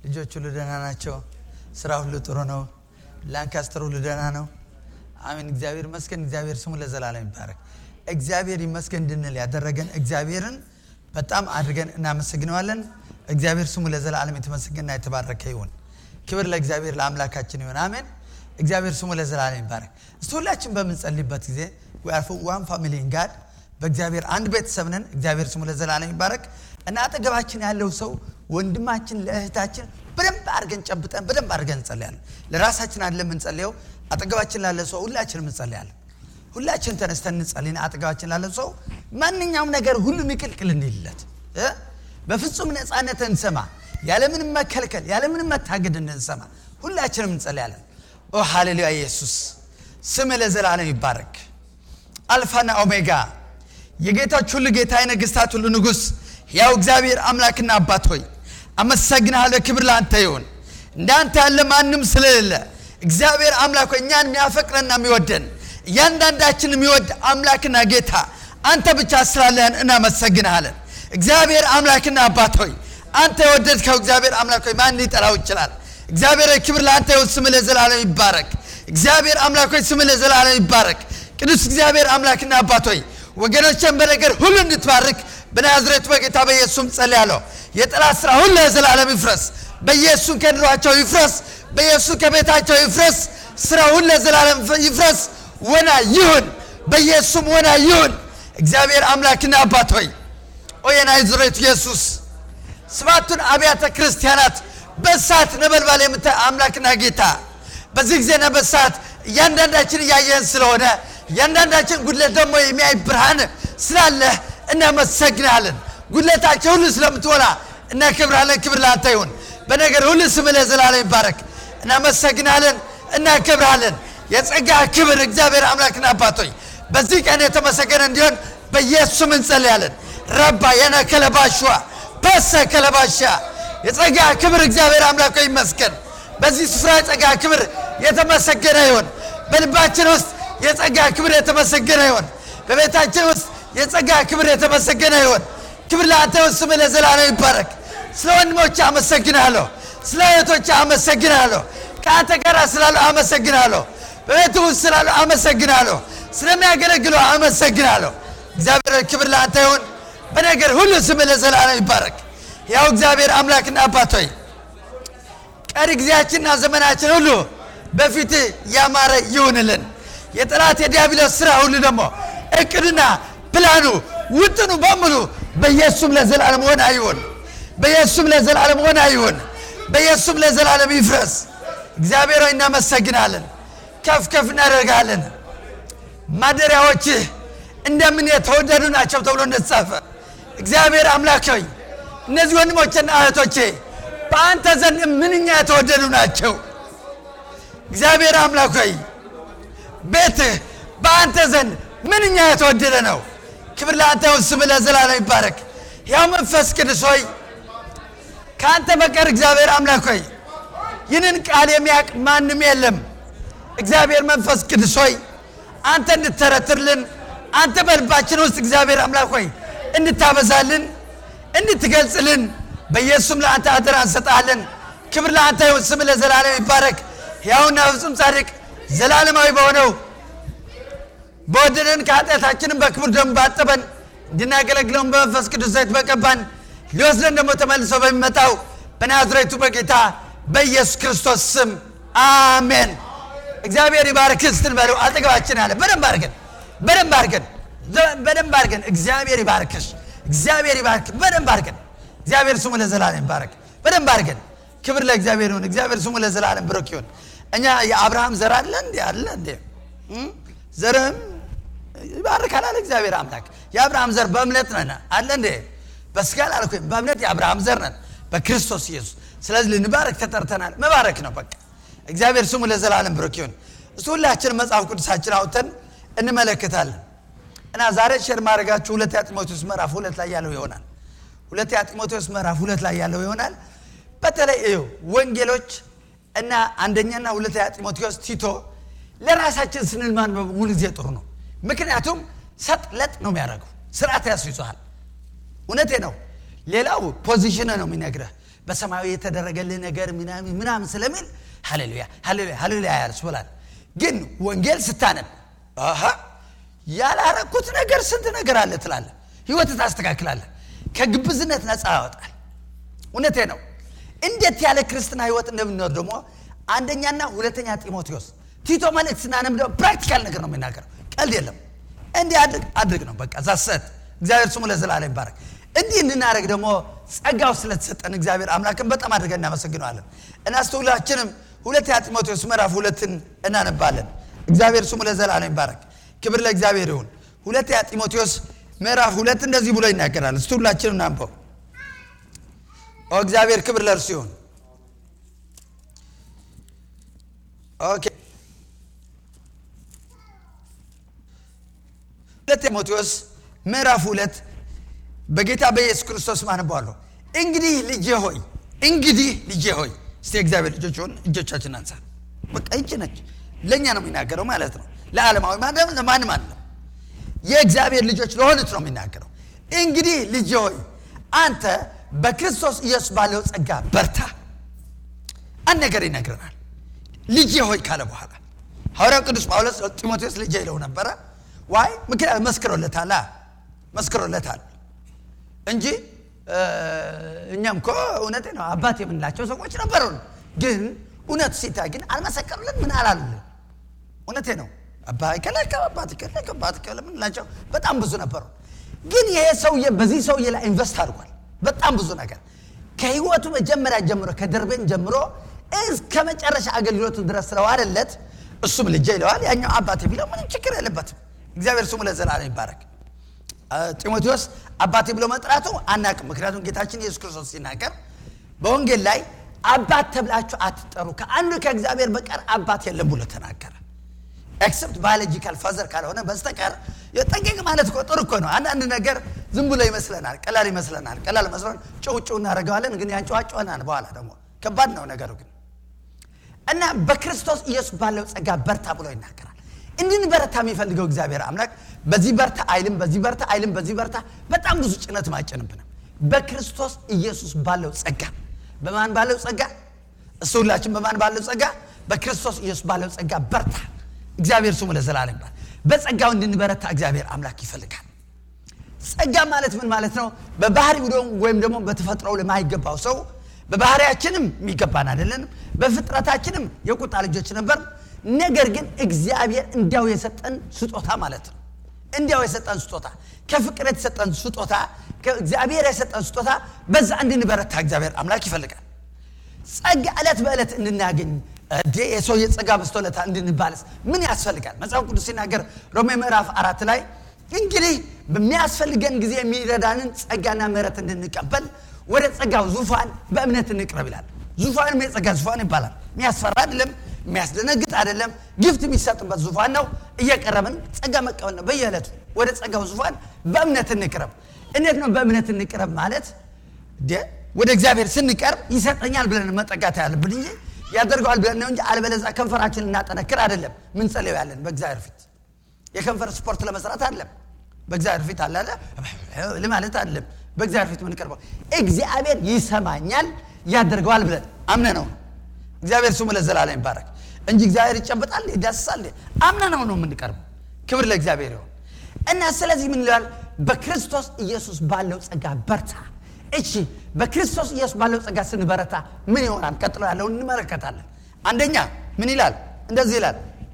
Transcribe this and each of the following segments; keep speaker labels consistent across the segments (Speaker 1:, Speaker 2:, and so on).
Speaker 1: ልጆች ሁሉ ደህና ናቸው። ስራ ሁሉ ጥሩ ነው። ላንካስተር ሁሉ ደህና ነው። አሜን። እግዚአብሔር ይመስገን። እግዚአብሔር ስሙ ለዘላለም ይባረክ። እግዚአብሔር ይመስገን እንድንል ያደረገን እግዚአብሔርን በጣም አድርገን እናመሰግነዋለን። እግዚአብሔር ስሙ ለዘላለም የተመሰገነና የተባረከ ይሁን። ክብር ለእግዚአብሔር ለአምላካችን ይሁን። አሜን። እግዚአብሔር ስሙ ለዘላለም ይባረክ። እስቲ ሁላችን በምንጸልይበት ጊዜ ዋን ፋሚሊ ጋድ በእግዚአብሔር አንድ ቤተሰብ ነን። እግዚአብሔር ስሙ ለዘላለም ይባረክ እና አጠገባችን ያለው ሰው ወንድማችን ለእህታችን በደንብ አድርገን ጨብጠን በደንብ አድርገን እንጸልያለን። ለራሳችን አለ የምንጸልየው፣ አጠገባችን ላለ ሰው ሁላችንም እንጸልያለን። ሁላችን ተነስተን እንጸልይና አጠገባችን ላለ ሰው ማንኛውም ነገር ሁሉ ሚቅልቅል እንዲልለት በፍጹም ነፃነት እንሰማ፣ ያለምንም መከልከል ያለምንም መታገድ እንሰማ። ሁላችንም እንጸልያለን። ኦ ሃሌሉያ! ኢየሱስ ስም ለዘላለም ይባረክ። አልፋና ኦሜጋ የጌታች ሁሉ ጌታ የነገሥታት ሁሉ ንጉሥ ያው እግዚአብሔር አምላክና አባት ሆይ አመሰግንሃለሁ። ክብር ለአንተ ይሁን። እንዳንተ ያለ ማንም ስለሌለ እግዚአብሔር አምላክ ሆይ እኛን የሚያፈቅረና የሚወደን እያንዳንዳችን የሚወድ አምላክና ጌታ አንተ ብቻ ስላለህን እናመሰግንሃለን። እግዚአብሔር አምላክና አባት ሆይ አንተ የወደድከው እግዚአብሔር አምላክ ሆይ ማን ሊጠላው ይችላል? እግዚአብሔር ሆይ ክብር ለአንተ ይሁን። ስም ለዘላለም ይባረክ። እግዚአብሔር አምላክ ሆይ ስም ለዘላለም ይባረክ። ቅዱስ እግዚአብሔር አምላክና አባት ሆይ ወገኖችን በነገር ሁሉ እንድትባርክ በናዝሬቱ በጌታ በኢየሱስም ጸልያለሁ። የጠላት ስራ ሁሉ ለዘላለም ይፍረስ። በኢየሱስ ከድሯቸው ይፍረስ። በኢየሱስ ከቤታቸው ይፍረስ። ስራ ሁሉ ለዘላለም ይፍረስ። ወና ይሁን፣ በኢየሱስም ወና ይሁን። እግዚአብሔር አምላክና አባት ሆይ ኦ የናዝሬቱ ኢየሱስ ሰባቱን አብያተ ክርስቲያናት በእሳት ነበልባል የምታይ አምላክና ጌታ በዚህ ጊዜና በሰዓት እያንዳንዳችን እያየን ስለሆነ እያንዳንዳችን ጉድለት ደግሞ የሚያይ ብርሃን ስላለህ እናመሰግናለን። ጉድለታቸው ሁሉ ስለምትሞላ እናከብራለን። ክብር ለአንተ ይሁን። በነገር ሁሉ ስም ለዘላለም ይባረክ። እናመሰግናለን፣ እናከብራለን። የጸጋ ክብር እግዚአብሔር አምላክና አባቶይ በዚህ ቀን የተመሰገነ እንዲሆን በኢየሱስም እንጸልያለን። ረባ የነ ከለባሽዋ በሰ ከለባሻ የጸጋ ክብር እግዚአብሔር አምላክ ይመስገን። በዚህ ስፍራ የጸጋ ክብር የተመሰገነ ይሁን። በልባችን ውስጥ የጸጋ ክብር የተመሰገነ ይሁን። በቤታችን ውስጥ የጸጋ ክብር የተመሰገነ ይሁን። ክብር ለአንተ ይሁን። ስምህ ለዘላለም ይባረክ። ስለ ወንድሞች አመሰግናለሁ። ስለ እህቶች አመሰግናለሁ። ከአንተ ጋር ስላለው አመሰግናለሁ። በቤት ውስጥ ስላለው አመሰግናለሁ። ስለሚያገለግሉ አመሰግናለሁ። እግዚአብሔር ክብር ለአንተ ይሁን። በነገር ሁሉ ስምህ ለዘላለም ይባረክ። ያው እግዚአብሔር አምላክና አባት ሆይ ቀሪ ጊዜያችንና ዘመናችን ሁሉ በፊት ያማረ ይሁንልን። የጠላት የዲያብሎስ ስራ ሁሉ ደግሞ እቅድና ፕላኑ ውጥኑ በሙሉ በኢየሱስም ለዘላለም ሆነ አይሁን። በኢየሱስም ለዘላለም ሆነ አይሁን። በኢየሱስም ለዘላለም ይፍረስ። እግዚአብሔር ሆይ እናመሰግናለን፣ ከፍ ከፍ እናደርጋለን። ማደሪያዎችህ እንደምን የተወደዱ ናቸው ተብሎ እንደተጻፈ እግዚአብሔር አምላክ ሆይ እነዚህ ወንድሞችና እህቶቼ በአንተ ዘንድ ምንኛ የተወደዱ ናቸው። እግዚአብሔር አምላክ ሆይ ቤትህ በአንተ ዘንድ ምንኛ የተወደደ ነው። ክብር ለአንተ ይሁን። ስምህ ለዘላለም ይባረክ። ያው መንፈስ ቅዱስ ሆይ ከአንተ በቀር እግዚአብሔር አምላክ ሆይ ይህንን ቃል የሚያውቅ ማንም የለም። እግዚአብሔር መንፈስ ቅዱስ ሆይ አንተ እንድተረትርልን አንተ በልባችን ውስጥ እግዚአብሔር አምላክ ሆይ እንድታበዛልን እንድትገልጽልን በኢየሱስም ለአንተ አደራ እንሰጣለን። ክብር ለአንተ ይሁን። ስምህ ለዘላለም ይባረክ። ሕያውና ፍጹም ጻድቅ ዘላለማዊ በሆነው በወደደን ከኃጢአታችንም በክቡር ደሙ ባጠበን እንድናገለግለውን በመንፈስ ቅዱስ ዘይት በቀባን ሊወስደን ደግሞ ተመልሶ በሚመጣው በናዝሬቱ በጌታ በኢየሱስ ክርስቶስ ስም አሜን። እግዚአብሔር ይባርክ ስትል በለው አጠገባችን አለ። በደንብ አድርገን በደንብ አድርገን በደንብ አድርገን እግዚአብሔር ይባርክሽ፣ እግዚአብሔር ይባርክ። በደንብ አድርገን እግዚአብሔር ስሙ ለዘላለም ይባረክ። በደንብ አድርገን ክብር ለእግዚአብሔር ይሁን። እግዚአብሔር ስሙ ለዘላለም ብሩክ ይሁን። እኛ የአብርሃም ዘር አለ እንዴ? አለ እንዴ? ዘርህም ይባርካል አለ እግዚአብሔር አምላክ። የአብርሃም ዘር በእምነት ነን አለ እንዴ? በስጋ አላልኩም፣ በእምነት የአብርሃም ዘር ነን በክርስቶስ ኢየሱስ። ስለዚህ ልንባረክ ተጠርተናል። መባረክ ነው በቃ። እግዚአብሔር ስሙ ለዘላለም ብሩክ ይሁን። እሱ ሁላችን መጽሐፍ ቅዱሳችን አውጥተን እንመለከታለን እና ዛሬ ሼር ማድረጋችሁ ሁለተኛ ጢሞቴዎስ ምዕራፍ ሁለት ላይ ያለው ይሆናል። ሁለተኛ ጢሞቴዎስ ምዕራፍ ሁለት ላይ ያለው ይሆናል። በተለይ እዩ ወንጌሎች እና አንደኛና ሁለተኛ ጢሞቴዎስ ቲቶ ለራሳችን ስንል ማንበብ ሙሉ ጊዜ ጥሩ ነው። ምክንያቱም ሰጥለጥ ነው የሚያደርገው፣ ስርዓት ያስይዘሃል። እውነቴ ነው። ሌላው ፖዚሽን ነው የሚነግረህ። በሰማያዊ የተደረገልህ ነገር ምናምን ምናምን ስለሚል ሃሌሉያ ሃሌሉያ ሃሌሉያ ያስብላል። ግን ወንጌል ስታነብ አሃ ያላረኩት ነገር ስንት ነገር አለ ትላለህ። ህይወት ታስተካክላለህ። ከግብዝነት ነፃ ያወጣል። እውነቴ ነው። እንዴት ያለ ክርስትና ህይወት እንደምንኖር ደግሞ አንደኛና ሁለተኛ ጢሞቴዎስ ቲቶ መልእክት ስናነብ ደግሞ ፕራክቲካል ነገር ነው የሚናገረው። ቀልድ የለም። እንዲህ አድርግ አድርግ ነው በቃ ዛሰት። እግዚአብሔር ስሙ ለዘላለም ይባረክ። እንዲህ እንድናደርግ ደግሞ ጸጋው ስለተሰጠን እግዚአብሔር አምላክን በጣም አድርገን እናመሰግነዋለን። እና ሁላችንም ሁለተኛ ጢሞቴዎስ ምዕራፍ ሁለትን እናነባለን። እግዚአብሔር ስሙ ለዘላለም ይባረክ። ክብር ለእግዚአብሔር ይሁን። ሁለተኛ ጢሞቴዎስ ምዕራፍ ሁለት እንደዚህ ብሎ ይናገራል። እስቲ ሁላችንም እናንበው። ኦ እግዚአብሔር ክብር ለእርሱ ይሁን። ኦኬ ሁለት ጢሞቴዎስ ምዕራፍ ሁለት በጌታ በኢየሱስ ክርስቶስ ማንበዋለሁ። እንግዲህ ልጄ ሆይ እንግዲህ ልጄ ሆይ እስቲ እግዚአብሔር ልጆች ሆን እጆቻችን አንሳ። በቃ ይቺ ነች ለእኛ ነው የሚናገረው ማለት ነው። ለዓለማዊ ማንም ለማንም አለ የእግዚአብሔር ልጆች ለሆኑት ነው የሚናገረው። እንግዲህ ልጄ ሆይ አንተ በክርስቶስ ኢየሱስ ባለው ጸጋ በርታ። አንድ ነገር ይነግረናል። ልጄ ሆይ ካለ በኋላ ሐዋርያው ቅዱስ ጳውሎስ ጢሞቴዎስ ልጄ ይለው ነበረ። ዋይ ምክንያት መስክሮለታል መስክሮለታል እንጂ እኛም እኮ እውነቴ ነው አባት የምንላቸው ሰዎች ነበሩን። ግን እውነቱ ሲታይ ግን አልመሰከሩልን። ምን አላሉልን? እውነቴ ነው አባ ይከለከ አባት ይከለከ አባት ይከለ ምንላቸው በጣም ብዙ ነበሩ። ግን ይሄ ሰውዬ በዚህ ሰውዬ ላይ ኢንቨስት አድርጓል በጣም ብዙ ነገር ከህይወቱ መጀመሪያ ጀምሮ ከደርቤን ጀምሮ እስከ መጨረሻ አገልግሎቱ ድረስ ስለዋለለት እሱም ልጄ ይለዋል፣ ያኛው አባቴ ቢለው ምንም ችግር የለበትም። እግዚአብሔር ስሙ ለዘላለም ይባረክ። ጢሞቴዎስ አባቴ ብሎ መጥራቱ አናቅም። ምክንያቱም ጌታችን ኢየሱስ ክርስቶስ ሲናገር በወንጌል ላይ አባት ተብላችሁ አትጠሩ ከአንዱ ከእግዚአብሔር በቀር አባት የለም ብሎ ተናገረ። ኤክሰፕት ባዮሎጂካል ፋዘር ካልሆነ በስተቀር ጠንቀቅ ማለት እኮ ጥሩ እኮ ነው። አንዳንድ ነገር ዝም ብሎ ይመስለናል፣ ቀላል ይመስለናል። ቀላል መስሎን ጭው ጭው እናደርገዋለን፣ ግን ያንጨዋጨዋናል። በኋላ ደግሞ ከባድ ነው ነገሩ ግን እና በክርስቶስ ኢየሱስ ባለው ጸጋ በርታ ብሎ ይናገራል። እንድንበረታ የሚፈልገው እግዚአብሔር አምላክ በዚህ በርታ አይልም፣ በዚህ በርታ አይልም፣ በዚህ በርታ በጣም ብዙ ጭነት ማጨንብንም በክርስቶስ ኢየሱስ ባለው ጸጋ በማን ባለው ጸጋ? እሱ ሁላችን በማን ባለው ጸጋ? በክርስቶስ ኢየሱስ ባለው ጸጋ በርታ። እግዚአብሔር ስሙ ለዘላለም ይባል። በጸጋው እንድንበረታ እግዚአብሔር አምላክ ይፈልጋል። ጸጋ ማለት ምን ማለት ነው? በባህሪው ወይም ደግሞ በተፈጥሮው ለማይገባው ሰው በባህሪያችንም የሚገባን አይደለንም፣ በፍጥረታችንም የቁጣ ልጆች ነበር። ነገር ግን እግዚአብሔር እንዲያው የሰጠን ስጦታ ማለት ነው። እንዲያው የሰጠን ስጦታ ከፍቅር የተሰጠን ስጦታ ከእግዚአብሔር የሰጠን ስጦታ በዛ እንድንበረታ እግዚአብሔር አምላክ ይፈልጋል። ጸጋ ዕለት በዕለት እንድናገኝ እዴ የሰው የጸጋ በስቶለታ እንድንባለስ ምን ያስፈልጋል? መጽሐፍ ቅዱስ ሲናገር ሮሜ ምዕራፍ አራት ላይ እንግዲህ በሚያስፈልገን ጊዜ የሚረዳንን ጸጋና ምሕረት እንድንቀበል ወደ ጸጋው ዙፋን በእምነት እንቅረብ ይላል። ዙፋንም የጸጋ ዙፋን ይባላል። የሚያስፈራ አይደለም፣ የሚያስደነግጥ አይደለም። ግፍት የሚሰጥበት ዙፋን ነው። እየቀረብን ጸጋ መቀበል ነው። በየዕለቱ ወደ ጸጋው ዙፋን በእምነት እንቅረብ። እንዴት ነው በእምነት እንቅረብ ማለት? ወደ እግዚአብሔር ስንቀርብ ይሰጠኛል ብለን መጠጋት ያለብን እንጂ ያደርገዋል ብለን ነው እንጂ አልበለዛ ከንፈራችን እናጠነክር አይደለም። ምን ጸልዩ ያለን በእግዚአብሔር ፊት የከንፈር ስፖርት ለመስራት አይደለም። በእግዚአብሔር ፊት አላለ ለማለት አይደለም። በእግዚአብሔር ፊት ምንቀርበው እግዚአብሔር ይሰማኛል ያደርገዋል ብለን አምነ ነው። እግዚአብሔር ስሙ ለዘላለም ይባረክ እንጂ እግዚአብሔር ይጨበጣል ይዳስሳል አምነ ነው ነው የምንቀርበው። ክብር ለእግዚአብሔር ይሁን እና ስለዚህ ምን ይላል? በክርስቶስ ኢየሱስ ባለው ጸጋ በርታ። እሺ በክርስቶስ ኢየሱስ ባለው ጸጋ ስንበረታ ምን ይሆናል? ቀጥሎ ያለውን እንመለከታለን። አንደኛ ምን ይላል? እንደዚህ ይላል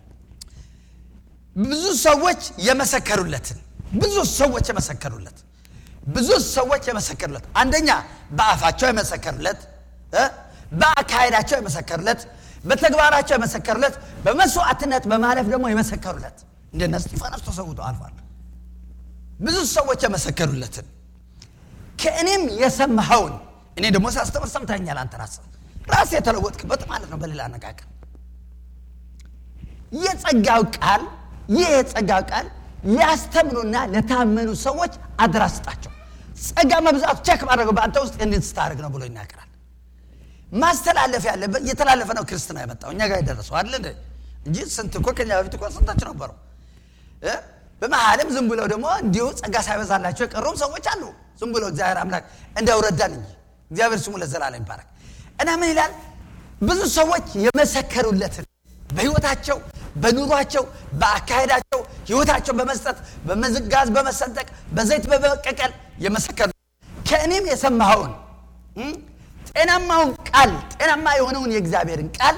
Speaker 1: ብዙ ሰዎች የመሰከሩለትን ብዙ ሰዎች የመሰከሩለት ብዙ ሰዎች የመሰከሩለት አንደኛ በአፋቸው የመሰከሩለት በአካሄዳቸው የመሰከሩለት በተግባራቸው የመሰከሩለት በመስዋዕትነት በማለፍ ደግሞ የመሰከሩለት እንደነ እስጢፋኖስ ተሰውቶ አልፏል ብዙ ሰዎች የመሰከሩለትን ከእኔም የሰማኸውን እኔ ደግሞ ሳስተምር ሰምተኛል አንተ ራስህ ራስህ የተለወጥክበት ማለት ነው በሌላ አነጋገር የጸጋው ቃል ይህ የጸጋው ቃል ሊያስተምሩና ለታመኑ ሰዎች አደራ ስጣቸው። ጸጋ መብዛቱ ቸክ ማድረገው በአንተ ውስጥ እንድን ስታደርግ ነው ብሎ ይናገራል። ማስተላለፍ ያለበት እየተላለፈ ነው ክርስትና የመጣው እኛ ጋር የደረሰው አለ እንጂ ስንት እኮ ከኛ በፊት እኮ ስንቶች ነበሩ። በመሀልም ዝም ብለው ደግሞ እንዲሁ ጸጋ ሳይበዛላቸው የቀሩም ሰዎች አሉ። ዝም ብሎ እግዚአብሔር አምላክ እንዲያው ረዳን እንጂ እግዚአብሔር ስሙ ለዘላለም ይባረክ እና ምን ይላል ብዙ ሰዎች የመሰከሩለትን በህይወታቸው በኑሯቸው በአካሄዳቸው ህይወታቸው በመስጠት በመዝጋዝ በመሰንጠቅ በዘይት በመቀቀል የመሰከሩ ከእኔም የሰማኸውን እም፣ ጤናማውን ቃል ጤናማ የሆነውን የእግዚአብሔርን ቃል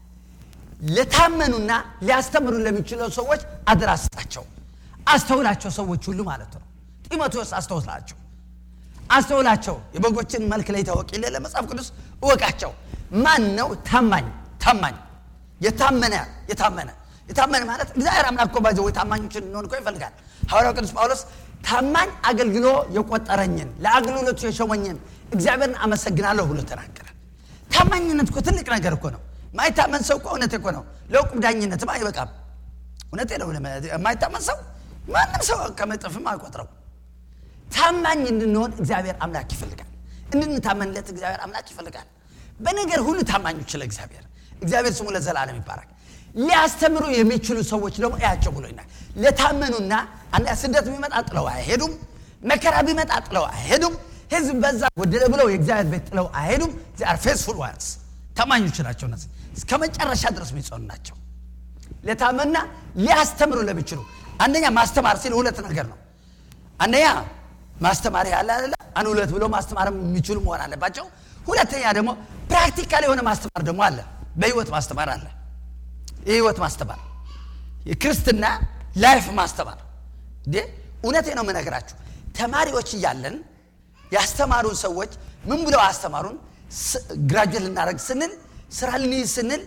Speaker 1: ለታመኑና ሊያስተምሩ ለሚችለው ሰዎች አደራ ስጣቸው አስተውላቸው ሰዎች ሁሉ ማለት ነው ጢሞቴዎስ አስተውላቸው አስተውላቸው የበጎችን መልክ ላይ ታወቅ የለ ለመጽሐፍ ቅዱስ እወቃቸው ማን ነው ታማኝ ታማኝ የታመነ የታመነ የታመነ ማለት እግዚአብሔር አምላክ እኮ ባዘ ወይ ታማኞችን እንሆን እኮ ይፈልጋል ሐዋርያው ቅዱስ ጳውሎስ ታማኝ አገልግሎ የቆጠረኝን ለአገልግሎቱ የሾመኝን እግዚአብሔርን አመሰግናለሁ ብሎ ተናገረ ታማኝነት እኮ ትልቅ ነገር እኮ ነው ማይታመን ሰው እኮ እውነት እኮ ነው ለውቁም ዳኝነትም አይበቃም እውነቴ ነው የማይታመን ሰው ማንም ሰው ከመጠፍም አይቆጥረው ታማኝ እንድንሆን እግዚአብሔር አምላክ ይፈልጋል እንድንታመንለት እግዚአብሔር አምላክ ይፈልጋል በነገር ሁሉ ታማኞች ለእግዚአብሔር እግዚአብሔር ስሙ ለዘላለም ይባረክ ሊያስተምሩ የሚችሉ ሰዎች ደግሞ እያቸው ብሎኛል ለታመኑና አንድ ስደት ቢመጣ ጥለው አይሄዱም መከራ ቢመጣ ጥለው አይሄዱም ህዝብ በዛ ጎደለ ብለው የእግዚአብሔር ቤት ጥለው አይሄዱም ዚአር ፌስፉል ዋንስ ታማኞች ናቸው እነዚህ እስከ መጨረሻ ድረስ የሚጸኑ ናቸው ለታመና ሊያስተምሩ ለሚችሉ አንደኛ ማስተማር ሲል ሁለት ነገር ነው አንደኛ ማስተማር ያለ አለ አንድ ሁለት ብሎ ማስተማር የሚችሉ መሆን አለባቸው ሁለተኛ ደግሞ ፕራክቲካል የሆነ ማስተማር ደግሞ አለ በህይወት ማስተማር አለ የህይወት ማስተማር የክርስትና ላይፍ ማስተማር እንዴ እውነቴ ነው የምነግራችሁ ተማሪዎች እያለን ያስተማሩን ሰዎች ምን ብለው አስተማሩን ግራጁዌት ልናደረግ ስንል ስራ ልንይዝ ስንል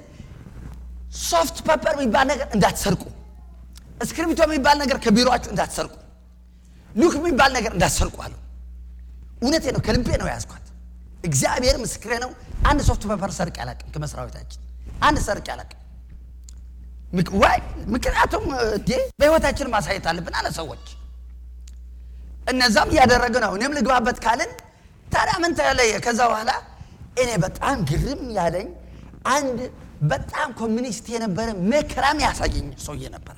Speaker 1: ሶፍት ፐፐር የሚባል ነገር እንዳትሰርቁ እስክሪብቶ የሚባል ነገር ከቢሮችሁ እንዳትሰርቁ ሉክ የሚባል ነገር እንዳትሰርቁ አሉ እውነቴ ነው ከልቤ ነው ያዝኳት እግዚአብሔር ምስክሬ ነው አንድ ሶፍት ፐፐር ሰርቅ ያላቅም ከመስሪያ ቤታችን አንድ ሰርቅ ያላቅም ዋይ ምክንያቱም እንዴ በህይወታችን ማሳየት አለብን አለ ሰዎች እነዛም እያደረገ ነው እኔም ልግባበት ካልን ታዲያ ምን ተለየ ከዛ በኋላ እኔ በጣም ግርም ያለኝ አንድ በጣም ኮሚኒስት የነበረ መከራም ያሳየኝ ሰውዬ ነበረ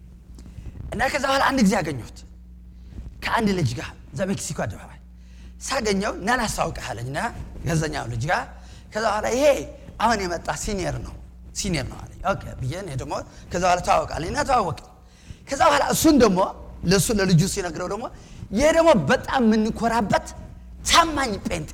Speaker 1: እና ከዛ በኋላ አንድ ጊዜ ያገኘሁት ከአንድ ልጅ ጋር እዛ ሜክሲኮ አደባባይ ሳገኘው እና ላስታውቅህ አለኝ እና ገዘኛው ልጅ ጋር ከዛ በኋላ ይሄ አሁን የመጣ ሲኒየር ነው ሲኒየር ነው አለኝ ኦኬ ብዬ እኔ ደግሞ ከዛ በኋላ ተዋወቃለኝ እና ተዋወቅ ከዛ በኋላ እሱን ደግሞ ለእሱ ለልጁ ሲነግረው ደግሞ ይሄ ደግሞ በጣም የምንኮራበት ታማኝ ጴንጤ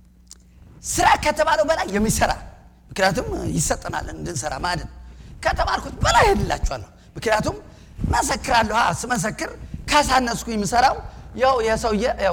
Speaker 1: ስራ ከተባለው በላይ የሚሰራ ምክንያቱም ይሰጠናል እንድንሰራ ማድን ከተማርኩት በላይ ሄድላችኋለሁ ምክንያቱም መሰክራለሁ ስመሰክር ካሳነስኩ የምሰራው ያው የሰውዬ ያው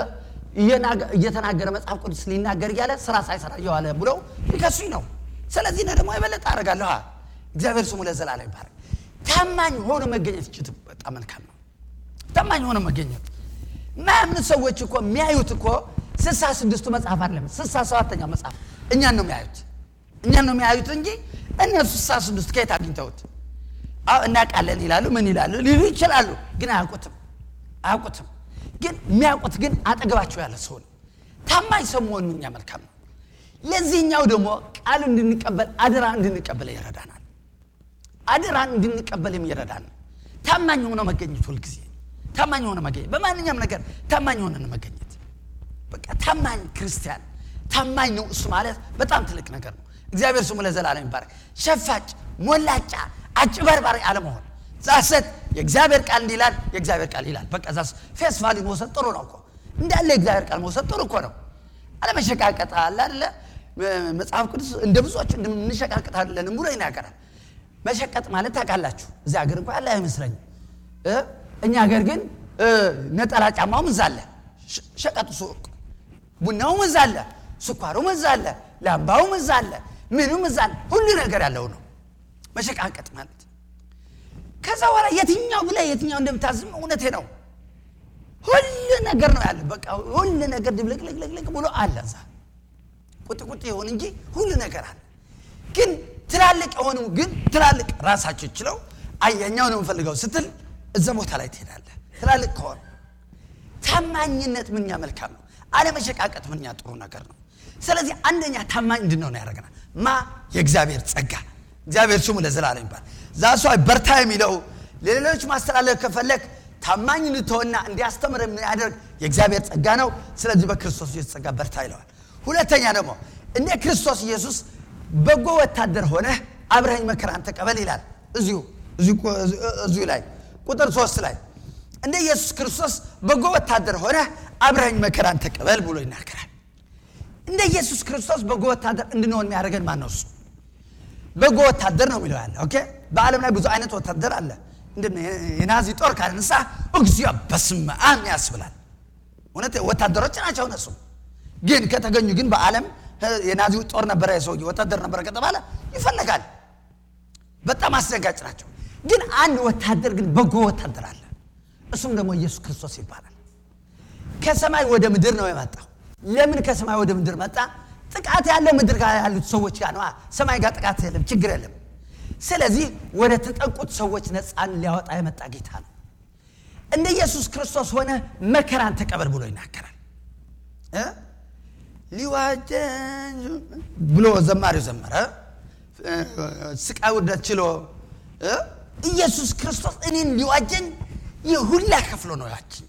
Speaker 1: እየተናገረ መጽሐፍ ቅዱስ ሊናገር እያለ ስራ ሳይሰራ እየዋለ ብለው ሊከሱኝ ነው ስለዚህ ነ ደግሞ የበለጠ አደርጋለሁ እግዚአብሔር ስሙ ለዘላለም ይባረክ ታማኝ ሆኖ መገኘት እጅት በጣም መልካም ነው ታማኝ ሆኖ መገኘት ማያምን ሰዎች እኮ የሚያዩት እኮ ስልሳ ስድስቱ መጽሐፍ አለም ስልሳ ሰባተኛው መጽሐፍ እኛን ነው የሚያዩት እኛን ነው የሚያዩት እንጂ እነሱ ስልሳ ስድስት ከየት አግኝተውት እናውቃለን ይላሉ ምን ይላሉ ሊሉ ይችላሉ ግን አያውቁትም አያውቁትም ግን የሚያውቁት ግን አጠገባቸው ያለ ሰው ነው ታማኝ ሰው መሆን እኛ መልካም ነው ለዚህኛው ደግሞ ቃል እንድንቀበል አደራ እንድንቀበል ይረዳናል አደራን እንድንቀበል የሚረዳን ታማኝ ሆነ መገኘት ሁልጊዜ ታማኝ ሆነ መገኘት በማንኛውም ነገር ታማኝ ሆነ መገኘት በቃ ታማኝ ክርስቲያን ታማኝ ነው እሱ ማለት በጣም ትልቅ ነገር ነው እግዚአብሔር ስሙ ለዘላለም ይባረክ ሸፋጭ ሞላጫ አጭበርባሪ አለመሆን ዛሰት የእግዚአብሔር ቃል እንዲላል የእግዚአብሔር ቃል ይላል በቃ ዛስ ፌስ ቫሊ መውሰድ ጥሩ ነው እኮ እንዳለ የእግዚአብሔር ቃል መውሰድ ጥሩ እኮ ነው አለመሸቃቀጥ አለ አለ መጽሐፍ ቅዱስ እንደ ብዙዎች እንደምንሸቃቀጣለን ብሎ ይናገራል መሸቀጥ ማለት ታውቃላችሁ እዚህ ሀገር እንኳ ያለ አይመስለኝም እኛ ሀገር ግን ነጠላ ጫማውም እዛ አለ ሸቀጡ ሱቅ ቡናውም እዛ አለ ስኳሩም እዛ አለ ላምባውም እዛ አለ ምኑም እዛ አለ ሁሉ ነገር ያለው ነው መሸቃቀጥ ማለት ከዛ በኋላ የትኛው ብለ የትኛው እንደምታዝም እውነቴ ነው ሁሉ ነገር ነው ያለ በቃ ሁሉ ነገር ድብልቅልቅልቅ ብሎ አለ እዛ ቁጥ ቁጥ ይሆን እንጂ ሁሉ ነገር አለ ግን ትላልቅ የሆኑ ግን ትላልቅ ራሳቸው ችለው አየኛው ነው የምፈልገው ስትል እዛ ቦታ ላይ ትሄዳለህ ትላልቅ ከሆኑ ታማኝነት ምኛ መልካም ነው አለመሸቃቀጥ ምኛ ጥሩ ነገር ነው ስለዚህ አንደኛ ታማኝ እንድንሆን ያደረገናል ማ የእግዚአብሔር ጸጋ እግዚአብሔር ስሙ ለዘላለም ይባል ዛሷ በርታ የሚለው ለሌሎች ማስተላለፍ ከፈለግ ታማኝ እንድትሆንና እንዲያስተምር የሚያደርግ የእግዚአብሔር ጸጋ ነው ስለዚህ በክርስቶስ የተጸጋ በርታ ይለዋል ሁለተኛ ደግሞ እንደ ክርስቶስ ኢየሱስ በጎ ወታደር ሆነህ አብረኸኝ መከራን ተቀበል ይላል እዚሁ እዚሁ ላይ ቁጥር ሶስት ላይ እንደ ኢየሱስ ክርስቶስ በጎ ወታደር ሆነህ አብረኸኝ መከራን ተቀበል ብሎ ይናገራል እንደ ኢየሱስ ክርስቶስ በጎ ወታደር እንድንሆን የሚያደርገን ማን ነው እሱ በጎ ወታደር ነው የሚለው ያለ ኦኬ በዓለም ላይ ብዙ አይነት ወታደር አለ የናዚ ጦር ካነሳ እግዚኦ በስመ አብ ያስብላል እውነት ወታደሮች ናቸው እነሱ ግን ከተገኙ ግን በዓለም የናዚ ጦር ነበረ የሰውዬ ወታደር ነበረ ከተባለ ይፈለጋል በጣም አስደንጋጭ ናቸው ግን አንድ ወታደር ግን በጎ ወታደር አለ እሱም ደግሞ ኢየሱስ ክርስቶስ ይባላል ከሰማይ ወደ ምድር ነው የመጣው ለምን ከሰማይ ወደ ምድር መጣ ጥቃት ያለው ምድር ጋር ያሉት ሰዎች ጋር ነው ሰማይ ጋር ጥቃት የለም ችግር የለም ስለዚህ ወደ ተጠቁት ሰዎች ነፃን ሊያወጣ የመጣ ጌታ ነው እንደ ኢየሱስ ክርስቶስ ሆነ መከራን ተቀበል ብሎ ይናገራል ሊዋጀን ብሎ ዘማሪው ዘመረ ስቃይ ውርደት ችሎ ኢየሱስ ክርስቶስ እኔን ሊዋጀኝ የሁላ ከፍሎ ነው ያችን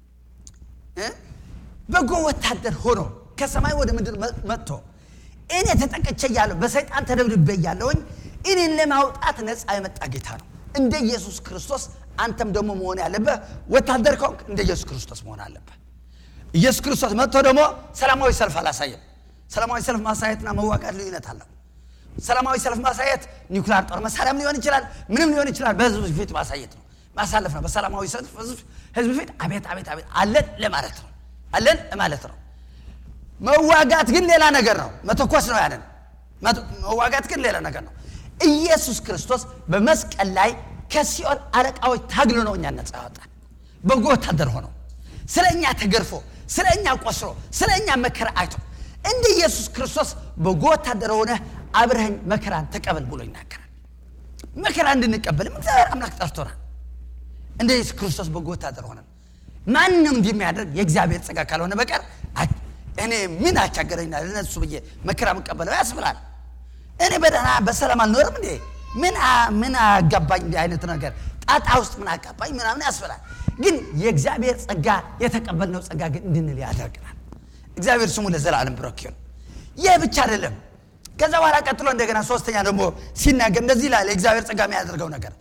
Speaker 1: በጎ ወታደር ሆኖ ከሰማይ ወደ ምድር መጥቶ እኔ ተጠቅቼ እያለሁ በሰይጣን ተደብድቤ እያለሁኝ እኔን ለማውጣት ነፃ የመጣ ጌታ ነው እንደ ኢየሱስ ክርስቶስ አንተም ደግሞ መሆን ያለብህ ወታደር ከሆንክ እንደ ኢየሱስ ክርስቶስ መሆን አለብህ ኢየሱስ ክርስቶስ መጥቶ ደግሞ ሰላማዊ ሰልፍ አላሳየም ሰላማዊ ሰልፍ ማሳየትና መዋጋት ልዩነት አለው ሰላማዊ ሰልፍ ማሳየት ኒውክሊር ጦር መሳሪያም ሊሆን ይችላል ምንም ሊሆን ይችላል በህዝብ ፊት ማሳየት ነው ማሳለፍ ነው በሰላማዊ ሰልፍ ህዝብ ፊት አቤት አቤት አቤት አለን ለማለት ነው አለን ለማለት ነው መዋጋት ግን ሌላ ነገር ነው መተኮስ ነው ያንን መዋጋት ግን ሌላ ነገር ነው ኢየሱስ ክርስቶስ በመስቀል ላይ ከሲኦል አለቃዎች ታግሎ ነው እኛ ነፃ ያወጣል በጎ ወታደር ሆነው ስለ እኛ ተገርፎ ስለ እኛ ቆስሎ ስለ እኛ መከራ አይቶ እንደ ኢየሱስ ክርስቶስ በጎ ወታደር ሆነ አብረኸኝ መከራን ተቀበል ብሎ ይናገራል መከራ እንድንቀበልም እግዚአብሔር አምላክ ጠርቶናል እንደ ኢየሱስ ክርስቶስ በጎ ወታደር ሆነን ማንም እንዲህ የሚያደርግ የእግዚአብሔር ጸጋ ካልሆነ በቀር እኔ ምን አቻገረኝና ለነሱ ብዬ መከራ መቀበለው ያስብላል እኔ በደህና በሰላም አልኖርም እንዴ ምን ምን አጋባኝ እንዲህ አይነት ነገር ጣጣ ውስጥ ምን አጋባኝ ምናምን ያስብላል ግን የእግዚአብሔር ጸጋ የተቀበልነው ጸጋ ግን እንድንል ያደርግናል እግዚአብሔር ስሙ ለዘላለም ብሩክ ይሁን ይህ ብቻ አይደለም ከዛ በኋላ ቀጥሎ እንደገና ሶስተኛ ደግሞ ሲናገር እንደዚህ ይላል የእግዚአብሔር ጸጋ የሚያደርገው ነገር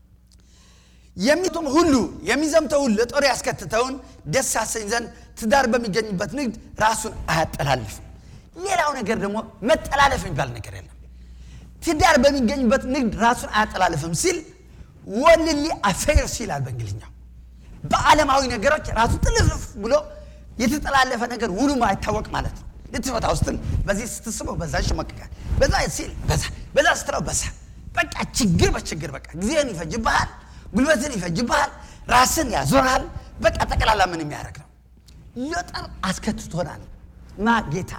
Speaker 1: የሚቱም ሁሉ የሚዘምተውን ለጦር ያስከትተውን ደስ ያሰኝ ዘንድ ትዳር በሚገኝበት ንግድ ራሱን አያጠላልፍም ሌላው ነገር ደግሞ መጠላለፍ የሚባል ነገር የለም ትዳር በሚገኝበት ንግድ ራሱን አያጠላልፍም ሲል ወልሊ አፌርስ ይላል በእንግሊኛው በዓለማዊ ነገሮች ራሱ ጥልፍልፍ ብሎ የተጠላለፈ ነገር ውሉ አይታወቅ ማለት ነው ልትፈታ ውስጥን በዚህ ስትስበው በዛ ይሸመቅቃል በዛ ሲል በዛ በዛ ስትለው በዛ በቃ ችግር በችግር በቃ ጊዜን ይፈጅብሃል ጉልበትን ይፈጅብሃል ራስን ያዞርሃል በቃ ጠቅላላ ምን የሚያደርግ ነው ለጠር አስከትቶናል ማ ጌታ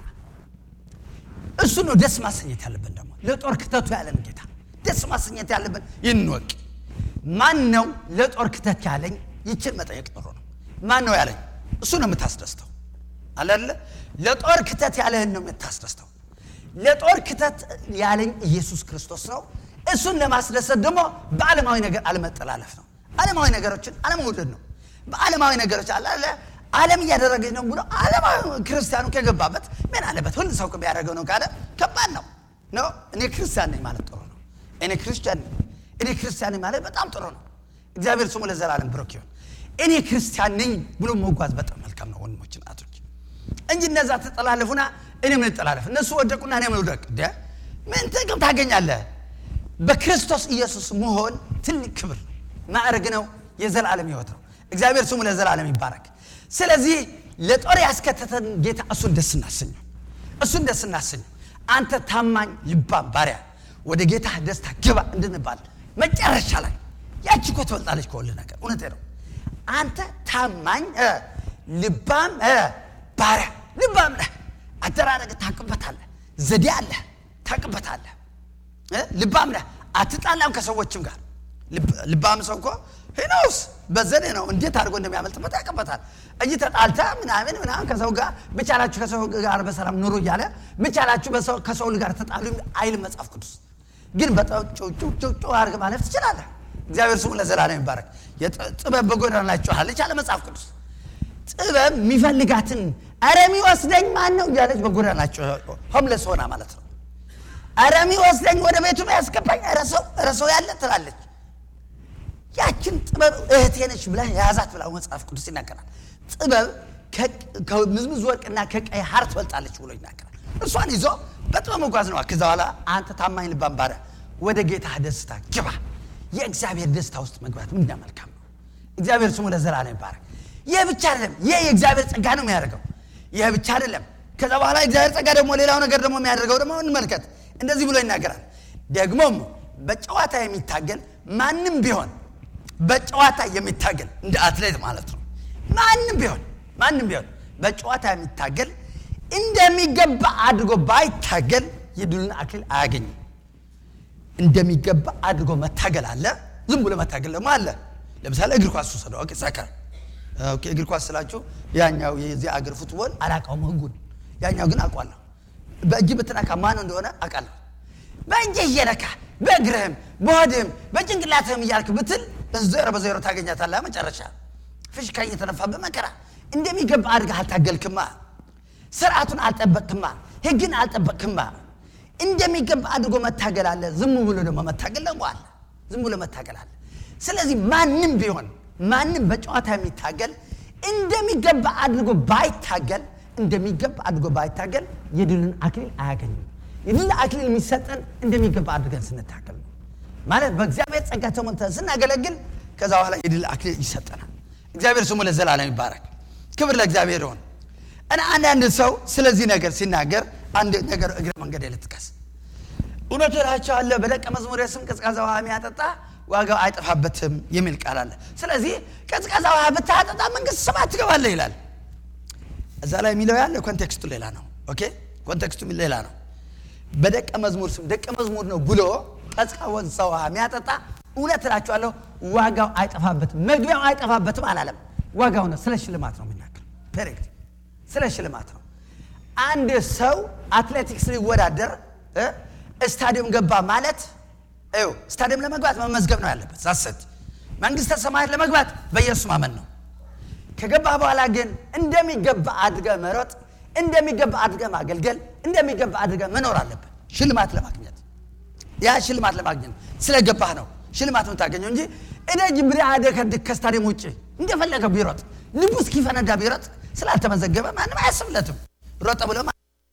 Speaker 1: እሱ ነው ደስ ማሰኘት ያለብን ደግሞ ለጦር ክተቱ ያለን ጌታ ደስ ማሰኘት ያለብን ይንወቅ ማን ነው ለጦር ክተት ያለኝ ይችን መጠየቅ ጥሩ ነው ማን ነው ያለኝ እሱ ነው የምታስደስተው አላለ ለጦር ክተት ያለህን ነው የምታስደስተው ለጦር ክተት ያለኝ ኢየሱስ ክርስቶስ ነው እሱን ለማስደሰት ደግሞ በዓለማዊ ነገር አለመጠላለፍ ነው ዓለማዊ ነገሮችን አለመውደድ ነው በዓለማዊ ነገሮች አላለ ዓለም እያደረገች ነው ብሎ ዓለማዊ ክርስቲያኑ ከገባበት ምን አለበት ሁሉ ሰው ቢያደርገው ነው ካለ ከባድ ነው ነው እኔ ክርስቲያን ነኝ ማለት ጥሩ ነው እኔ ክርስቲያን ነኝ እኔ ክርስቲያን ነኝ ማለት በጣም ጥሩ ነው እግዚአብሔር ስሙ ለዘላለም ብሩክ ይሁን እኔ ክርስቲያን ነኝ ብሎ መጓዝ በጣም መልካም ነው ወንድሞችን አቶች እንጂ እነዛ ተጠላለፉና እኔ ምን ጠላለፍ እነሱ ወደቁና እኔ ምን ውደቅ እንደ ምን ጥቅም ታገኛለህ በክርስቶስ ኢየሱስ መሆን ትልቅ ክብር ማዕረግ ነው የዘላለም ህይወት ነው እግዚአብሔር ስሙ ለዘላለም ይባረክ ስለዚህ ለጦር ያስከተተን ጌታ እሱን ደስ እናሰኘው እሱን ደስ እናሰኘው አንተ ታማኝ ልባም ባሪያ ወደ ጌታ ደስታ ግባ እንድንባል መጨረሻ ላይ ያቺ እኮ ትበልጣለች ከሁሉ ነገር እውነቴ ነው አንተ ታማኝ ልባም ባሪያ ልባም ነህ አደራረግ ታቅበታለህ ዘዴ አለ ታቅበታለህ ልባም ነህ አትጣላም ከሰዎችም ጋር ልባም ሰው እኮ ሄኖስ በዘዴ ነው እንዴት አድርጎ እንደሚያመልጥበት ያቅበታል እንጂ ተጣልተ ምናምን ምናምን ከሰው ጋር ብቻላችሁ ከሰው ጋር በሰላም ኑሩ እያለ ብቻላችሁ ከሰው ጋር ተጣሉ አይል መጽሐፍ ቅዱስ ግን በጩጩጩ አድርግ ማለፍ ትችላለህ እግዚአብሔር ስሙ ለዘላለም ይባረክ ጥበብ በጎዳና ላይ ጮኻለች አለ መጽሐፍ ቅዱስ ጥበብ የሚፈልጋትን አረ የሚወስደኝ ማን ነው እያለች በጎዳናቸው ሆምለስ ሆና ማለት ነው። አረ የሚወስደኝ ወደ ቤቱ ነው ያስገባኝ፣ ኧረ ሰው ኧረ ሰው ያለ ትላለች። ያችን ጥበብ እህቴ ነች ብላ የያዛት ብላ መጽሐፍ ቅዱስ ይናገራል። ጥበብ ከምዝምዝ ወርቅና ከቀይ ሐር ትበልጣለች ብሎ ይናገራል። እርሷን ይዞ በጥበብ መጓዝ ነው። ከዛ በኋላ አንተ ታማኝ ልባም ባሪያ ወደ ጌታ ደስታ ግባ። የእግዚአብሔር ደስታ ውስጥ መግባት ምንኛ መልካም ነው። እግዚአብሔር ስሙ ለዘላለም ይባረክ። ይህ ብቻ አይደለም፣ ይህ የእግዚአብሔር ጸጋ ነው የሚያደርገው። ይህ ብቻ አይደለም። ከዛ በኋላ እግዚአብሔር ጸጋ ደግሞ ሌላው ነገር ደግሞ የሚያደርገው ደግሞ እንመልከት። እንደዚህ ብሎ ይናገራል። ደግሞም በጨዋታ የሚታገል ማንም ቢሆን በጨዋታ የሚታገል እንደ አትሌት ማለት ነው። ማንም ቢሆን ማንም ቢሆን በጨዋታ የሚታገል እንደሚገባ አድርጎ ባይታገል የድሉን አክሊል አያገኝም። እንደሚገባ አድርጎ መታገል አለ። ዝም ብሎ መታገል ደግሞ አለ። ለምሳሌ እግር ኳስ ውሰደው። ኦኬ ሰከር ኦኬ፣ እግር ኳስ ስላችሁ ያኛው የዚህ አገር ፉትቦል አላውቀውም ህጉን፣ ያኛው ግን አውቋለሁ። በእጅ ብትነካ ማን እንደሆነ አውቃለሁ። በእጅህ እየነካ በእግርህም በሆድህም በጭንቅላትህም እያልክ ብትል ዜሮ በዜሮ ታገኛታለህ። መጨረሻ ፍሽካ እየተነፋ በመከራ እንደሚገባ አድርገህ አልታገልክማ። ስርዓቱን አልጠበቅክማ። ህግን አልጠበቅክማ። እንደሚገባ አድርጎ መታገል አለ። ዝም ብሎ ደግሞ መታገል ደግሞ አለ። ዝም ብሎ መታገል አለ። ስለዚህ ማንም ቢሆን ማንም በጨዋታ የሚታገል እንደሚገባ አድርጎ ባይታገል እንደሚገባ አድርጎ ባይታገል የድልን አክሊል አያገኝም። የድል አክሊል የሚሰጠን እንደሚገባ አድርገን ስንታገል ነው። ማለት በእግዚአብሔር ጸጋ ተሞልተን ስናገለግል ከዛ በኋላ የድል አክሊል ይሰጠናል። እግዚአብሔር ስሙ ለዘላለም ይባረክ። ክብር ለእግዚአብሔር ይሆን እና አንዳንድ ሰው ስለዚህ ነገር ሲናገር አንድ ነገር እግረ መንገድ ልጥቀስ። እውነት እላቸዋለሁ በደቀ መዝሙር ስም ቀዝቃዛ ውሃ የሚያጠጣ ዋጋው አይጠፋበትም የሚል ቃል አለ። ስለዚህ ቀዝቃዛ ውሃ ብታጠጣ መንግስት ሰማያት ትገባለህ ይላል። እዛ ላይ የሚለው ያለ ኮንቴክስቱ ሌላ ነው። ኦኬ ኮንቴክስቱ ሌላ ነው። በደቀ መዝሙር ስም ደቀ መዝሙር ነው ብሎ ቀዝቃዛ ውሃ የሚያጠጣ እውነት እላቸዋለሁ ዋጋው አይጠፋበትም፣ መግቢያው አይጠፋበትም አላለም። ዋጋው ነው። ስለ ሽልማት ነው የሚናገር። ፔሬክት ስለ ሽልማት ነው። አንድ ሰው አትሌቲክስ ሊወዳደር ስታዲየም ገባ ማለት ይኸው ስታዲየም ለመግባት መመዝገብ ነው ያለበት። ዛሰት መንግስተ ሰማያት ለመግባት በኢየሱስ ማመን ነው። ከገባ በኋላ ግን እንደሚገባ አድርገ መሮጥ፣ እንደሚገባ አድርገ ማገልገል፣ እንደሚገባ አድርገ መኖር አለበት ሽልማት ለማግኘት። ያ ሽልማት ለማግኘት ስለገባህ ነው ሽልማት የምታገኘው እንጂ እደጅ ብሪ አደከድክ ከስታዲየም ውጭ እንደፈለገ ቢሮጥ ልቡ እስኪፈነዳ ቢሮጥ ስላልተመዘገበ ማንም አያስብለትም። ሮጠ ብሎ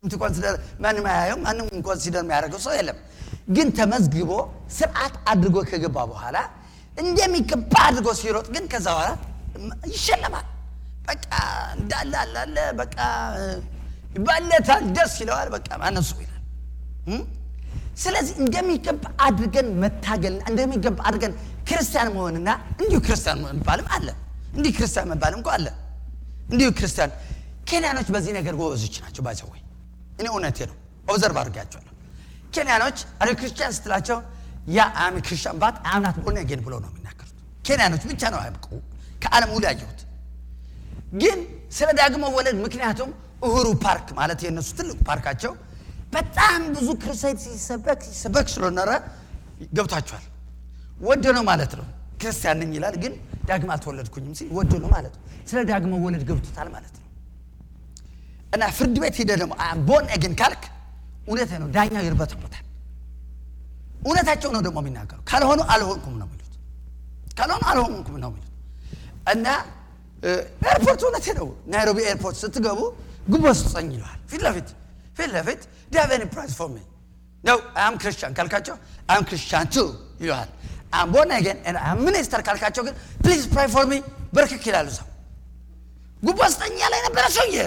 Speaker 1: ማንም አያየው፣ ማንም ኮንሲደር የሚያደርገው ሰው የለም። ግን ተመዝግቦ ስርዓት አድርጎ ከገባ በኋላ እንደሚገባ አድርጎ ሲሮጥ ግን ከዛ በኋላ ይሸለማል። በቃ እንዳለ አላለ በቃ ይባለታል፣ ደስ ይለዋል። በቃ ማነሱ ይላል። ስለዚህ እንደሚገባ አድርገን መታገልና እንደሚገባ አድርገን ክርስቲያን መሆንና እንዲሁ ክርስቲያን መባልም አለ። እንዲህ ክርስቲያን መባልም እኮ አለ። እንዲሁ ክርስቲያን ኬንያኖች በዚህ ነገር ጎበዞች ናቸው። ባይሰወይ እኔ እውነቴ ነው፣ ኦብዘርቭ አድርጌያቸዋለሁ። ኬንያኖች አሪ ክርስቲያን ስትላቸው ያ አሚ ክርስቲያን ባት አምናት ቦርን አጌን ብሎ ነው የሚናገሩት። ኬንያኖች ብቻ ነው ያብቁ ከዓለም ሁሉ ያየሁት። ግን ስለ ዳግሞ ወለድ ምክንያቱም እሁሩ ፓርክ ማለት የእነሱ ትልቁ ፓርካቸው በጣም ብዙ ክርስቲያን ሲሰበክ ሲሰበክ ስለኖረ ገብቷቸዋል። ወዶ ነው ማለት ነው። ክርስቲያን ነኝ ይላል፣ ግን ዳግም አልተወለድኩኝም ሲል ወዶ ነው ማለት ነው። ስለ ዳግሞ ወለድ ገብቶታል ማለት ነው። እና ፍርድ ቤት ሄደ ደግሞ ቦን ኤግን ካልክ እውነት ነው፣ ዳኛው ይርበተበታል። እውነታቸው ነው ደግሞ የሚናገሩ። ካልሆኑ አልሆንኩም ነው የሚሉት፣ ካልሆኑ አልሆንኩም ነው የሚሉት። እና ኤርፖርት እውነቴ ነው፣ ናይሮቢ ኤርፖርት ስትገቡ ጉቦ ስጠኝ ይለዋል። ፊት ለፊት ፊት ለፊት ዳቨን ፕራይስ ፎር ሚ ነው አም ክርስቲያን ካልካቸው አም ክርስቲያን ቱ ይለዋል። አም ቦርን አጌን አም ሚኒስተር ካልካቸው ግን ፕሊዝ ፕራይ ፎር ሚ በርክክ ይላሉ። ሰው ጉቦ ስጠኝ ያለ የነበረ ሰውዬ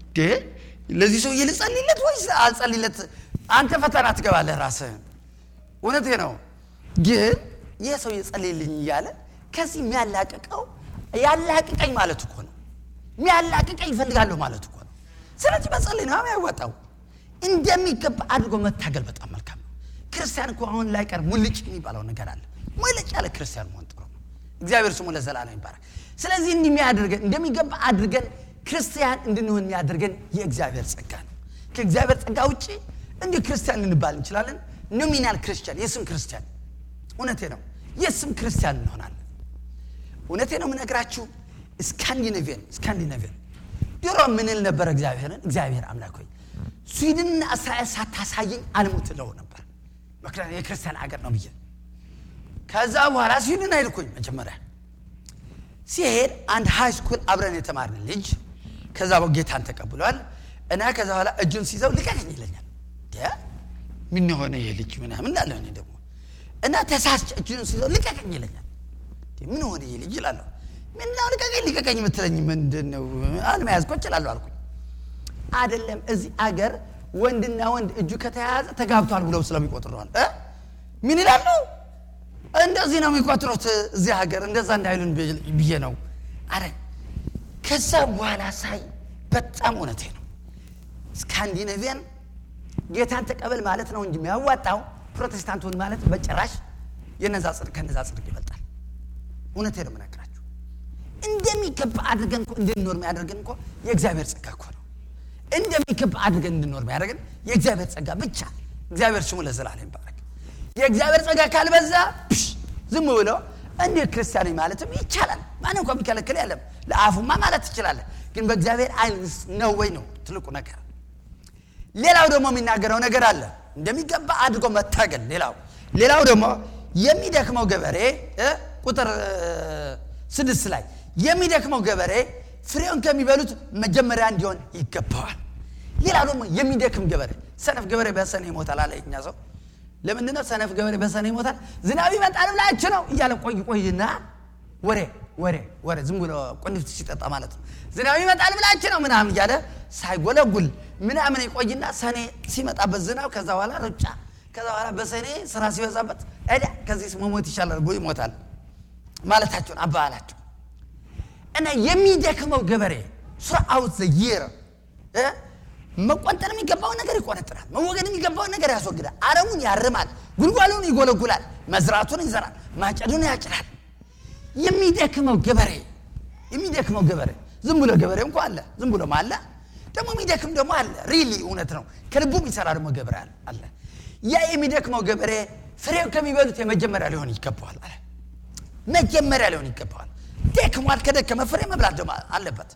Speaker 1: ለዚህ ሰውዬ ልጸልይለት ወይስ አልጸልይለት? አንተ ፈተና ትገባለህ ራስህን። እውነቴ ነው። ግን ይህ ሰው የጸልይልኝ እያለ ከዚህ የሚያላቅቀው ያላቅቀኝ ማለት እኮ ነው። የሚያላቅቀኝ ይፈልጋለሁ ማለት እኮ ነው። ስለዚህ መጸለይ ነው ያወጣው። እንደሚገባ አድርጎ መታገል በጣም መልካም ነው። ክርስቲያን እኮ አሁን ላይ ቀር ሙልጭ የሚባለው ነገር አለ። ሙልጭ ያለ ክርስቲያን መሆን ጥሩ ነው። እግዚአብሔር ስሙ ለዘላለም ይባረክ። ስለዚህ እንዲህ የሚያደርገን እንደሚገባ አድርገን ክርስቲያን እንድንሆን የሚያደርገን የእግዚአብሔር ጸጋ ነው። ከእግዚአብሔር ጸጋ ውጭ እንዲሁ ክርስቲያን ልንባል እንችላለን። ኖሚናል ክርስቲያን፣ የስም ክርስቲያን። እውነቴ ነው፣ የስም ክርስቲያን እንሆናለን። እውነቴ ነው የምነግራችሁ። ስካንዲኔቪያን ስካንዲኔቪያን ድሮ ምንል ነበር እግዚአብሔርን እግዚአብሔር አምላክ ሆይ ስዊድንና እስራኤል ሳታሳየኝ አልሙት እለው ነበር ምክንያቱም የክርስቲያን አገር ነው ብዬ ከዛ በኋላ ስዊድን አይልኩኝ መጀመሪያ ሲሄድ አንድ ሃይ ስኩል አብረን የተማርን ልጅ ከዛ ጌታን ተቀብሏል እና ከዛ በኋላ እጁን ሲይዘው ልቀቀኝ ይለኛል ምን የሆነ ይሄ ልጅ ምናምን እንዳለ እኔ ደግሞ እና ተሳስቼ እጁን ሲይዘው ልቀቀኝ ይለኛል ምን ሆነ ይሄ ልጅ ይላለሁ ምንድነው ልቀቀኝ ልቀቀኝ የምትለኝ ምንድን ነው አልመያዝ እኮ እችላለሁ አልኩኝ አይደለም እዚህ አገር ወንድና ወንድ እጁ ከተያያዘ ተጋብቷል ብለው ስለሚቆጥረዋል ምን ይላሉ እንደዚህ ነው የሚቆጥሩት እዚህ ሀገር እንደዛ እንዳይሉን ብዬ ነው አረ ከዛ በኋላ ሳይ በጣም እውነቴ ነው ስካንዲኔቪያን ጌታን ተቀበል ማለት ነው እንጂ የሚያዋጣው ፕሮቴስታንቱን ማለት በጭራሽ የነዛ ጽድቅ ከነዛ ጽድቅ ይበልጣል እውነቴ ነው የምነግራችሁ እንደሚገባ አድርገን እኮ እንድንኖር የሚያደርገን እኮ የእግዚአብሔር ጸጋ እኮ ነው እንደሚገባ አድርገን እንድንኖር የሚያደርገን የእግዚአብሔር ጸጋ ብቻ እግዚአብሔር ስሙ ለዘላለም ይባረክ የእግዚአብሔር ጸጋ ካልበዛ ዝም ብሎ እንዴ ክርስቲያኖች ማለትም ይቻላል ማንም እንኳ የሚከለክል ያለም ለአፉማ ማለት ትችላለ ግን በእግዚአብሔር አይን ነው ወይ ነው ትልቁ ነገር ሌላው ደግሞ የሚናገረው ነገር አለ እንደሚገባ አድርጎ መታገል ሌላው ሌላው ደግሞ የሚደክመው ገበሬ ቁጥር ስድስት ላይ የሚደክመው ገበሬ ፍሬውን ከሚበሉት መጀመሪያ እንዲሆን ይገባዋል ሌላው ደግሞ የሚደክም ገበሬ ሰነፍ ገበሬ በሰኔ ይሞታል አለ እኛ ሰው ለምንድን ነው ሰነፍ ገበሬ በሰኔ ይሞታል ዝናብ ይመጣል ብላችሁ ነው እያለ ቆይ ቆይና ወሬ ወሬ ወሬ ዝም ብሎ ቁንፍት ሲጠጣ ማለት ነው ዝናብ ይመጣል ብላችሁ ነው ምናምን እያለ ሳይጎለጉል ምናምን ይቆይና ሰኔ ሲመጣበት ዝናብ ከዛ በኋላ ሩጫ ከዛ በኋላ በሰኔ ስራ ሲበዛበት ዳ ከዚህ መሞት ይሻላል ብሎ ይሞታል ማለታቸውን አባባላቸው እና የሚደክመው ገበሬ ስራአውት ዘይር መቆንጠር የሚገባውን ነገር ይቆነጥራል መወገድ የሚገባውን ነገር ያስወግዳል አረሙን ያርማል ጉልጓሉን ይጎለጉላል መዝራቱን ይዘራል ማጨዱን ያጭዳል የሚደክመው ገበሬ የሚደክመው ገበሬ ዝም ብሎ ገበሬ እንኳ አለ ዝም ብሎም አለ ደግሞ የሚደክም ደግሞ አለ ሪሊ እውነት ነው ከልቡ የሚሰራ ደግሞ ገበሬ አለ ያ የሚደክመው ገበሬ ፍሬው ከሚበሉት የመጀመሪያ ሊሆን ይገባዋል አለ መጀመሪያ ሊሆን ይገባዋል ደክሟል ከደከመ ፍሬ መብላት ደግሞ አለበት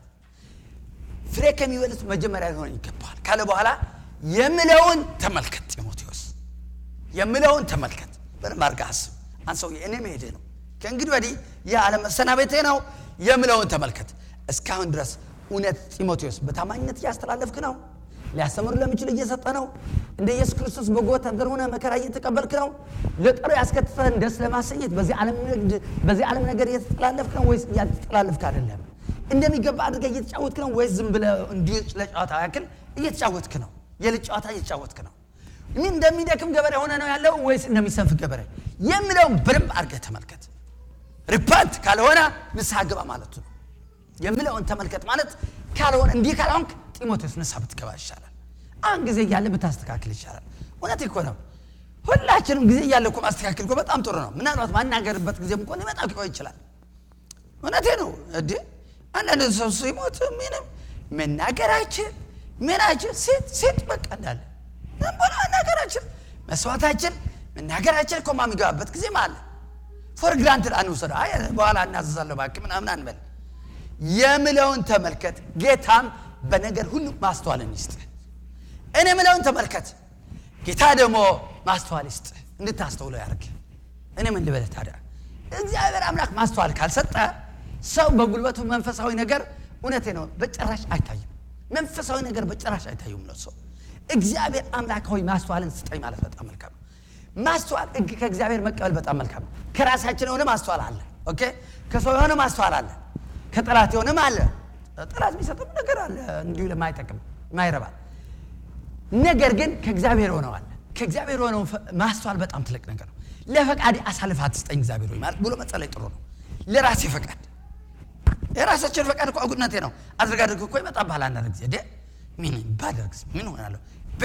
Speaker 1: ፍሬ ከሚበሉት መጀመሪያ ሊሆን ይገባዋል ካለ በኋላ የምለውን ተመልከት ጢሞቴዎስ የምለውን ተመልከት በደንብ አድርገህ አስብ አንሰው እኔ መሄድ ነው ከእንግዲህ ወዲህ ይህ አለመሰናበቴ ነው የምለውን ተመልከት እስካሁን ድረስ እውነት ጢሞቴዎስ በታማኝነት እያስተላለፍክ ነው ሊያስተምሩ ለሚችል እየሰጠ ነው እንደ ኢየሱስ ክርስቶስ በጎ ወታደር ሆነ መከራ እየተቀበልክ ነው ለጠሩ ያስከትተን ደስ ለማሰኘት በዚህ ዓለም ንግድ በዚህ ዓለም ነገር እየተጠላለፍክ ነው ወይስ እያተጠላለፍክ አይደለም እንደሚገባ አድርገህ እየተጫወትክ ነው ወይስ ዝም ብለህ እንዲሁ ለጨዋታ ያክል እየተጫወትክ ነው የልጅ ጨዋታ እየተጫወትክ ነው ምን እንደሚደክም ገበሬ ሆነ ነው ያለው ወይስ እንደሚሰንፍ ገበሬ የሚለውን በደንብ አድርገህ ተመልከት ሪፓንት ካልሆነ ንስሐ ግባ ማለቱ ነው የምለውን ተመልከት ማለት ካልሆነ እንዲህ ካልሆንክ ጢሞቴዎስ ንስሐ ብትገባ ይሻላል አሁን ጊዜ እያለ ብታስተካክል ይሻላል እውነት እኮ ነው ሁላችንም ጊዜ እያለ እኮ ማስተካከል እኮ በጣም ጥሩ ነው ምናልባት ማናገርበት ጊዜም እኮ ሊመጣ ሊቆይ ይችላል እውነቴ ነው እዲ አንዳንድ ሰው ሲሞት ምንም መናገራችን ምናችን ሴት ሴት በቃ እንዳለ ዝም ብሎ መናገራችን መስዋዕታችን መናገራችን እኮ ማሚገባበት ጊዜም አለ ፎር ግራንትድ አንውሰደ አይ በኋላ እናዘዛለሁ ባክ ምናምን አንበል የምለውን ተመልከት ጌታም በነገር ሁሉ ማስተዋልን ይስጥ እኔ ምለውን ተመልከት ጌታ ደግሞ ማስተዋል ይስጥ እንድታስተውለው ያርግ እኔ ምን ልበለ ታዲያ እግዚአብሔር አምላክ ማስተዋል ካልሰጠ ሰው በጉልበቱ መንፈሳዊ ነገር እውነቴ ነው በጭራሽ አይታይም መንፈሳዊ ነገር በጭራሽ አይታዩም ነው ሰው እግዚአብሔር አምላክ ሆይ ማስተዋልን ስጠኝ ማለት በጣም መልካም ነው ማስተዋል ህግ ከእግዚአብሔር መቀበል በጣም መልካም ነው ከራሳችን የሆነ ማስተዋል አለ ኦኬ ከሰው የሆነ ማስተዋል አለ ከጠላት የሆነም አለ ጠላት የሚሰጠም ነገር አለ እንዲሁ ለማይጠቅም ማይረባል ነገር ግን ከእግዚአብሔር ሆነዋል ከእግዚአብሔር ሆነው ማስተዋል በጣም ትልቅ ነገር ነው ለፈቃድ አሳልፍ አትስጠኝ እግዚአብሔር ሆይ ማለት ብሎ መጸለይ ጥሩ ነው ለራሴ ፈቃድ የራሳችን ፈቃድ እኮ አጉድነቴ ነው አድርግ አድርግ እኮ ይመጣብሃል አንዳንድ ጊዜ ደ ምን ባደርግስ ምን ሆናለሁ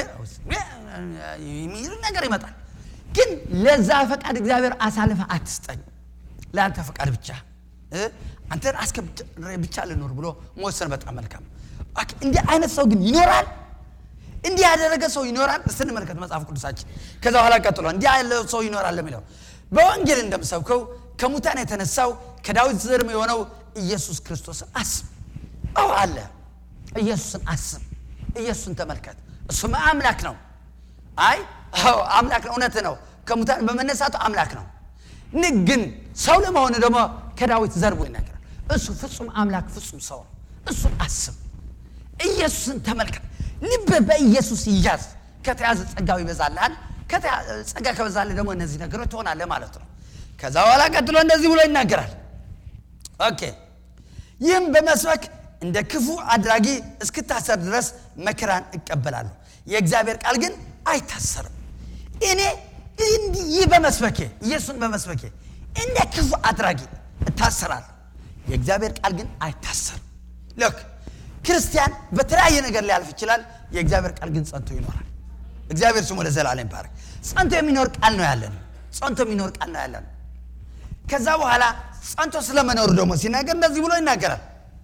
Speaker 1: የሚል ነገር ይመጣል ግን ለዛ ፈቃድ እግዚአብሔር አሳልፈ አትስጠኝ ለአንተ ፈቃድ ብቻ አንተን አስከብሬ ብቻ ልኖር ብሎ መወሰን በጣም መልካም እንዲህ አይነት ሰው ግን ይኖራል እንዲህ ያደረገ ሰው ይኖራል እስቲ እንመልከት መጽሐፍ ቅዱሳችን ከዛ በኋላ ቀጥሎ እንዲህ ያለ ሰው ይኖራል ለሚለው በወንጌል እንደምሰብከው ከሙታን የተነሳው ከዳዊት ዘርም የሆነው ኢየሱስ ክርስቶስን አስብ አዎ አለ ኢየሱስን አስብ፣ ኢየሱስን ተመልከት። እሱም አምላክ ነው። አይ አዎ አምላክ ነው፣ እውነት ነው። ከሙታን በመነሳቱ አምላክ ነው። ን ግን ሰው ለመሆኑ ደግሞ ከዳዊት ዘርቦ ይናገራል። እሱ ፍጹም አምላክ ፍጹም ሰው ነው። እሱን አስብ፣ ኢየሱስን ተመልከት። ልብ በኢየሱስ ይያዝ። ከተያዘ ጸጋው ይበዛልሃል። ከተያ- ጸጋ ከበዛልህ ደግሞ እነዚህ ነገሮች ትሆናለህ ማለት ነው። ከዛ በኋላ ቀጥሎ እንደዚህ ብሎ ይናገራል። ኦኬ ይህም በመስበክ እንደ ክፉ አድራጊ እስክታሰር ድረስ መከራን እቀበላለሁ። የእግዚአብሔር ቃል ግን አይታሰርም። እኔ እንዲህ ይህ በመስበኬ ኢየሱስን በመስበኬ እንደ ክፉ አድራጊ እታሰራለሁ። የእግዚአብሔር ቃል ግን አይታሰርም። ልክ ክርስቲያን በተለያየ ነገር ሊያልፍ ይችላል። የእግዚአብሔር ቃል ግን ጸንቶ ይኖራል። እግዚአብሔር ስሙ ለዘላለም ይባረክ። ጸንቶ የሚኖር ቃል ነው ያለን። ጸንቶ የሚኖር ቃል ነው ያለን። ከዛ በኋላ ጸንቶ ስለመኖሩ ደግሞ ሲናገር እንደዚህ ብሎ ይናገራል።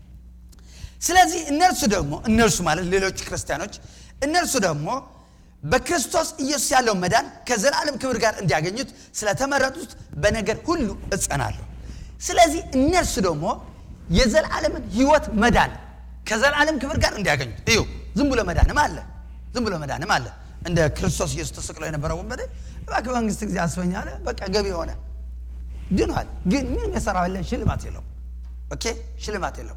Speaker 1: ስለዚህ እነርሱ ደግሞ እነርሱ ማለት ሌሎች ክርስቲያኖች እነርሱ ደግሞ በክርስቶስ ኢየሱስ ያለው መዳን ከዘላለም ክብር ጋር እንዲያገኙት ስለተመረጡት በነገር ሁሉ እጸናለሁ። ስለዚህ እነርሱ ደግሞ የዘላለምን ሕይወት መዳን ከዘላለም ክብር ጋር እንዲያገኙት እዩ። ዝም ብሎ መዳንም አለ፣ ዝም ብሎ መዳንም አለ። እንደ ክርስቶስ ኢየሱስ ተሰቅሎ የነበረው ወንበዴ እባክህ መንግስት ጊዜ አስበኝ አለ። በቃ ገቢ ሆነ ድኗል። ግን ምንም የሰራው የለን ሽልማት የለውም። ኦኬ ሽልማት የለውም።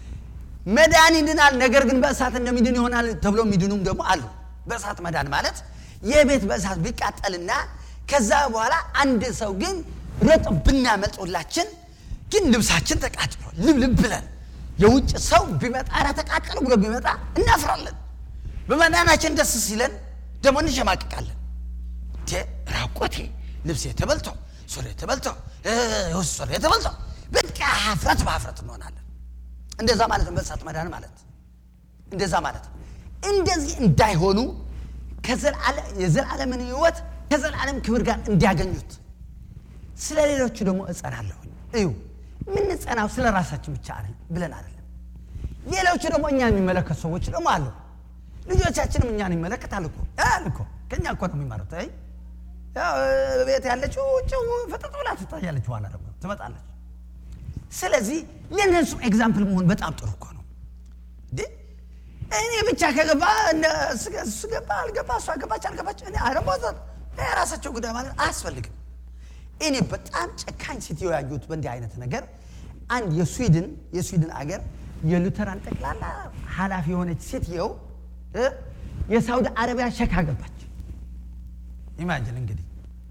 Speaker 1: መዳን ይድናል፣ ነገር ግን በእሳት እንደሚድን ይሆናል ተብሎ የሚድኑም ደግሞ አሉ። በእሳት መዳን ማለት የቤት በእሳት ቢቃጠልና ከዛ በኋላ አንድ ሰው ግን ሮጦ ብናመልጦላችን ግን ልብሳችን ተቃጥሎ ልብልብ ብለን የውጭ ሰው ቢመጣ ኧረ ተቃጠሉ ብሎ ቢመጣ እናፍራለን። በመዳናችን ደስ ሲለን ደግሞ እንሸማቅቃለን። እንዴ ራቆቴ ልብሴ ተበልቶ ሱሬ ተበልቶ ውስጥ ሱሬ ተበልቶ በቃ ሀፍረት በሀፍረት እንሆናለን። እንደዛ ማለት ነው በእሳት መዳን ማለት እንደዛ ማለት ነው። እንደዚህ እንዳይሆኑ ከዘላለም- የዘላለምን ሕይወት ከዘላለም ክብር ጋር እንዲያገኙት ስለ ሌሎቹ ደግሞ እጸናለሁኝ። እዩ የምንጸናው ስለ ራሳችን ብቻ አይደል ብለን አይደለም። ሌሎቹ ደግሞ እኛ የሚመለከቱ ሰዎች ደግሞ አሉ። ልጆቻችንም እኛን ይመለከታል እኮ ያል እኮ ከእኛ እኮ ነው የሚማሩት። አይ ያው ቤት ያለችው ውጭው ፍጥጥ ብላ ትታያለች፣ በኋላ ደግሞ ትመጣለች። ስለዚህ ለእነሱም ኤግዛምፕል መሆን በጣም ጥሩ እኮ ነው። እንዴ እኔ ብቻ ከገባ እነ- እሱ- እሱ ገባ አልገባ እሷ ገባች አልገባች እኔ አረቦዘር የራሳቸው ጉዳይ ማለት አያስፈልግም። እኔ በጣም ጨካኝ ሴትዮ ያየሁት በእንዲህ አይነት ነገር አንድ የስዊድን የስዊድን አገር የሉተራን ጠቅላላ ኃላፊ የሆነች ሴትየው እ የሳውዲ አረቢያ ሸክ አገባች። ኢማጅን እንግዲህ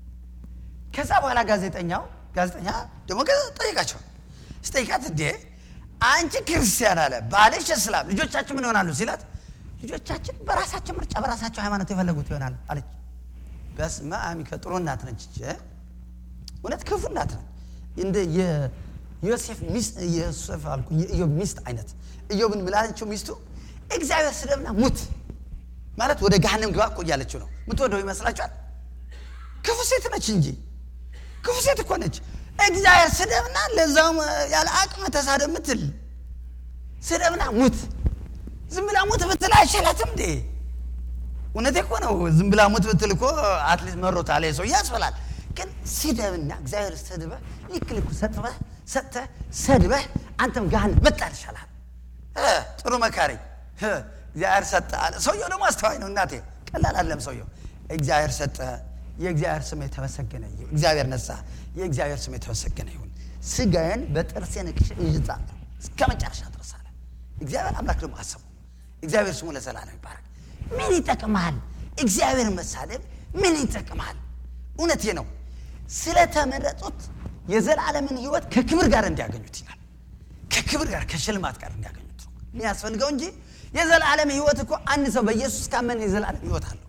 Speaker 1: ከዛ በኋላ ጋዜጠኛው ጋዜጠኛ ደግሞ ጠይቃቸው ስጠይቃት እንዴ አንቺ ክርስቲያን አለ ባልሽ እስላም ልጆቻችን ምን ይሆናሉ ሲላት ልጆቻችን በራሳቸው ምርጫ በራሳቸው ሃይማኖት የፈለጉት ይሆናል አለች በስመ አብ ጥሩ እናት ነች እች እውነት ክፉ እናት ነች እንደ የዮሴፍ ሚስት የዮሴፍ አልኩ የኢዮብ ሚስት አይነት ኢዮብን ምላለችው ሚስቱ እግዚአብሔር ስደብና ሙት ማለት ወደ ገሃነም ግባ እኮ እያለችው ነው ምትወደው ይመስላችኋል ክፉ ሴት ነች እንጂ ክፉ ሴት እኮ ነች። እግዚአብሔር ስደብና ለዛውም ያለ አቅመ ተሳደብ ምትል ስደብና ሙት። ዝም ብላ ሙት ብትል አይሻላትም እንዴ? እውነቴ እኮ ነው። ዝም ብላ ሙት ብትል እኮ አትሊስት መሮታል ሰው ያስበላል። ግን ስደብና እግዚአብሔር ሰድበህ ልክ ልኩ ሰጥበህ ሰጥተህ ሰድበህ አንተም ጋህን መጣል ይሻላል። እ ጥሩ መካሪ እ እግዚአብሔር ሰጠ አለ። ሰውየው ደግሞ አስተዋይ ነው እናቴ፣ ቀላል አለም ሰውየው። እግዚአብሔር ሰጠ የእግዚአብሔር ስም የተመሰገነ ይሁን። እግዚአብሔር ነሳ፣ የእግዚአብሔር ስም የተመሰገነ ይሁን። ስጋዬን በጥርሴ ነክሼ እይዛለሁ እስከ መጨረሻ ድረስ አለ። እግዚአብሔር አምላክ ደግሞ አሰቡ። እግዚአብሔር ስሙ ለዘላለም ይባረክ። ምን ይጠቅማል? እግዚአብሔር መሳደብ ምን ይጠቅማል? እውነቴ ነው። ስለተመረጡት የዘላለምን ሕይወት ከክብር ጋር እንዲያገኙት ይላል። ከክብር ጋር ከሽልማት ጋር እንዲያገኙት ነው የሚያስፈልገው እንጂ የዘላለም ሕይወት እኮ አንድ ሰው በኢየሱስ ካመን የዘላለም ሕይወት አለው።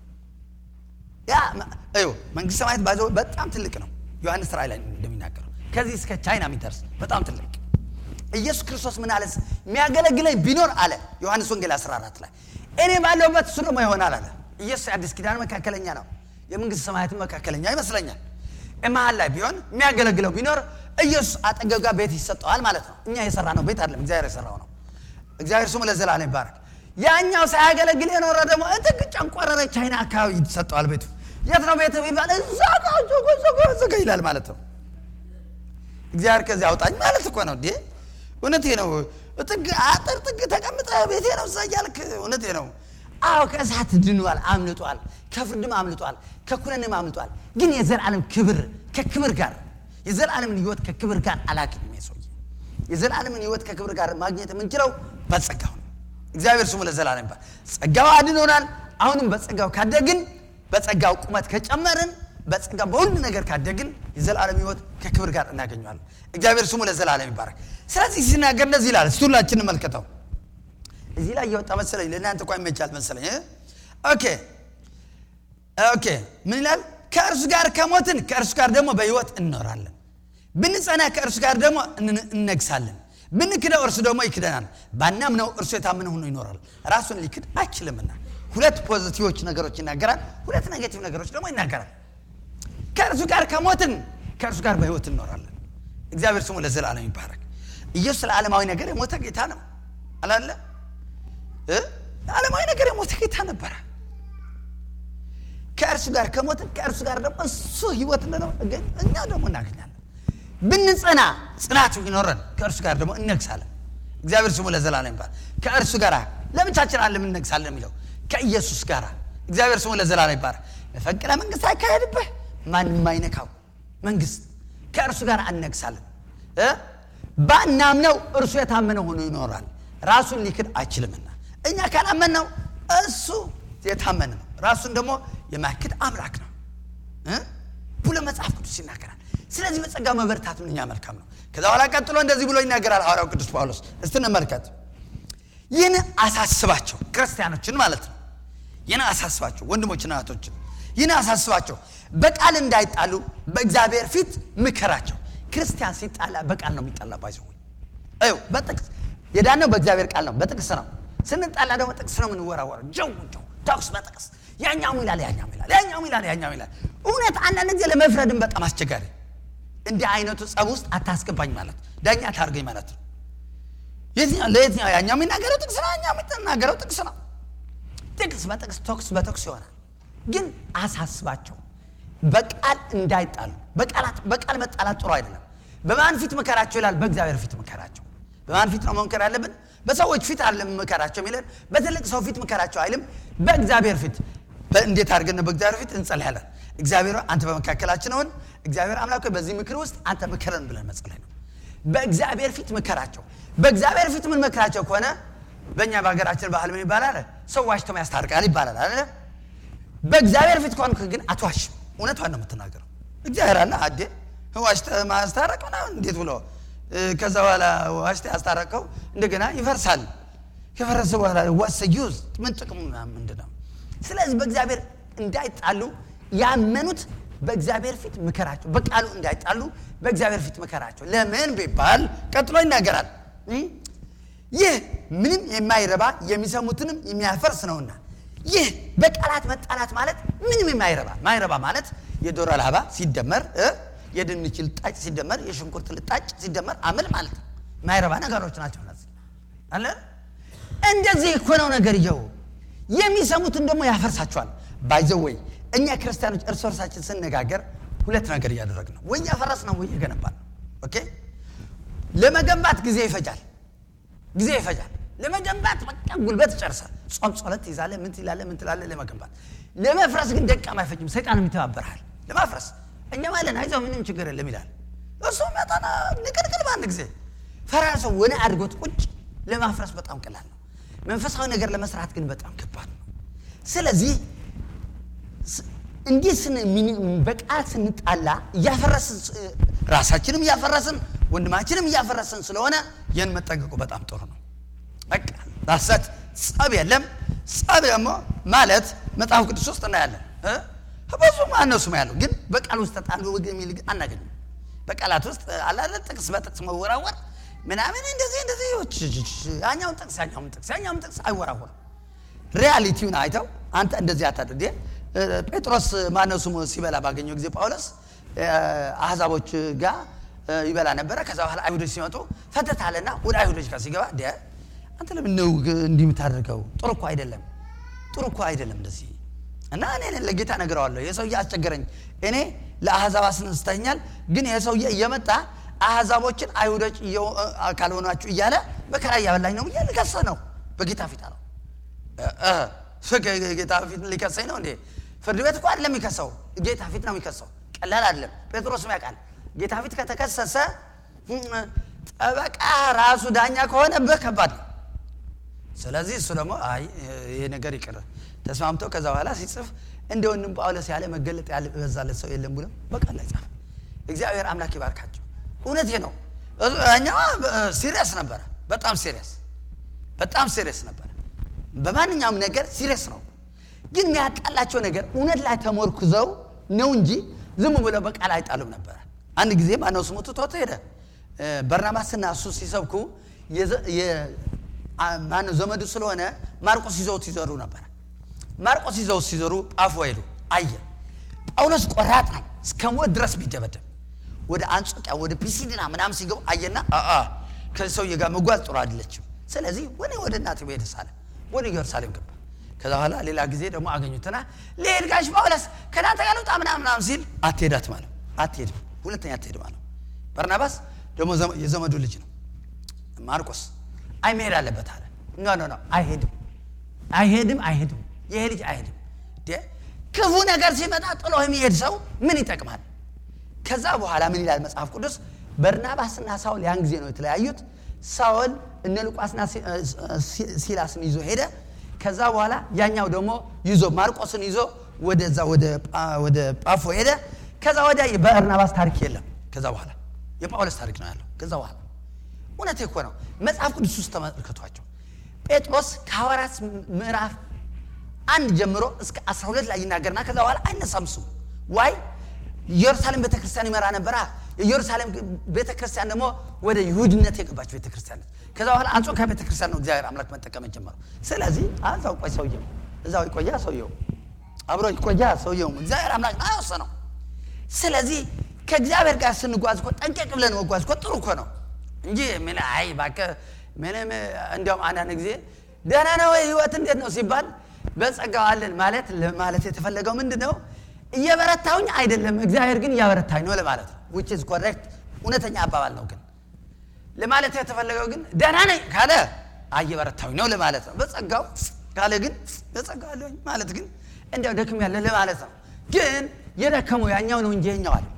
Speaker 1: ያ እዩ መንግስት ሰማያት ባዘው በጣም ትልቅ ነው። ዮሐንስ ራእይ ላይ እንደሚናገረው ከዚህ እስከ ቻይና የሚደርስ በጣም ትልቅ ኢየሱስ ክርስቶስ ምን አለ? የሚያገለግለኝ ቢኖር አለ ዮሐንስ ወንጌል 14 ላይ እኔ ባለሁበት እሱ ደግሞ ይሆናል አለ። ኢየሱስ የአዲስ ኪዳን መካከለኛ ነው፣ የመንግስት ሰማያትን መካከለኛ ይመስለኛል። መሀል ላይ ቢሆን የሚያገለግለው ቢኖር ኢየሱስ አጠገብ ጋር ቤት ይሰጠዋል ማለት ነው። እኛ የሰራ ነው ቤት አይደለም፣ እግዚአብሔር የሰራው ነው። እግዚአብሔር ስሙ ለዘላለም ይባረክ። ያኛው ሳያገለግል የኖረ ደግሞ እጥቅ ጨንቆረረ ቻይና አካባቢ ይሰጠዋል ቤቱ። የት ነው ቤት ቢባል እዛ ጋር ዞጎ ዞጎ ዞጎ ይላል ማለት ነው። እግዚአብሔር ከዚህ አውጣኝ ማለት እኮ ነው እንዴ! እውነቴ ነው። ጥግ አጥር ጥግ ተቀምጠ ቤቴ ነው እዛ እያልክ እውነቴ ነው አዎ ከእሳት ድኗል አምልጧል ከፍርድም አምልጧል ከኩነንም አምልጧል ግን የዘላለም ክብር ከክብር ጋር የዘላለምን ህይወት ከክብር ጋር አላገኝም ሰውዬ የዘላለምን ህይወት ከክብር ጋር ማግኘት የምንችለው በጸጋው ነው እግዚአብሔር ስሙ ለዘላለም ይባል ጸጋው አድኖናል አሁንም በጸጋው ካደግን በጸጋው ቁመት ከጨመርን በጸጋ በሁሉ ነገር ካደግን የዘላለም ህይወት ከክብር ጋር እናገኘዋለን እግዚአብሔር ስሙ ለዘላለም ይባረክ ስለዚህ ሲናገር እንደዚህ ይላል እስቲ ሁላችን እንመልከተው እዚህ ላይ እየወጣ መሰለኝ ለእናንተ እንኳ ይመቻል መሰለኝ እ? ኦኬ ኦኬ ምን ይላል ከእርሱ ጋር ከሞትን ከእርሱ ጋር ደግሞ በህይወት እንኖራለን ብንጸና ከእርሱ ጋር ደግሞ እን- እነግሳለን ብንክደው እርሱ ደግሞ ይክደናል ባናምነው እርሱ የታመነ ሆኖ ይኖራል ራሱን ሊክድ አይችልምና ሁለት ፖዚቲቮች ነገሮች ይናገራል ሁለት ኔጌቲቭ ነገሮች ደግሞ ይናገራል ከእርሱ ጋር ከሞትን ከእርሱ ጋር በህይወት እንኖራለን እግዚአብሔር ስሙ ለዘላለም ይባረክ ኢየሱስ ለዓለማዊ ነገር የሞተ ጌታ ነው አላለ እ? ለዓለማዊ ነገር የሞተ ጌታ ነበረ ከእርሱ ጋር ከሞትን ከእርሱ ጋር ደግሞ እሱ ህይወት እንደነው እኛ ደግሞ እናገኛለን ብንጸና ጽናቱ ይኖረን ከእርሱ ጋር ደግሞ እነግሳለን እግዚአብሔር ስሙ ለዘላለም ይባል ከእርሱ ጋር ለብቻችን አለ እነግሳለን የሚለው ከኢየሱስ ጋር እግዚአብሔር ስሙ ለዘላለም ይባል መፈንቅለ መንግስት አይካሄድብህ ማንም አይነካው መንግስት ከእርሱ ጋር እነግሳለን እ? ባናምነው እርሱ የታመነ ሆኖ ይኖራል ራሱን ሊክድ አይችልምና እኛ ካላመን ነው እሱ የታመነ ነው ራሱን ደግሞ የማክድ አምላክ ነው እ? ብሎ መጽሐፍ ቅዱስ ይናገራል ስለዚህ በጸጋ መበርታት ምንኛ መልካም ነው ከዛ በኋላ ቀጥሎ እንደዚህ ብሎ ይናገራል ሐዋርያው ቅዱስ ጳውሎስ እስቲ እንመልከት ይህን አሳስባቸው ክርስቲያኖችን ማለት ነው ይህን አሳስባቸው ወንድሞችና እህቶችን ይህን አሳስባቸው በቃል እንዳይጣሉ በእግዚአብሔር ፊት ምከራቸው ክርስቲያን ሲጣላ በቃል ነው የሚጣላ ባይዘው እዩ በጥቅስ የዳነው በእግዚአብሔር ቃል ነው በጥቅስ ነው ስንጣላ ደግሞ ጥቅስ ነው የምንወራወረው ጀው ጀው ተኩስ በጥቅስ ያኛው ይላል ያኛው ይላል ያኛው ይላል ያኛው ይላል እውነት አንዳንድ ጊዜ ለመፍረድም በጣም አስቸጋሪ እንዲህ አይነቱ ጸብ ውስጥ አታስገባኝ ማለት ዳኛ ታርገኝ ማለት ነው የትኛው ለየትኛው ያኛው የሚናገረው ጥቅስ ነው ያኛው የሚናገረው ጥቅስ ነው ጥቅስ በጥቅስ ተኩስ በተኩስ ይሆናል ግን አሳስባቸው በቃል እንዳይጣሉ በቃላት በቃል መጣላት ጥሩ አይደለም በማን ፊት መከራቸው ይላል በእግዚአብሔር ፊት መከራቸው በማን ፊት ነው መምከር ያለብን በሰዎች ፊት አለ መከራቸው የሚለን በትልቅ ሰው ፊት መከራቸው አይልም በእግዚአብሔር ፊት እንዴት አድርገን ነው በእግዚአብሔር ፊት እንጸልያለን እግዚአብሔር ሆይ፣ አንተ በመካከላችን ሆን እግዚአብሔር አምላክ ሆይ፣ በዚህ ምክር ውስጥ አንተ ምከረን ብለን መጸለይ ነው በእግዚአብሔር ፊት ምከራቸው በእግዚአብሔር ፊት ምን መክራቸው ከሆነ በእኛ በሀገራችን ባህል ምን ይባላል ሰው ዋሽቶም ያስታርቃል ይባላል አለ በእግዚአብሔር ፊት ከሆንክ ግን አትዋሽም እውነቷን ነው የምትናገረው እግዚአብሔር አለ አዴ ዋሽተ ማስታረቅ ምናምን እንዴት ብሎ እ፣ ከዛ በኋላ ዋሽተ ያስታረቀው እንደገና ይፈርሳል ከፈረሰ በኋላ ዋሰ ዩዝ ምን ጥቅሙ ምናምን ምንድን ነው ስለዚህ በእግዚአብሔር እንዳይጣሉ ያመኑት በእግዚአብሔር ፊት ምከራቸው በቃሉ እንዳይጣሉ በእግዚአብሔር ፊት ምከራቸው ለምን ቢባል ቀጥሎ ይናገራል እ? ይህ ምንም የማይረባ የሚሰሙትንም የሚያፈርስ ነውና ይህ በቃላት መጣላት ማለት ምንም የማይረባ ማይረባ ማለት የዶሮ ላባ ሲደመር እ? የድንች ልጣጭ ሲደመር የሽንኩርት ልጣጭ ሲደመር አምል ማለት ነው ማይረባ ነገሮች ናቸው እነዚህ አለ እንደዚህ እኮ ነው ነገርየው የሚሰሙትን ደግሞ ያፈርሳቸዋል ባይዘው ወይ እኛ ክርስቲያኖች እርስ በርሳችን ስነጋገር ሁለት ነገር እያደረግን ነው ወይ እያፈረስ ነው ወይ እየገነባን ነው ኦኬ ለመገንባት ጊዜ ይፈጃል ጊዜ ይፈጃል ለመገንባት በቃ ጉልበት ይጨርሳል ጾም ጸሎት ትይዛለህ ምን ትላለህ ምን ትላለህ ለመገንባት ለመፍረስ ግን ደቂቃም አይፈጅም ሰይጣንም ይተባበርሃል ለማፍረስ እኛ ማለን አይዞህ ምንም ችግር የለም ይላል እሱ መጣና ንቅልቅል በአንድ ጊዜ ፈራርሰው ወደ አድርጎት ቁጭ ለማፍረስ በጣም ቀላል ነው መንፈሳዊ ነገር ለመስራት ግን በጣም ከባድ ነው ስለዚህ ስ- እንዲህ ስን ሚኒ- በቃል ስንጣላ እያፈረስን ስ- ራሳችንም እያፈረስን ወንድማችንም እያፈረስን ስለሆነ ይህን መጠንቀቁ በጣም ጥሩ ነው በቃ ራሰት ጸብ የለም ጸብ ደግሞ ማለት መጽሐፍ ቅዱስ ውስጥ እናያለን እ? ብዙ ማነው ስም ያለው ግን በቃል ውስጥ ተጣሉ ወግ የሚል ግን አናገኝም በቃላት ውስጥ አላለ ጥቅስ በጥቅስ መወራወር ምናምን እንደዚህ እንደዚህ ች- ች- ች- ያኛውን ጥቅስ ያኛውን ጥቅስ ያኛውን ጥቅስ አይወራወርም ሪያሊቲውን አይተው አንተ እንደዚህ አታድርግ እ፣ ጴጥሮስ ማነው ስሙ ሲበላ ባገኘው ጊዜ ጳውሎስ እ፣ አሕዛቦች ጋር እ፣ ይበላ ነበረ ከዛ በኋላ አይሁዶች ሲመጡ ፈተት አለና ወደ አይሁዶች ጋር ሲገባ ደ አንተ ለምን ነው ግ- እንዲህ የምታደርገው ጥሩ እኮ አይደለም ጥሩ እኮ አይደለም እንደዚህ እና እኔ ለጌታ ነገረዋለሁ የሰውዬ አስቸገረኝ እኔ ለአሕዛብ አስነስተኛል ግን ይህ ሰውዬ እየመጣ አሕዛቦችን አይሁዶች እየሆ- እ- ካልሆናችሁ እያለ መከራ እያበላኝ ነው እያለ ከሰ ነው በጌታ ፊት አለው። እ- እ፣ ጌ- ጌታ ፊት ሊከሰኝ ነው እንዴ? ፍርድ ቤት እኮ አይደለም የሚከሰው፣ ጌታ ፊት ነው የሚከሰው። ቀላል አይደለም። ጴጥሮስም ያውቃል። ጌታ ፊት ከተከሰሰ እም፣ ጠበቃ ራሱ ዳኛ ከሆነ በከባድ ነው። ስለዚህ እሱ ደግሞ አይ ይሄ ነገር ይቅር ተስማምተው ከዛ በኋላ ሲጽፍ እንደ ወንድም ጳውሎስ ያለ መገለጥ ያለ በዛለት ሰው የለም ብሎ በቃል ላይ ጻፈ። እግዚአብሔር አምላክ ይባርካቸው። እውነቴ ነው። እኛዋ ሲሪየስ ነበረ፣ በጣም ሲሪየስ፣ በጣም ሲሪየስ ነበረ። በማንኛውም ነገር ሲሪየስ ነው። ግን የሚያጣላቸው ነገር እውነት ላይ ተሞርኩዘው ነው እንጂ ዝም ብለው በቃል አይጣሉም ነበረ። አንድ ጊዜ ማነው ስሙ ትቶት ሄደ። እ፣ በርናባስና እሱ ሲሰብኩ የዘ- የ- አ- ማነው ዘመዱ ስለሆነ ማርቆስ ይዘውት ይዘሩ ነበረ። ማርቆስ ይዘውት ሲዘሩ ጳፉ ሄዱ። አየ ጳውሎስ ቆራጥ ነው፣ እስከ ሞት ድረስ ቢደበደብ ወደ አንጾቂያ ወደ ፒሲዲና ምናምን ሲገቡ አየና አአ ከዚህ ሰውዬ ጋር መጓዝ ጥሩ አይደለችም። ስለዚህ ወደ ወደ እናት ቤት ሳለ ወደ ኢየሩሳሌም ገባ። ከዛ በኋላ ሌላ ጊዜ ደግሞ አገኙትና ልሄድ ጋሽ ጳውሎስ ከናንተ ጋር ልውጣ ምናምን ምናምን ሲል አትሄዳት ማለት አትሄድም፣ ሁለተኛ አትሄድም አለው። በርናባስ ደግሞ ዘመ- የዘመዱ ልጅ ነው ማርቆስ አይ መሄድ አለበት አለ። ኖ ኖ ኖ አይሄድም፣ አይሄድም፣ አይሄድም። ይሄ ልጅ አይሄድም። ደ ክፉ ነገር ሲመጣ ጥሎ የሚሄድ ሰው ምን ይጠቅማል? ከዛ በኋላ ምን ይላል መጽሐፍ ቅዱስ? በርናባስና ሳውል ያን ጊዜ ነው የተለያዩት። ሳውል እነ ሉቃስና ሲ- ሲ- ሲላስን ይዞ ሄደ። ከዛ በኋላ ያኛው ደግሞ ይዞ ማርቆስን ይዞ ወደዛ ወደ ጳ- ወደ ጳፎ ሄደ። ከዛ ወዲያ በበርናባስ ታሪክ የለም። ከዛ በኋላ የጳውሎስ ታሪክ ነው ያለው። ከዛ በኋላ እውነት እኮ ነው። መጽሐፍ ቅዱስ ውስጥ ተመልከቷቸው። ጴጥሮስ ከሐዋርያት ምዕራፍ አንድ ጀምሮ እስከ 12 ላይ ይናገርና ከዛ በኋላ አይነሳም ስሙ ዋይ ኢየሩሳሌም ቤተክርስቲያን ይመራ ነበራ። የኢየሩሳሌም ቤተክርስቲያን ደግሞ ወደ ይሁድነት የገባች ቤተክርስቲያን ነች። ከዛ በኋላ አንጾኪያ ቤተክርስቲያን ነው እግዚአብሔር አምላክ መጠቀም ጀመረው። ስለዚህ እዛው ቆይ ሰውየው እዛው ይቆያ ሰውየው አብሮ ይቆያ ሰውየው እግዚአብሔር አምላክ ነው አይወሰነው። ስለዚህ ከእግዚአብሔር ጋር ስንጓዝ እኮ ጠንቀቅ ብለን መጓዝ እኮ ጥሩ እኮ ነው እንጂ ምን አይ እባክህ ምንም እንዲያውም አንዳንድ ጊዜ ደህና ነው ወይ ህይወት እንዴት ነው ሲባል በጸጋው አለን ማለት ማለት የተፈለገው ምንድን ነው? እየበረታውኝ አይደለም፣ እግዚአብሔር ግን እያበረታኝ ነው ለማለት ነው። ዊች ኢዝ ኮሬክት እውነተኛ አባባል ነው። ግን ለማለት የተፈለገው ግን ደህና ነኝ ካለ አይ እየበረታውኝ ነው ለማለት ነው። በጸጋው ካለ ግን በጸጋው አለኝ ማለት ግን እንዲያው ደክም ያለ ለማለት ነው። ግን የደከመው ያኛው ነው እንጂ ይኸኛው አለ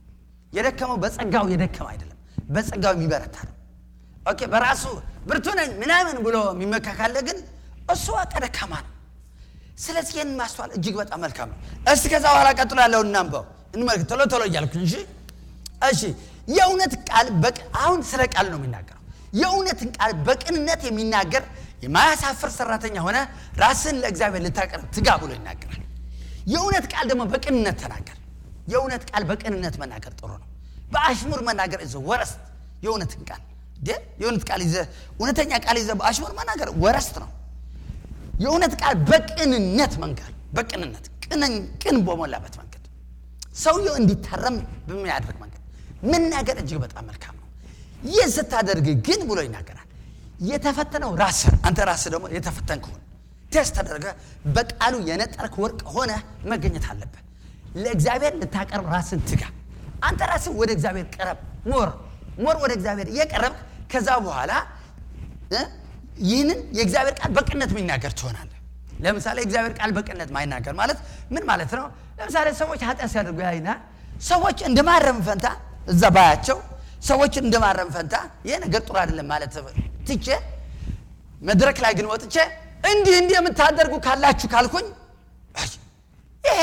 Speaker 1: የደከመው በጸጋው የደከመ አይደለም፣ በጸጋው የሚበረታ ነው። ኦኬ በራሱ ብርቱ ነኝ ምናምን ብሎ የሚመካ ካለ ግን እሱ በቃ ደካማ ነው። ስለዚህ ይህን ማስተዋል እጅግ በጣም መልካም ነው። እስቲ ከዛ በኋላ ቀጥሎ ያለውን እናንበው እንመልክ ቶሎ ቶሎ እያልኩ እንጂ እሺ የእውነት ቃል በቅ- አሁን ስለ ቃል ነው የሚናገረው። የእውነትን ቃል በቅንነት የሚናገር የማያሳፍር ሰራተኛ ሆነ ራስን ለእግዚአብሔር ልታቀርብ ትጋ ብሎ ይናገራል። የእውነት ቃል ደግሞ በቅንነት ተናገር። የእውነት ቃል በቅንነት መናገር ጥሩ ነው። በአሽሙር መናገር ይዘ ወረስት የእውነትን ቃል ደ የእውነት ቃል ይዘ እውነተኛ ቃል ይዘ በአሽሙር መናገር ወረስት ነው። የእውነት ቃል በቅንነት መንገር በቅንነት ቅን- ቅን በሞላበት መንገድ ሰውየው እንዲታረም በሚያደርግ መንገድ መናገር እጅግ በጣም መልካም ነው። ይህ ስታደርግ ግን ብሎ ይናገራል የተፈተነው ራስህ አንተ ራስህ ደግሞ የተፈተንክ ሁን። ቴስት ተደርገ በቃሉ የነጠርክ ወርቅ ሆነ መገኘት አለብህ። ለእግዚአብሔር ልታቀርብ ራስን ትጋ። አንተ ራስህ ወደ እግዚአብሔር ቀረብ። ሞር ሞር ወደ እግዚአብሔር እየቀረብክ ከዛ በኋላ እ ይህንን የእግዚአብሔር ቃል በቅነት የሚናገር ትሆናለህ። ለምሳሌ የእግዚአብሔር ቃል በቅነት ማይናገር ማለት ምን ማለት ነው? ለምሳሌ ሰዎች ኃጢአት ሲያደርጉ ያይና ሰዎች እንደ ማረም ፈንታ እዛ ባያቸው ሰዎችን እንደ ማረም ፈንታ ይሄ ነገር ጥሩ አይደለም ማለት ትቼ መድረክ ላይ ግን ወጥቼ እንዲህ እንዲህ የምታደርጉ ካላችሁ ካልኩኝ አይ፣ ይሄ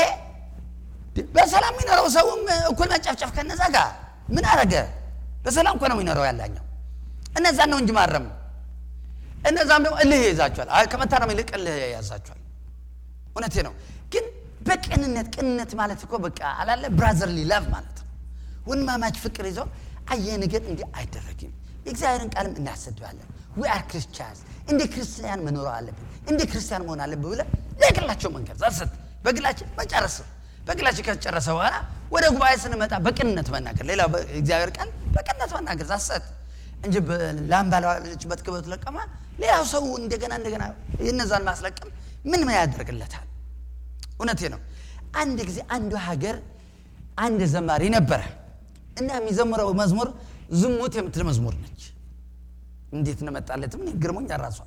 Speaker 1: በሰላም የሚኖረው ሰውም እኩል መጨፍጨፍ ከነዛ ጋር ምን አረገ? በሰላም እኮ ነው የሚኖረው ያላኛው። እነዛን ነው እንጂ ማረም እነዛም ደግሞ እልህ ይይዛቸዋል። አይ ከመታረም ይልቅ እልህ ያዛቸዋል። እውነቴ ነው። ግን በቅንነት ቅንነት ማለት እኮ በቃ አላለ ብራዘርሊ ላቭ ማለት ነው። ወንድማማች ፍቅር ይዞ አየ ነገር እንዲህ አይደረግም። የእግዚአብሔርን ቃልም እናሰድባለን። ዊ አር ክርስቲያንስ እንደ ክርስቲያን መኖር አለብን፣ እንደ ክርስቲያን መሆን አለብን ብለን ለግላቸው መንገድ ዘርሰት በግላችን መጨረስ ነው። በግላችን ከተጨረሰ በኋላ ወደ ጉባኤ ስንመጣ በቅንነት መናገር፣ ሌላ እግዚአብሔር ቃል በቅንነት መናገር ዛሰት እንጂ ላም ባለችበት ክበት ለቀማ ሌላው ሰው እንደገና እንደገና የነዛን ማስለቀም ምን ምን ያደርግለታል? እውነቴ ነው። አንድ ጊዜ አንዱ ሀገር አንድ ዘማሪ ነበረ እና የሚዘምረው መዝሙር ዝሙት የምትል መዝሙር ነች። እንዴት ነመጣለት ምን ግርሞኝ ራሷ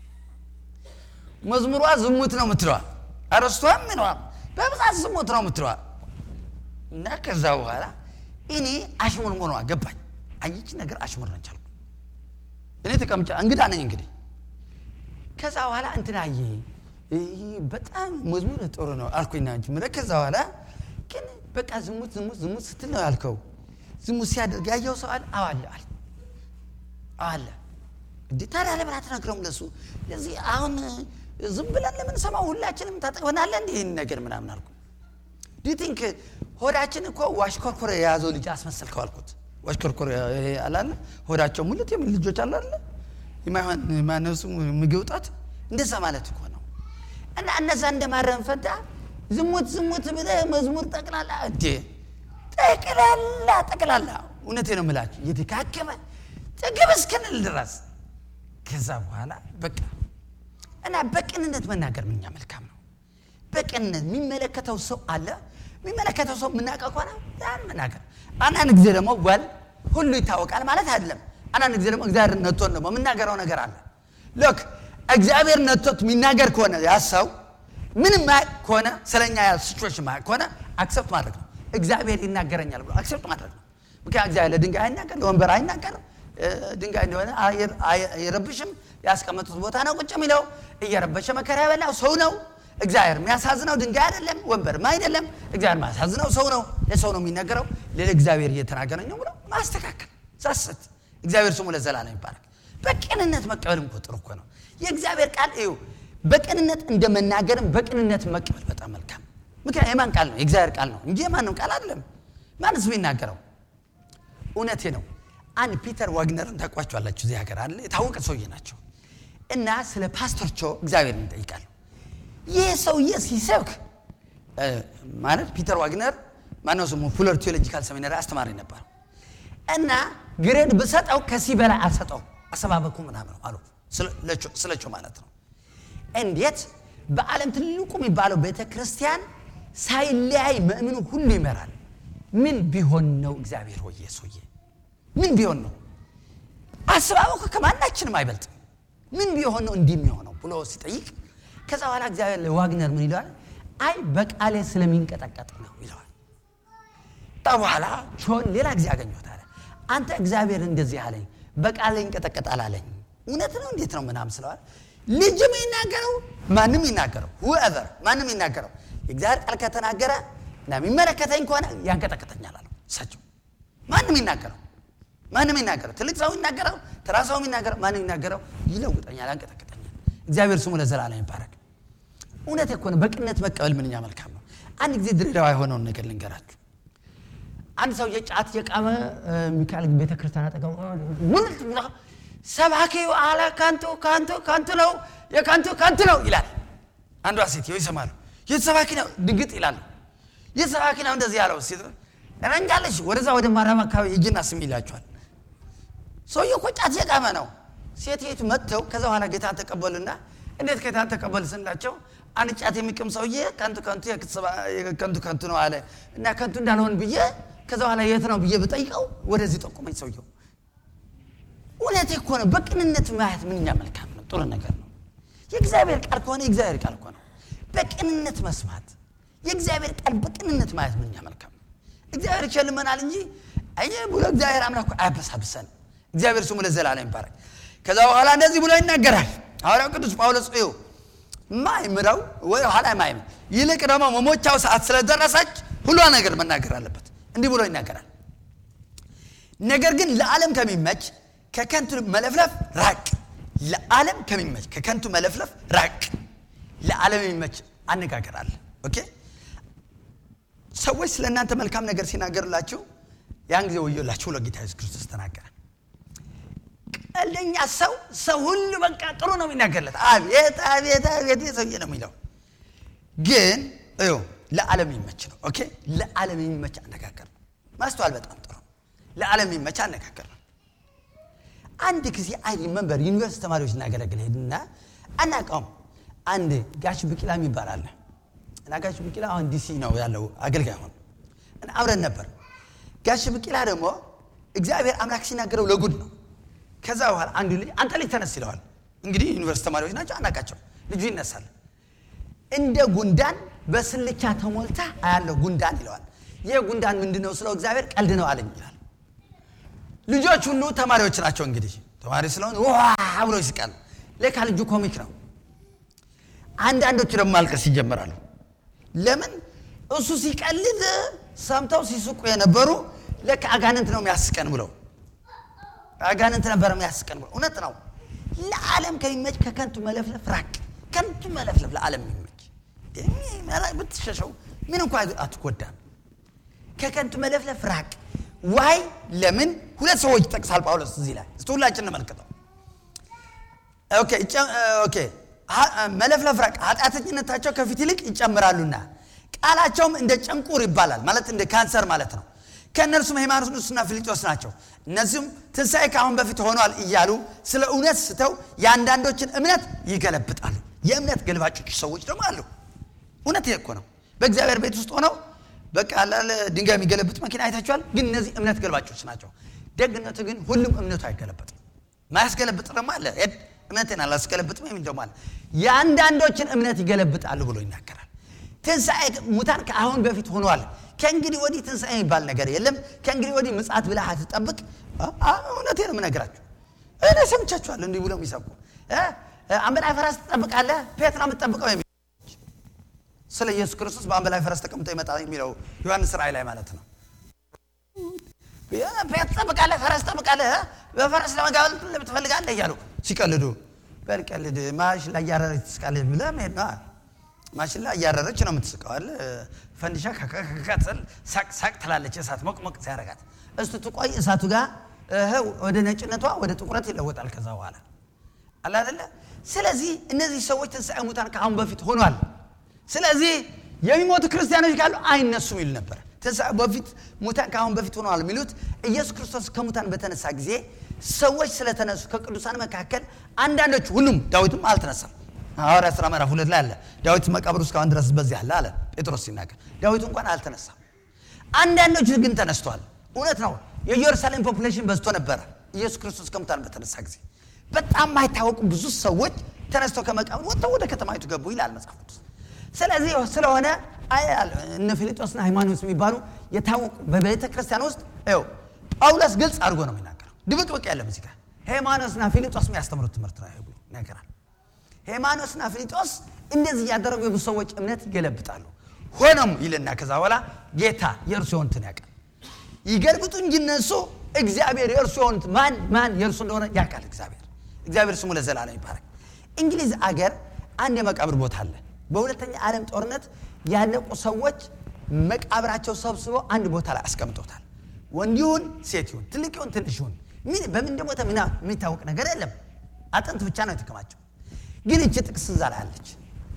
Speaker 1: መዝሙሯ ዝሙት ነው የምትለዋ አረስቷም ምንዋም በብዛት ዝሙት ነው የምትለዋ እና ከዛ በኋላ እኔ አሽሙር መሆኗ ገባኝ። አየች ነገር አሽሙር ነች አልኩ። እኔ ተቀምጫ እንግዳ ነኝ እንግዲህ። ከዛ በኋላ እንትን አየ ይህ በጣም መዝሙር ጥሩ ነው አልኩኝና እንጂ ምለ ከዛ በኋላ ግን በቃ ዝሙት ዝሙት ዝሙት ስትል ነው ያልከው። ዝሙት ሲያደርግ ያየው ሰው አለ አዋለ አለ አለ እንዴ ታዲያ ለምን አትነግረውም ለሱ? ለዚህ አሁን ዝም ብለን ለምን ሰማው ሁላችንም ታጠቅበናለ እንዲህ ይህን ነገር ምናምን አልኩ። ዱ ቲንክ ሆዳችን እኮ ዋሽኮርኮር የያዘው ልጅ አስመሰልከው አልኩት። ዋሽኮርኮር ይሄ አላለ ሆዳቸው ሙሉት የሚል ልጆች አሉ አለ የማይሆን ማነሱ ምግብ ጣት እንደዛ ማለት እኮ ነው። እና እነዛ እንደማረም ፈንታ ዝሙት ዝሙት ብለህ መዝሙር ጠቅላላ እንዴ ጠቅላላ ጠቅላላ እውነቴ ነው የምላችሁ እየተካከመ ጥግብ እስክንል ድረስ ከዛ በኋላ በቃ እና በቅንነት መናገር ምኛ መልካም ነው። በቅንነት የሚመለከተው ሰው አለ። የሚመለከተው ሰው የምናውቀው ከሆነ ያን መናገር። አንዳንድ ጊዜ ደግሞ ወል ሁሉ ይታወቃል ማለት አይደለም። አንዳንድ ጊዜ ደግሞ እግዚአብሔር ነቶን ደግሞ የምናገረው ነገር አለ። ሎክ እግዚአብሔር ነቶት የሚናገር ከሆነ ያ ሰው ምንም ማያውቅ ከሆነ ስለኛ ያ ሲቹዌሽን ማያውቅ ከሆነ አክሰፕት ማድረግ ነው። እግዚአብሔር ይናገረኛል ብሎ አክሰፕት ማድረግ ነው። ምክንያት እግዚአብሔር ለድንጋይ አይናገር፣ ለወንበር አይናገር። ድንጋይ እንደሆነ አይረብሽም። ያስቀመጡት ቦታ ነው ቁጭ የሚለው። እየረበሸ መከራ ያበላው ሰው ነው። እግዚአብሔር የሚያሳዝነው ድንጋይ አይደለም፣ ወንበርም አይደለም። እግዚአብሔር የሚያሳዝነው ሰው ነው። ለሰው ነው የሚነገረው። ሌላ እግዚአብሔር እየተናገረኝ ነው ብሎ ማስተካከል ሳስት እግዚአብሔር ስሙ ለዘላለም ይባረክ። በቅንነት መቀበልም እኮ ጥሩ እኮ ነው። የእግዚአብሔር ቃል እዩ። በቅንነት እንደመናገርም በቅንነት መቀበል በጣም መልካም። ምክንያት የማን ቃል ነው? የእግዚአብሔር ቃል ነው እንጂ የማንም ቃል አይደለም። ማንስ የሚናገረው? እውነቴ ነው። አንድ ፒተር ዋግነርን ታውቋቸዋላችሁ። እዚህ ሀገር አለ የታወቀ ሰውዬ ናቸው። እና ስለ ፓስተር ቾ እግዚአብሔር እንጠይቃለሁ። ይህ ሰውዬ ሲሰብክ ማለት ፒተር ዋግነር ማነው ስሙ? ፉለር ቴዎሎጂካል ሰሚናሪ አስተማሪ ነበር። እና ግሬድ ብሰጠው ከዚህ በላይ አልሰጠው አሰባበኩ ምናምን አሉ ስለቸው ማለት ነው። እንዴት በዓለም ትልቁ የሚባለው ቤተ ክርስቲያን ሳይለያይ ምእምኑ ሁሉ ይመራል። ምን ቢሆን ነው እግዚአብሔር ሆየ ሰውዬ ምን ቢሆን ነው አሰባበኩ ከማናችንም አይበልጥም። ምን ቢሆን ነው እንዲህ የሚሆነው ብሎ ሲጠይቅ ከዛ በኋላ እግዚአብሔር ለዋግነር ምን ይለዋል? አይ በቃሌ ስለሚንቀጠቀጥ ነው ይለዋል። በኋላ ቾን ሌላ ጊዜ አገኘሁት አለ አንተ እግዚአብሔር እንደዚህ አለኝ በቃሌ ይንቀጠቀጣል አለኝ። እውነት ነው እንዴት ነው ምናምን ስለዋል ልጅም ይናገረው ማንም ይናገረው ሁኤቨር ማንም ይናገረው የእግዚአብሔር ቃል ከተናገረ እና የሚመለከተኝ ከሆነ ያንቀጠቀጠኛል አለው እሳቸው ማንም ይናገረው ማንም ይናገረው ትልቅ ሰው ይናገረው ተራ ሰው ይናገረው ማንም ይናገረው ይለውጠኛል ያንቀጠቀጠኛል እግዚአብሔር ስሙ ለዘላለም ይባረክ እውነት እኮ ነው በቅነት መቀበል ምንኛ መልካም ነው አንድ ጊዜ ድሬዳዋ የሆነውን ነገር ልንገራችሁ አንድ ሰው የጫት የቃመ ሚካኤል ቤተክርስቲያን አጠገቡ ሙልት ብሎ ሰባኪው አለ ከንቱ ከንቱ ከንቱ ነው የከንቱ ከንቱ ነው ይላል አንዷ ሴትዮ ይሰማሉ የት ሰባኪ ነው ድንግጥ ይላሉ የት ሰባኪ ነው እንደዚህ ያለው ሴት ረንጃለሽ ወደዛ ወደ ማርያም አካባቢ እጅና ስም ይላቸዋል ሰውዬው እኮ ጫት የቃመ ነው ሴትቱ መጥተው ከዛ በኋላ ጌታን ተቀበሉና እንዴት ጌታን ተቀበል ስንላቸው አንድ ጫት የሚቅም ሰውዬ ከንቱ ከንቱ ከንቱ ከንቱ ነው አለ እና ከንቱ እንዳልሆን ብዬ ከዛ በኋላ የት ነው ብዬ ብጠይቀው ወደዚህ ጠቁመኝ ሰውየው እውነት እኮ ነው በቅንነት ማየት ምንኛ መልካም ነው ጥሩ ነገር ነው የእግዚአብሔር ቃል ከሆነ የእግዚአብሔር ቃል እኮ ነው በቅንነት መስማት የእግዚአብሔር ቃል በቅንነት ማየት ምንኛ መልካም ነው እግዚአብሔር ይቸልመናል እንጂ አየ ብሎ እግዚአብሔር አምላክ አያበሳብሰን እግዚአብሔር ስሙ ለዘላለም ይባረክ ከዛ በኋላ እንደዚህ ብሎ ይናገራል ሐዋርያው ቅዱስ ጳውሎስ እዩ ማይምረው ወይ ኋላ ማይም ይልቅ ደግሞ መሞቻው ሰዓት ስለደረሰች ሁሏ ነገር መናገር አለበት እንዲህ ብሎ ይናገራል ነገር ግን ለዓለም ከሚመች ከከንቱ መለፍለፍ ራቅ ለዓለም ከሚመች ከከንቱ መለፍለፍ ራቅ ለዓለም የሚመች አነጋገር አለ ኦኬ ሰዎች ስለ እናንተ መልካም ነገር ሲናገርላችሁ ያን ጊዜ ወዮላችሁ ብሎ ጌታ ኢየሱስ ክርስቶስ ተናገረ ቀልደኛ ሰው ሰው ሁሉ በቃ ጥሩ ነው የሚናገርለት አቤት አቤት አቤት ሰውዬ ነው የሚለው ግን እዩ ለዓለም የሚመች ነው ኦኬ ለዓለም የሚመች አነጋገር ነው ማስተዋል በጣም ጥሩ ለዓለም የሚመች አነጋገር ነው አንድ ጊዜ አይ መንበር ዩኒቨርሲቲ ተማሪዎች እናገለግል ሄድና አናውቀውም አንድ ጋሽ ብቂላ የሚባል አለ እና ጋሽ ብቂላ አሁን ዲሲ ነው ያለው አገልጋይ ሆን አብረን ነበር ጋሽ ብቂላ ደግሞ እግዚአብሔር አምላክ ሲናገረው ለጉድ ነው። ከዛ በኋላ አንዱ ልጅ አንተ ልጅ ተነስ ይለዋል። እንግዲህ ዩኒቨርስቲ ተማሪዎች ናቸው፣ አናቃቸው። ልጁ ይነሳል። እንደ ጉንዳን በስልቻ ተሞልታ አያለው ጉንዳን ይለዋል። ይህ ጉንዳን ምንድን ነው ስለው እግዚአብሔር ቀልድ ነው አለኝ ይላል። ልጆች ሁሉ ተማሪዎች ናቸው። እንግዲህ ተማሪ ስለሆነ ዋ ብሎ ይስቃል። ለካ ልጁ ኮሚክ ነው። አንዳንዶቹ ደግሞ ማልቀስ ይጀምራሉ። ለምን እሱ ሲቀልድ ሰምተው ሲስቁ የነበሩ ለካ አጋንንት ነው የሚያስቀን ብለው አጋንንት ነበር የሚያስቀን ብለው እውነት ነው። ለዓለም ከሚመች ከከንቱ መለፍለፍ ራቅ። ከንቱ መለፍለፍ ለዓለም የሚመች ብትሸሸው ምን እንኳ አትጎዳም። ከከንቱ መለፍለፍ ራቅ። ዋይ ለምን ሁለት ሰዎች ይጠቅሳል ጳውሎስ እዚህ ላይ እስቲ ሁላችን እንመልከተው። ኦኬ ኦኬ መለፍለፍ ራቅ፣ ኃጢአተኝነታቸው ከፊት ይልቅ ይጨምራሉና ቃላቸውም እንደ ጨንቁር ይባላል፣ ማለት እንደ ካንሰር ማለት ነው። ከእነርሱም ሃይማኖስና ፊልጶስ ናቸው። እነዚሁም ትንሣኤ ከአሁን በፊት ሆኗል እያሉ ስለ እውነት ስተው የአንዳንዶችን እምነት ይገለብጣሉ። የእምነት ገልባጮች ሰዎች ደግሞ አሉ። እውነት ይሄ እኮ ነው። በእግዚአብሔር ቤት ውስጥ ሆነው በቃ አላለ ድንጋይ የሚገለብጥ መኪና አይታችኋል። ግን እነዚህ እምነት ገልባጮች ናቸው። ደግነቱ ግን ሁሉም እምነቱ አይገለበጥም። ማያስገለብጥ ደግሞ አለ። እምነቴን አላስገለብጥም የሚል ደግሞ አለ። የአንዳንዶችን እምነት ይገለብጣሉ ብሎ ይናገራል። ትንሣኤ ሙታን ከአሁን በፊት ሆኗል። ከእንግዲህ ወዲህ ትንሣኤ የሚባል ነገር የለም። ከእንግዲህ ወዲህ ምጽአት ብለህ አትጠብቅ። እውነቴን ነው የምነግራችሁ። እኔ ሰምቻችኋለሁ እንዲህ ብለው የሚሰብኩ አንበላይ ፈረስ ትጠብቃለህ፣ ፔትራ የምትጠብቀው የሚ ስለ ኢየሱስ ክርስቶስ በአንበላይ ፈረስ ተቀምጦ ይመጣል የሚለው ዮሐንስ ራእይ ላይ ማለት ነው። ፔት ትጠብቃለህ፣ ፈረስ ትጠብቃለህ፣ በፈረስ ለመጋበል ትፈልጋለህ እያሉ ሲቀልዱ በልቀልድ ማሽላ እያረረች ትስቃለች ብለህ መሄድ ነዋ። ማሽላ እያረረች ነው የምትስቀዋል። ፈንዲሻ ከከከከትል ሳቅ ሳቅ ትላለች። እሳት ሞቅ ሞቅ ሲያረጋት እስቱ ትቆይ እሳቱ ጋር ወደ ነጭነቷ ወደ ጥቁረት ይለወጣል። ከዛ በኋላ አለ አይደለ። ስለዚህ እነዚህ ሰዎች ትንሣኤ ሙታን ከአሁን በፊት ሆኗል። ስለዚህ የሚሞቱ ክርስቲያኖች ካሉ አይነሱም ይሉ ነበር። ትንሣኤ በፊት ሙታን ከአሁን በፊት ሆነዋል የሚሉት ኢየሱስ ክርስቶስ ከሙታን በተነሳ ጊዜ ሰዎች ስለተነሱ ከቅዱሳን መካከል አንዳንዶቹ፣ ሁሉም ዳዊትም አልተነሳም። ሐዋርያ ሥራ ምዕራፍ ሁለት ላይ አለ ዳዊት መቃብሩ እስካሁን ድረስ በዚህ አለ አለ ጴጥሮስ ሲናገር ዳዊት እንኳን አልተነሳም። አንዳንዶቹ ግን ተነስተዋል። እውነት ነው። የኢየሩሳሌም ፖፑሌሽን በዝቶ ነበረ ኢየሱስ ክርስቶስ ከሙታን በተነሳ ጊዜ በጣም ማይታወቁ ብዙ ሰዎች ተነስተው ከመቃብር ወጥተው ወደ ከተማይቱ ገቡ ይላል መጽሐፍ ቅዱስ። ስለዚህ ስለሆነ እነ ፊልጶስና ሃይማኖት የሚባሉ የታወቁ በቤተ ክርስቲያን ውስጥ ው ጳውሎስ ግልጽ አድርጎ ነው የሚናገረው። ድብቅብቅ ያለም እዚህ ጋር ሃይማኖትና ፊልጶስ የሚያስተምሩት ትምህርት ነው ይነገራል። ሃይማኖትና ፊልጶስ እንደዚህ እያደረጉ የብዙ ሰዎች እምነት ይገለብጣሉ። ሆኖም ይልና ከዛ በኋላ ጌታ የእርሱ የሆኑትን ያውቃል። ይገልብጡ እንጂ እነሱ እግዚአብሔር የእርሱ የሆኑት ማን ማን የእርሱ እንደሆነ ያውቃል። እግዚአብሔር እግዚአብሔር ስሙ ለዘላለም ይባረክ። እንግሊዝ አገር አንድ የመቃብር ቦታ አለ። በሁለተኛ ዓለም ጦርነት ያለቁ ሰዎች መቃብራቸው ሰብስበው አንድ ቦታ ላይ አስቀምጦታል። ወንድ ይሁን ሴት ይሁን ትልቅ ይሁን ትንሽ ይሁን በምን እንደሞተ ምና የሚታወቅ ነገር የለም። አጥንት ብቻ ነው የተከማቸው። ግን እች ጥቅስ እዛ ላይ አለች።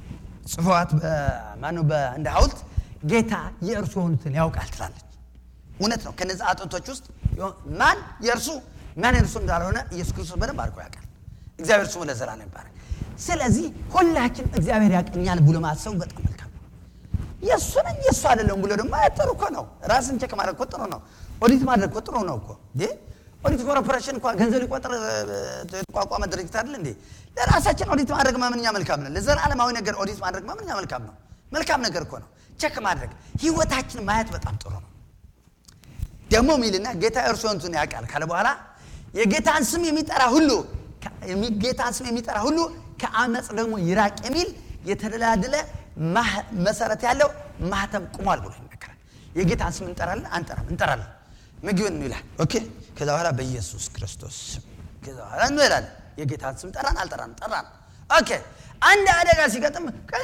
Speaker 1: ጽፏት ማነው እንደ ሐውልት ጌታ የእርሱ የሆኑትን ያውቃል ትላለች። እውነት ነው። ከነዚህ አጥንቶች ውስጥ ማን የእርሱ ማን የእርሱ እንዳልሆነ ኢየሱስ ክርስቶስ በደንብ አድርጎ ያውቃል። እግዚአብሔር ስሙ ለዘላለም ይባረክ። ስለዚህ ሁላችን እግዚአብሔር ያቀኛል ብሎ ማሰቡ በጣም መልካም ነው። የእሱ ነኝ የእሱ አይደለም ብሎ ደግሞ ጥሩ እኮ ነው። ራስን ቸክ ማድረግ እኮ ጥሩ ነው። ኦዲት ማድረግ እኮ ጥሩ ነው እኮ ኦዲት ኮርፖሬሽን እንኳ ገንዘብ ሊቆጥር የተቋቋመ ድርጅት አይደል እንዴ? ለራሳችን ኦዲት ማድረግ ማምንኛ መልካም ነው። ለዘላለማዊ ነገር ኦዲት ማድረግ ማምንኛ መልካም ነው። መልካም ነገር እኮ ነው። ቸክ ማድረግ ህይወታችን ማየት በጣም ጥሩ ነው። ደግሞ ሚልና ጌታ እርሱ የሆኑትን ያውቃል ካለ በኋላ የጌታን ስም የሚጠራ ሁሉ ጌታን ስም የሚጠራ ሁሉ ከአመፅ ደግሞ ይራቅ የሚል የተደላደለ መሰረት ያለው ማህተም ቁሟል ብሎ ይናገራል። የጌታን ስም እንጠራለን አንጠራም? እንጠራለን። ምግብን ይላል። ኦኬ። ከዛ በኋላ በኢየሱስ ክርስቶስ ስም ከዛ በኋላ እንላለን። የጌታን ስም ጠራን አልጠራን? ጠራን። ኦኬ። አንድ አደጋ ሲገጥም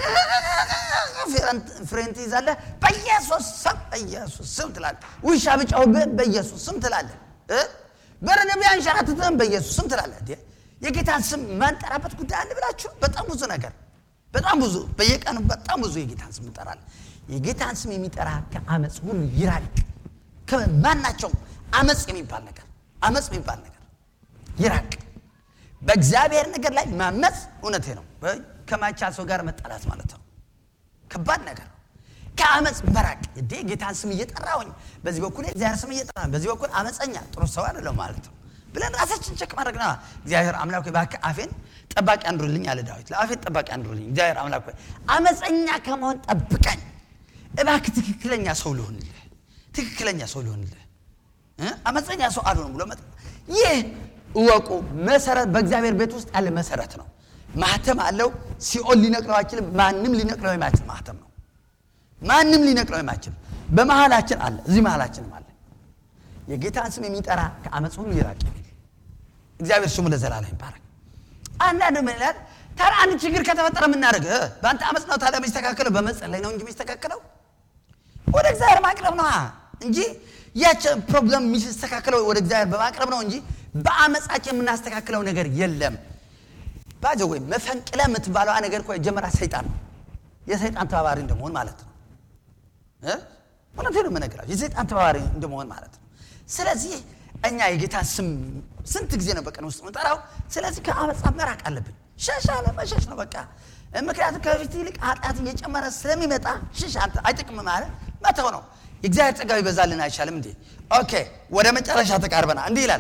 Speaker 1: ፍሬን ትይዛለህ። በኢየሱስ ስም በኢየሱስ ስም ትላለህ። ውሻ ብጫውብህ በኢየሱስ ስም ትላለህ። በረዶ ቢያንሸራትትህም በኢየሱስ ስም ትላለህ። የጌታን ስም ማንጠራበት ጉዳይ አለ ብላችሁ በጣም ብዙ ነገር በጣም ብዙ በየቀኑ በጣም ብዙ የጌታን ስም እንጠራለን። የጌታን ስም የሚጠራ ከአመፅ ሁሉ ይራቅ። ከማናቸውም አመፅ የሚባል ነገር አመፅ የሚባል ነገር ይራቅ። በእግዚአብሔር ነገር ላይ ማመፅ እውነቴ ነው። ከማይቻል ሰው ጋር መጣላት ማለት ነው። ከባድ ነገር ነው። ከአመፅ መራቅ እንዴ ጌታን ስም እየጠራሁኝ በዚህ በኩል እግዚአብሔር ስም እየጠራ በዚህ በኩል አመፀኛ ጥሩ ሰው አይደለም ማለት ነው ብለን ራሳችን ቸክ ማድረግ ነው እግዚአብሔር አምላክ ሆይ እባክህ አፌን ጠባቂ አንዱልኝ አለ ዳዊት ለአፌን ጠባቂ አንዱልኝ እግዚአብሔር አምላክ ሆይ አመፀኛ ከመሆን ጠብቀኝ እባክህ ትክክለኛ ሰው ልሆንልህ ትክክለኛ ሰው ልሆንልህ እ? አመፀኛ ሰው አልሆንም ብሎ መጥ ይህ እወቁ መሰረት በእግዚአብሔር ቤት ውስጥ ያለ መሰረት ነው ማህተም አለው ሲኦል ሊነቅለው አይችልም ማንም ሊነቅለው የማይችል ማህተም ነው ማንም ሊነቅለው የማይችል በመሃላችን አለ እዚህ መሃላችንም አለ የጌታን ስም የሚጠራ ከአመፅ ሁሉ ይራቅ የሚል እግዚአብሔር ስሙ ለዘላለም ይባረክ አንዳንድ ምን ይላል ታዲያ አንድ ችግር ከተፈጠረ የምናደርግ በአንተ አመፅ ነው ታዲያ የሚስተካከለው በመጸለይ ነው እንጂ የሚስተካከለው ወደ እግዚአብሔር ማቅረብ ነው እንጂ ያች ፕሮብለም የሚስተካከለው ወደ እግዚአብሔር በማቅረብ ነው እንጂ በአመፃችን የምናስተካክለው ነገር የለም ባጀ ወይ መፈንቅለ የምትባለዋ ነገር እኮ የጀመራ ሰይጣን ነው የሰይጣን ተባባሪ እንደመሆን ማለት ነው እ? እውነቴን ነው የምነግራችሁ የሰይጣን ተባባሪ እንደመሆን ማለት ነው ስለዚህ እኛ የጌታ ስም ስንት ጊዜ ነው በቀን ውስጥ ምንጠራው ስለዚህ ከአመፃ መራቅ አለብን ሸሽ አለ መሸሽ ነው በቃ ምክንያቱም ከፊት ይልቅ ኃጢአት እየጨመረ ስለሚመጣ ሽሽ አንተ አይጠቅም ማለት መተው ነው የእግዚአብሔር ጸጋው ይበዛልን አይቻልም እንዴ ኦኬ ወደ መጨረሻ ተቃርበና እንዲህ ይላል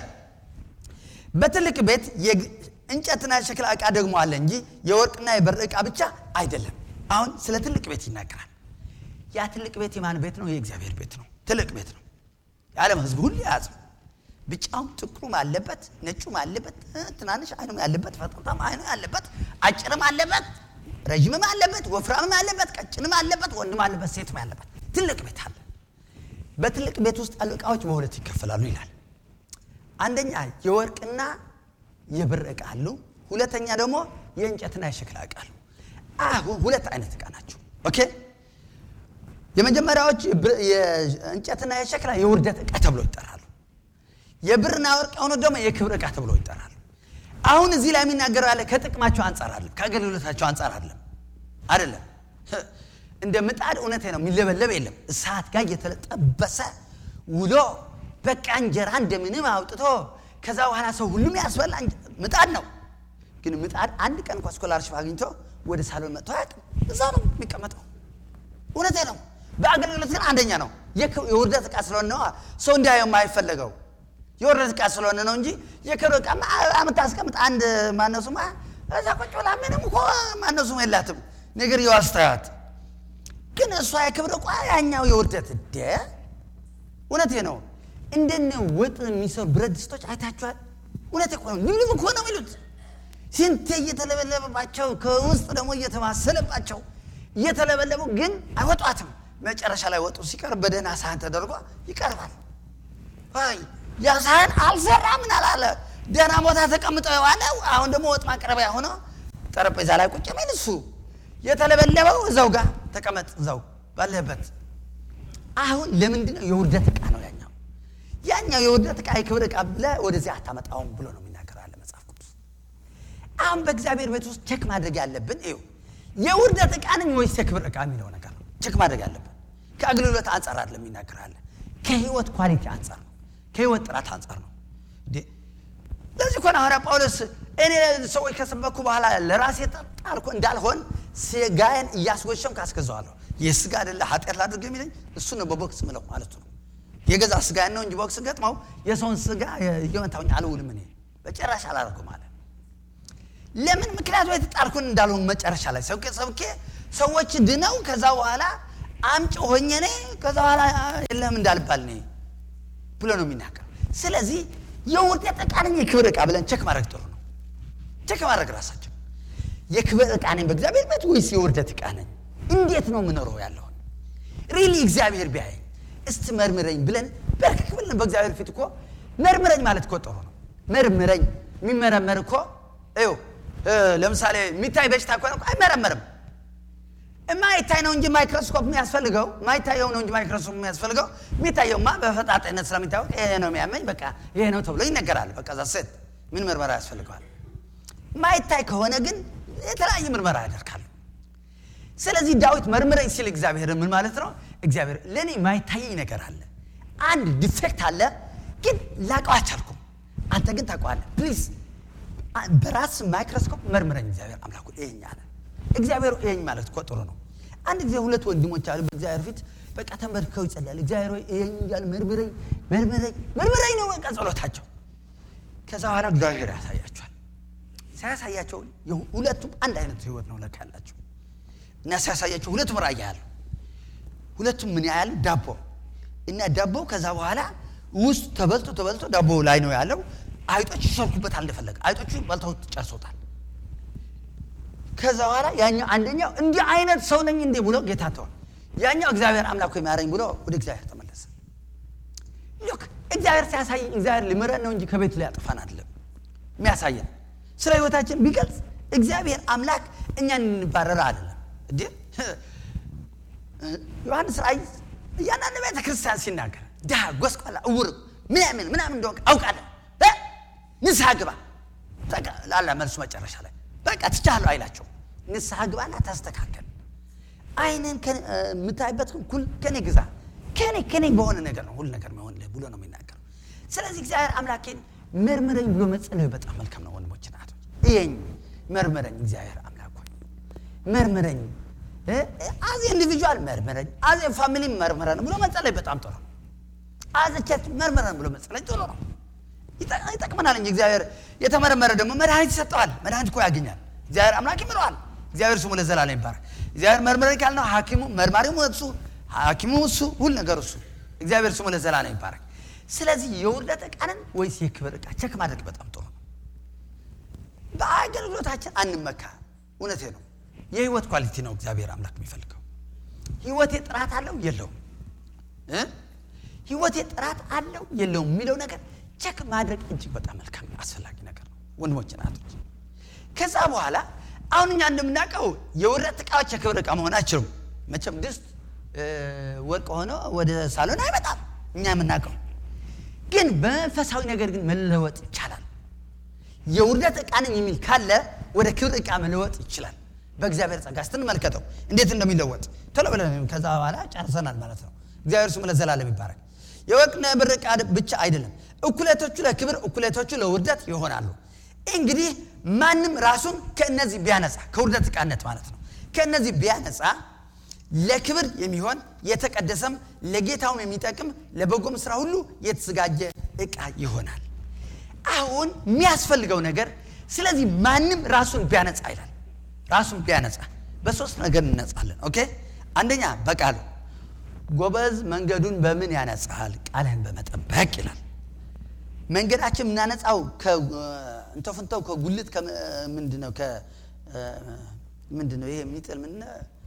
Speaker 1: በትልቅ ቤት የግ- እንጨትና የሸክላ ዕቃ ደግሞ አለ እንጂ የወርቅና የብር ዕቃ ብቻ አይደለም አሁን ስለ ትልቅ ቤት ይናገራል ያ ትልቅ ቤት የማን ቤት ነው የእግዚአብሔር ቤት ነው ትልቅ ቤት ነው የዓለም ህዝብ ሁሉ የያዘው ቢጫውም ጥቁሩም አለበት ነጩም አለበት እ፣ ትናንሽ አይኑም ያለበት ፈጣጣም አይኑ ያለበት አጭርም አለበት ረዥምም አለበት ወፍራምም አለበት ቀጭንም አለበት ወንድም አለበት ሴትም ያለበት ትልቅ ቤት አለ በትልቅ ቤት ውስጥ ያሉ ዕቃዎች በሁለት ይከፈላሉ ይላል አንደኛ የወርቅና የብር ዕቃ አሉ ሁለተኛ ደግሞ የእንጨትና የሸክላ ዕቃ አሉ አሁን ሁለት አይነት ዕቃ ናቸው ኦኬ የመጀመሪያዎች የብር- የእንጨትና የሸክላ የውርደት ዕቃ ተብሎ ይጠራሉ የብርና ወርቅ የሆኑት ደግሞ የክብር ዕቃ ተብሎ ይጠራሉ አሁን እዚህ ላይ የሚናገረው ያለ ከጥቅማቸው አንጻር አለም ከአገልግሎታቸው አንጻር አለም አይደለም ህ፣ እንደ ምጣድ እውነቴ ነው የሚለበለብ የለም እሳት ጋር እየተለጠበሰ ውሎ በቃ እንጀራ እንደምንም አውጥቶ ከዛ በኋላ ሰው ሁሉም ያስበላ እንጀ- ምጣድ ነው ግን ምጣድ አንድ ቀን እንኳ ስኮላርሽፕ አግኝቶ ወደ ሳሎን መጥቶ አያውቅም እዛ ነው የሚቀመጠው እውነቴ ነው በአገልግሎት ግን አንደኛ ነው የክ- የውርደት ዕቃ ስለሆነ ነው ሰው እንዲያየው የማይፈለገው የውርደት ዕቃ ስለሆነ ነው እንጂ የክብር ዕቃ የምታስቀምጥ አንድ ማነው ስሟ እዛ ቁጭ ብላ ምንም እኮ ማነው ስሙ የላትም ነገር የዋስታያት ግን እሷ የክብር ዕቃ ያኛው የውርደት ደ እውነቴ ነው እንደነ ወጥ የሚሰሩ ብረት ድስቶች አይታችኋል እውነቴ እኮ ነው ልብልብ እኮ ነው የሚሉት ስንቴ እየተለበለበባቸው ከውስጥ ደግሞ እየተማሰለባቸው እየተለበለቡ ግን አይወጧትም መጨረሻ ላይ ወጡ ሲቀርብ በደህና ሳህን ተደርጎ ይቀርባል አይ ያ ሳህን አልሰራ ምን አላለ ደህና ቦታ ተቀምጠው የዋለው አሁን ደግሞ ወጥ ማቅረቢያ ሆኖ ጠረጴዛ ላይ ቁጭ ሚል እሱ የተለበለበው እዛው ጋር ተቀመጥ እዛው ባለህበት አሁን ለምንድን ነው የውርደት ዕቃ ነው ያኛው ያኛው የውርደት ዕቃ የክብር ዕቃ ብለህ ወደዚህ አታመጣውም ብሎ ነው የሚናገረው ያለ መጽሐፍ ቅዱስ አሁን በእግዚአብሔር ቤት ውስጥ ቸክ ማድረግ ያለብን ይኸው የውርደት ዕቃ ነኝ ወይስ የክብር ዕቃ የሚለው ነገር ነው ቸክ ማድረግ ያለብን ከአገልግሎት አንጻር አይደለም የሚናገራለ ከህይወት ኳሊቲ አንጻር ነው ከህይወት ጥራት አንጻር ነው እንዴ ለዚህ እኮ ነው ሐዋርያ ጳውሎስ እኔ ሰዎች ከሰበኩ በኋላ ለራሴ ጣልኩ እንዳልሆን ስጋዬን እያስጎሸምኩ አስገዛዋለሁ የስጋ አይደለ ኃጢአት ላድርግ የሚለኝ እሱ ነው በቦክስ ምለው ማለቱ ነው የገዛ ስጋዬን ነው እንጂ ቦክስ ገጥመው የሰውን ስጋ እየመታውኝ አልውልም እኔ በጭራሽ አላደርጉም አለ ለምን ምክንያቱ የተጣልኩን እንዳልሆን መጨረሻ ላይ ሰብኬ ሰብኬ ሰዎች ድነው ከዛ በኋላ አምጭ ሆኜ እኔ ከዛ በኋላ የለም እንዳልባል እኔ ብሎ ነው የሚናገር ስለዚህ የውርደት ዕቃ ነኝ የክብር ዕቃ ብለን ቸክ ማድረግ ጥሩ ነው ቸክ ማድረግ ራሳቸው የክብር ዕቃ ነኝ በእግዚአብሔር ቤት ወይስ የውርደት ዕቃ ነኝ እንዴት ነው የምኖረው ያለውን ሪሊ እግዚአብሔር ቢያየኝ እስቲ መርምረኝ ብለን በርክክ ብለን በእግዚአብሔር ፊት እኮ መርምረኝ ማለት እኮ ጥሩ ነው መርምረኝ የሚመረመር እኮ ይኸው ለምሳሌ የሚታይ በሽታ ከሆነ እኮ አይመረመርም የማይታይ ነው እንጂ ማይክሮስኮፕ የሚያስፈልገው ማይታየው ነው እንጂ ማይክሮስኮፕ የሚያስፈልገው የሚታየውማ በፈጣጣይነት ስለሚታወቅ ይሄ ነው የሚያመኝ በቃ ይሄ ነው ተብሎ ይነገራል በቃ ዛ ሴት ምን ምርመራ ያስፈልገዋል ማይታይ ከሆነ ግን የተለያየ ምርመራ ያደርጋሉ ስለዚህ ዳዊት መርምረኝ ሲል እግዚአብሔር ምን ማለት ነው እግዚአብሔር ለእኔ ማይታየኝ ነገር አለ አንድ ዲፌክት አለ ግን ላቀው አልቻልኩም አንተ ግን ታውቀዋለህ ፕሊዝ በራስ ማይክሮስኮፕ መርምረኝ እግዚአብሔር አምላኩ ይሄኝ አለ እግዚአብሔር ይሄኝ ማለት እኮ ጥሩ ነው አንድ ጊዜ ሁለት ወንድሞች አሉ በእግዚአብሔር ፊት በቃ ተንበርክከው ይጸልያል። እግዚአብሔር ሆይ ይሄን እያሉ መርምረኝ መርምረኝ መርምረኝ ነው በቃ ጸሎታቸው። ከዛ በኋላ እግዚአብሔር ያሳያቸዋል። ሲያሳያቸው ሁለቱም አንድ አይነት ህይወት ነው ለካ ያላቸው እና ሲያሳያቸው ሁለቱም ራእይ ያለው ሁለቱም ምን ያህል ዳቦ እና ዳቦው ከዛ በኋላ ውስጥ ተበልቶ ተበልቶ ዳቦ ላይ ነው ያለው። አይጦች ይሰርኩበታል እንደፈለገ አይጦቹ በልተው ጨርሶታል። ከዛ በኋላ ያኛው አንደኛው እንዲህ አይነት ሰው ነኝ እንዴ ብሎ ጌታ ተዋል። ያኛው እግዚአብሔር አምላክ ሆይ ማረኝ ብሎ ወደ እግዚአብሔር ተመለሰ። ሉክ እግዚአብሔር ሲያሳየን እግዚአብሔር ሊምረን ነው እንጂ ከቤቱ ሊያጠፋን አይደለም የሚያሳየን። ስለ ህይወታችን ቢገልጽ እግዚአብሔር አምላክ እኛን እንባረር አይደለም እንዴ ዮሐንስ ራእይ እያንዳንድ ቤተ ክርስቲያን ሲናገር ድሃ፣ ጎስቋላ፣ እውር ምናምን ምናምን እንደሆንክ አውቃለሁ እ ንስሐ ግባ ላላ መልሱ መጨረሻ ላይ በቃ ትቻለሁ አይላቸው። ንስሐ ግባና ታስተካከል። አይንን የምታይበት ኩል ከኔ ግዛ ከኔ ከኔ በሆነ ነገር ነው ሁሉ ነገር መሆን ብሎ ነው የሚናገረው። ስለዚህ እግዚአብሔር አምላኬን መርምረኝ ብሎ መጸለዩ በጣም መልካም ነው። ወንድሞች ናቶች ይሄኝ መርምረኝ እግዚአብሔር አምላክ ሆይ መርምረኝ አዜ ኢንዲቪጁዋል መርምረን አዜ ፋሚሊ መርምረን ብሎ መጸለይ በጣም ጥሩ ነው። አዜ ቸርች መርምረን ብሎ መጸለይ ጥሩ ነው፣ ይጠቅመናል እንጂ እግዚአብሔር የተመረመረ ደግሞ መድኃኒት ይሰጠዋል። መድኃኒት እኮ ያገኛል። እግዚአብሔር አምላክ ይምረዋል። እግዚአብሔር ስሙ ለዘላለም ይባረክ። እግዚአብሔር መርምረን ካልነው ሐኪሙ መርማሪው እሱ ሐኪሙ እሱ ሁሉ ነገር እሱ እግዚአብሔር ስሙ ለዘላለም ይባረክ። ስለዚህ የውርደት ዕቃንን ወይስ የክብር ዕቃ ቸክ ማድረግ በጣም ጥሩ ነው። በአገልግሎታችን አንመካ። እውነቴ ነው። የህይወት ኳሊቲ ነው እግዚአብሔር አምላክ የሚፈልገው። ህይወቴ ጥራት አለው የለውም፣ ህይወቴ ጥራት አለው የለውም የሚለው ነገር ቸክ ማድረግ እጅግ በጣም መልካም አስፈላጊ ነገር ነው ወንድሞች ናቶች። ከዛ በኋላ አሁን እኛ እንደምናውቀው የውርደት ዕቃዎች የክብር ዕቃ መሆን አይችሉም። መቼም ድስት ወርቅ ሆኖ ወደ ሳሎን አይመጣም እኛ የምናውቀው ግን በመንፈሳዊ ነገር ግን መለወጥ ይቻላል። የውርደት ዕቃ ነኝ የሚል ካለ ወደ ክብር ዕቃ መለወጥ ይችላል። በእግዚአብሔር ጸጋ ስትንመልከተው እንዴት እንደሚለወጥ ቶሎ ብለን ከዛ በኋላ ጨርሰናል ማለት ነው። እግዚአብሔር ስሙ ለዘላለም ይባረክ። የወርቅና የብር ዕቃ ብቻ አይደለም፣ እኩሌቶቹ ለክብር እኩሌቶቹ ለውርደት ይሆናሉ። እንግዲህ ማንም ራሱን ከእነዚህ ቢያነጻ ከውርደት ዕቃነት ማለት ነው ከእነዚህ ቢያነጻ ለክብር የሚሆን የተቀደሰም ለጌታውም የሚጠቅም ለበጎም ስራ ሁሉ የተዘጋጀ ዕቃ ይሆናል። አሁን የሚያስፈልገው ነገር ስለዚህ ማንም ራሱን ቢያነጻ ይላል ራሱን ቢያነጻ በሶስት ነገር እንነጻለን። ኦኬ አንደኛ በቃሉ ጎበዝ መንገዱን በምን ያነጻል? ቃልህን በመጠበቅ ይላል። መንገዳችን የምናነጻው እንተፍንተው ከጉልት ምንድነው ምንድነው ይሄ የሚጥል ምን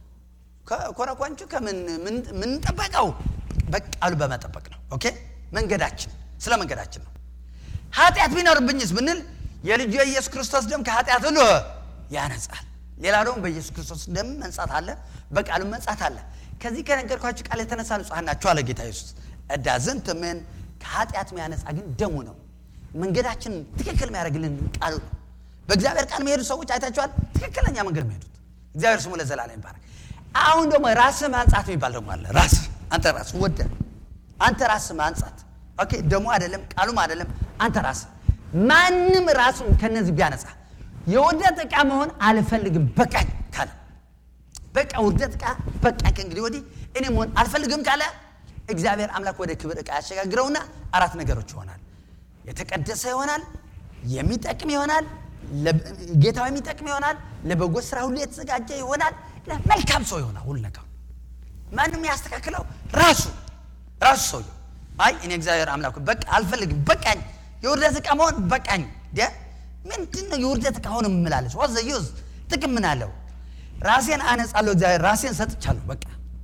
Speaker 1: ኮረኳንቹ ከምንጠበቀው በቃሉ በመጠበቅ ነው። ኦኬ መንገዳችን ስለ መንገዳችን ነው። ኃጢአት ቢኖርብኝስ ብንል የልጁ የኢየሱስ ክርስቶስ ደም ከኃጢአት ሁሉ ያነጻል። ሌላ ደግሞ በኢየሱስ ክርስቶስ ደም መንጻት አለ፣ በቃሉ መንጻት አለ። ከዚህ ከነገርኳችሁ ቃል የተነሳ ንጹሐን ናችሁ አለ ጌታ ኢየሱስ። እዳዝንት ምን ከኃጢአት የሚያነጻ ግን ደሙ ነው። መንገዳችን ትክክል የሚያደርግልን ቃሉ ነው። በእግዚአብሔር ቃል የሚሄዱ ሰዎች አይታችኋል፣ ትክክለኛ መንገድ የሚሄዱት። እግዚአብሔር ስሙ ለዘላለም ይባረክ። አሁን ደግሞ ራስህ ማንጻት የሚባል ደግሞ አለ። ራስህ አንተ ራስህ ወደ አንተ ራስህ ማንጻት ኦኬ። ደሞ አይደለም ቃሉም አይደለም አንተ ራስህ ማንም ራሱን ከነዚህ ቢያነጻ የውርደት ዕቃ መሆን አልፈልግም በቃኝ ካለ በቃ ውርደት ዕቃ በቃኝ ከእንግዲህ ወዲህ እኔ መሆን አልፈልግም ካለ እግዚአብሔር አምላክ ወደ ክብር ዕቃ ያሸጋግረውና አራት ነገሮች ይሆናል። የተቀደሰ ይሆናል፣ የሚጠቅም ይሆናል፣ ጌታው የሚጠቅም ይሆናል፣ ለበጎ ስራ ሁሉ የተዘጋጀ ይሆናል፣ መልካም ሰው ይሆናል። ሁሉ ነገር ማንም ያስተካክለው ራሱ ራሱ ሰውየው አይ እኔ እግዚአብሔር አምላክ በቃ አልፈልግም በቃኝ የውርደት ዕቃ መሆን በቃኝ ምንድን ነው የውርደት ዕቃ ሆነ የምላለች ዋዘ ዩዝ ጥቅም ምን አለው? ራሴን አነጻለሁ እግዚአብሔር ራሴን ሰጥቻለሁ። በቃ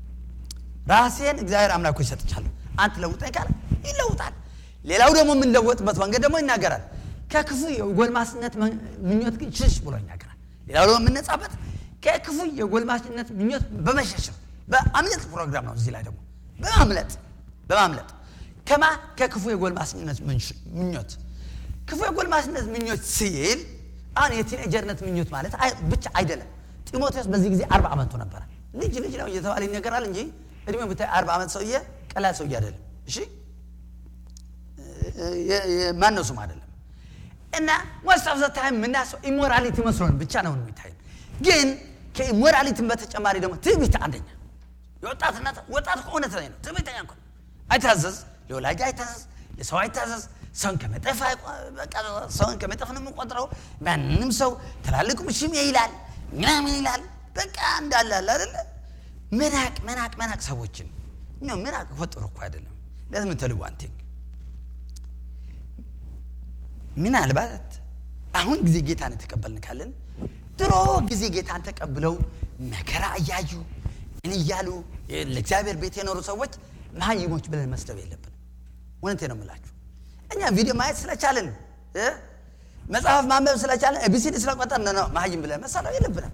Speaker 1: ራሴን እግዚአብሔር አምላኮ ይሰጥቻለሁ። አንተ ለውጠኝ ካለ ይለውጣል። ሌላው ደግሞ የምንለወጥበት መንገድ ደግሞ ይናገራል። ከክፉ የጎልማስነት ምኞት ግን ሽሽ ብሎ ይናገራል። ሌላው ደግሞ የምነጻበት ከክፉ የጎልማስነት ምኞት በመሸሽ ነው። በአምለጥ ፕሮግራም ነው። እዚህ ላይ ደግሞ በማምለጥ በማምለጥ ከማ ከክፉ የጎልማስነት ምኞት ክፉ የጎልማስነት ምኞት ሲል አሁን የቲኔጀርነት ምኞት ማለት ብቻ አይደለም። ጢሞቴዎስ በዚህ ጊዜ አርባ ዓመቱ ነበረ። ልጅ ልጅ ነው እየተባለ ይነገራል እንጂ እድሜው ብታይ አርባ ዓመት ሰውዬ ቀላል ሰውዬ አይደለም። እሺ ማን ነው ስም አይደለም። እና ሞስት ኦፍ ዘ ታይም የምናስበው ኢሞራሊቲ መስሎን ብቻ ነው የሚታይ። ግን ከሞራሊቲን በተጨማሪ ደግሞ ትዕቢት አንደኛ የወጣትነት ወጣት እኮ እውነት ላይ ነው ትዕቢተኛ እኮ ነው። አይታዘዝ ለወላጅ አይታዘዝ ለሰው አይታዘዝ ሰውን ከመጠፍ አይቆ- በቃ ሰውን ከመጠፍ ነው የምንቆጥረው ማንም ሰው ትላልቅ ምሽም ይላል ምናምን ይላል በቃ እንዳለ አለ አይደለ መናቅ መናቅ መናቅ ሰዎችን ነው መናቅ እኮ ጥሩ እኮ አይደለም ለምን ተልዩ አንቲንግ ምናልባት አሁን ጊዜ ጌታን የተቀበልን ካለን ድሮ ጊዜ ጌታን ተቀብለው መከራ እያዩ ምን እያሉ ለእግዚአብሔር ቤት የኖሩ ሰዎች መሀይሞች ብለን መስደብ የለብንም። እውነቴ ነው የምላችሁ። እኛ ቪዲዮ ማየት ስለቻለን እ መጽሐፍ ማንበብ ስለቻለን ኤቢሲዲ ስለቆጠር ነው መሀይም ብለን መሳለው የለብንም።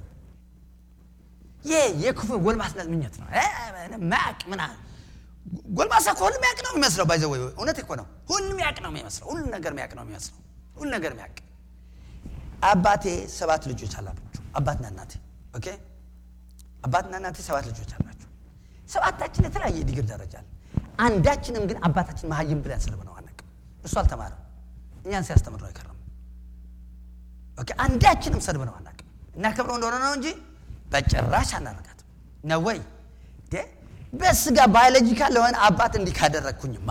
Speaker 1: ይህ የክፉ ጎልማስነት ምኞት ነው። እ ማቅ ምና ጎልማሳ እኮ ሁሉም ያቅ ነው የሚመስለው። ባይዘ ወይ እውነት እኮ ነው። ሁሉም ያቅ ነው የሚመስለው። ሁሉ ነገር ሚያቅ ነው የሚመስለው። ሁሉ ነገር ሚያቅ አባቴ ሰባት ልጆች አላቸው። አባትና እናቴ ኦኬ። አባትና እናቴ ሰባት ልጆች አላቸው። ሰባታችን የተለያየ ዲግሪ ደረጃ አለ። አንዳችንም ግን አባታችን መሀይም ብለን ሰድበነው አናውቅም። እሱ አልተማረም፣ እኛን ሲያስተምር ነው የከረመው። ኦኬ። አንዳችንም ሰድበነው አናውቅም። እናከብረው እንደሆነ ነው እንጂ በጭራሽ አናረጋትም ነው ወይ እንዴ? በስጋ ባዮሎጂካል ለሆነ አባት እንዲህ ካደረግኩኝማ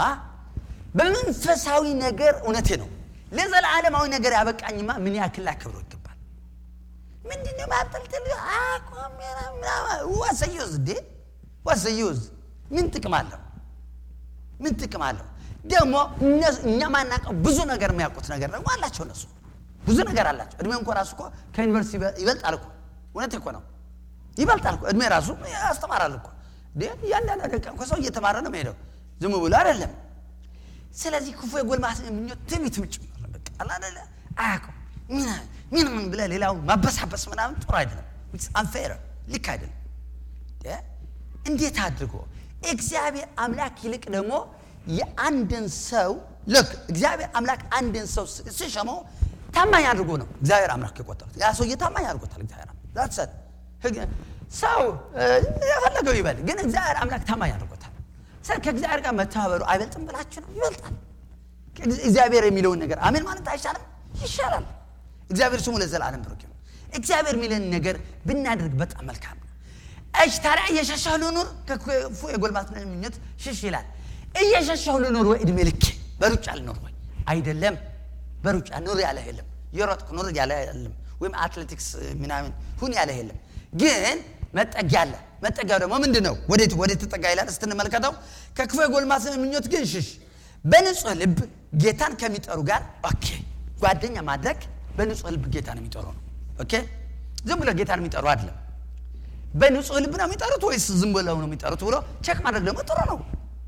Speaker 1: በመንፈሳዊ ነገር እውነቴ ነው ለዘላለማዊ ነገር ያበቃኝማ ምን ያክል ላከብረው ይገባል። ምንድነው ማጠልጠል አቆም ዋሰዩዝ እንዴ ዋሰዩዝ ምን ጥቅም አለው? ምን ጥቅም አለው? ደግሞ እነሱ- እኛ ማናውቀው ብዙ ነገር የሚያውቁት ነገር ደግሞ አላቸው። እነሱ ብዙ ነገር አላቸው። እድሜ እንኳ ራሱ እኮ ከዩኒቨርሲቲ ይበ- ይበልጣል እኮ እውነት እኮ ነው ይበልጣል እኮ እድሜ ራሱ ያስተማራል እኮ እንዴ እያንዳንዱ ደቂቃ እኮ ሰው እየተማረ ነው የሚሄደው ዝም ብሎ አይደለም። ስለዚህ ክፉ የጎልማሳ ምኞት ትዕቢትም ጭምር ነው። በቃ አለ አይደለ አያውቅም ምን ምን ምን ብለህ ሌላውን ማበሳበስ ምናምን ጥሩ አይደለም። አንፌር ልክ አይደለም። እ? እንዴት አድርጎ እግዚአብሔር አምላክ ይልቅ ደግሞ የአንድን ሰው ልክ እግዚአብሔር አምላክ አንድን ሰው ስ- ሲሸመው ታማኝ አድርጎ ነው እግዚአብሔር አምላክ የቆጠሩት። ያ ሰውዬ ታማኝ አድርጎታል እግዚአብሔር አምላክ። That's it። ህግ- ሰው እ፣ የፈለገው ይበል፣ ግን እግዚአብሔር አምላክ ታማኝ አድርጎታል። ስለ ከእግዚአብሔር ጋር መተባበሩ አይበልጥም ብላችሁ ነው? ይበልጣል። እግዚአብሔር የሚለውን ነገር አሜን ማለት አይሻልም? ይሻላል። እግዚአብሔር ስሙ ለዘላለም ብሩክ ይሁን። እግዚአብሔር የሚለን ነገር ብናደርግ በጣም መልካም ነው። እሽ ታዲያ እየሸሸሁ ልኑር? ከክፉ የጎልማስነት ምኞት ሽሽ ይላል። እየሸሸሁ ልኑር ወይ እድሜ ልክ በሩጫ ልኑር ወይ? አይደለም። በሩጫ ኑር ያለ የለም። የሮጥኩ ኑር ያለ የለም። ወይም አትሌቲክስ ምናምን ሁን ያለ የለም። ግን መጠጊያ አለ። መጠጊያው ደግሞ ምንድን ነው? ወዴት ወዴት ተጠጋ ይላል ስትንመለከተው፣ ከክፉ የጎልማስነት ምኞት ግን ሽሽ፣ በንጹህ ልብ ጌታን ከሚጠሩ ጋር ኦኬ። ጓደኛ ማድረግ በንጹህ ልብ ጌታን የሚጠሩ ነው። ኦኬ። ዝም ብሎ ጌታን የሚጠሩ አይደለም። በንጹህ ልብ ነው የሚጠሩት ወይስ ዝም ብለው ነው የሚጠሩት ብሎ ቼክ ማድረግ ደግሞ ጥሩ ነው።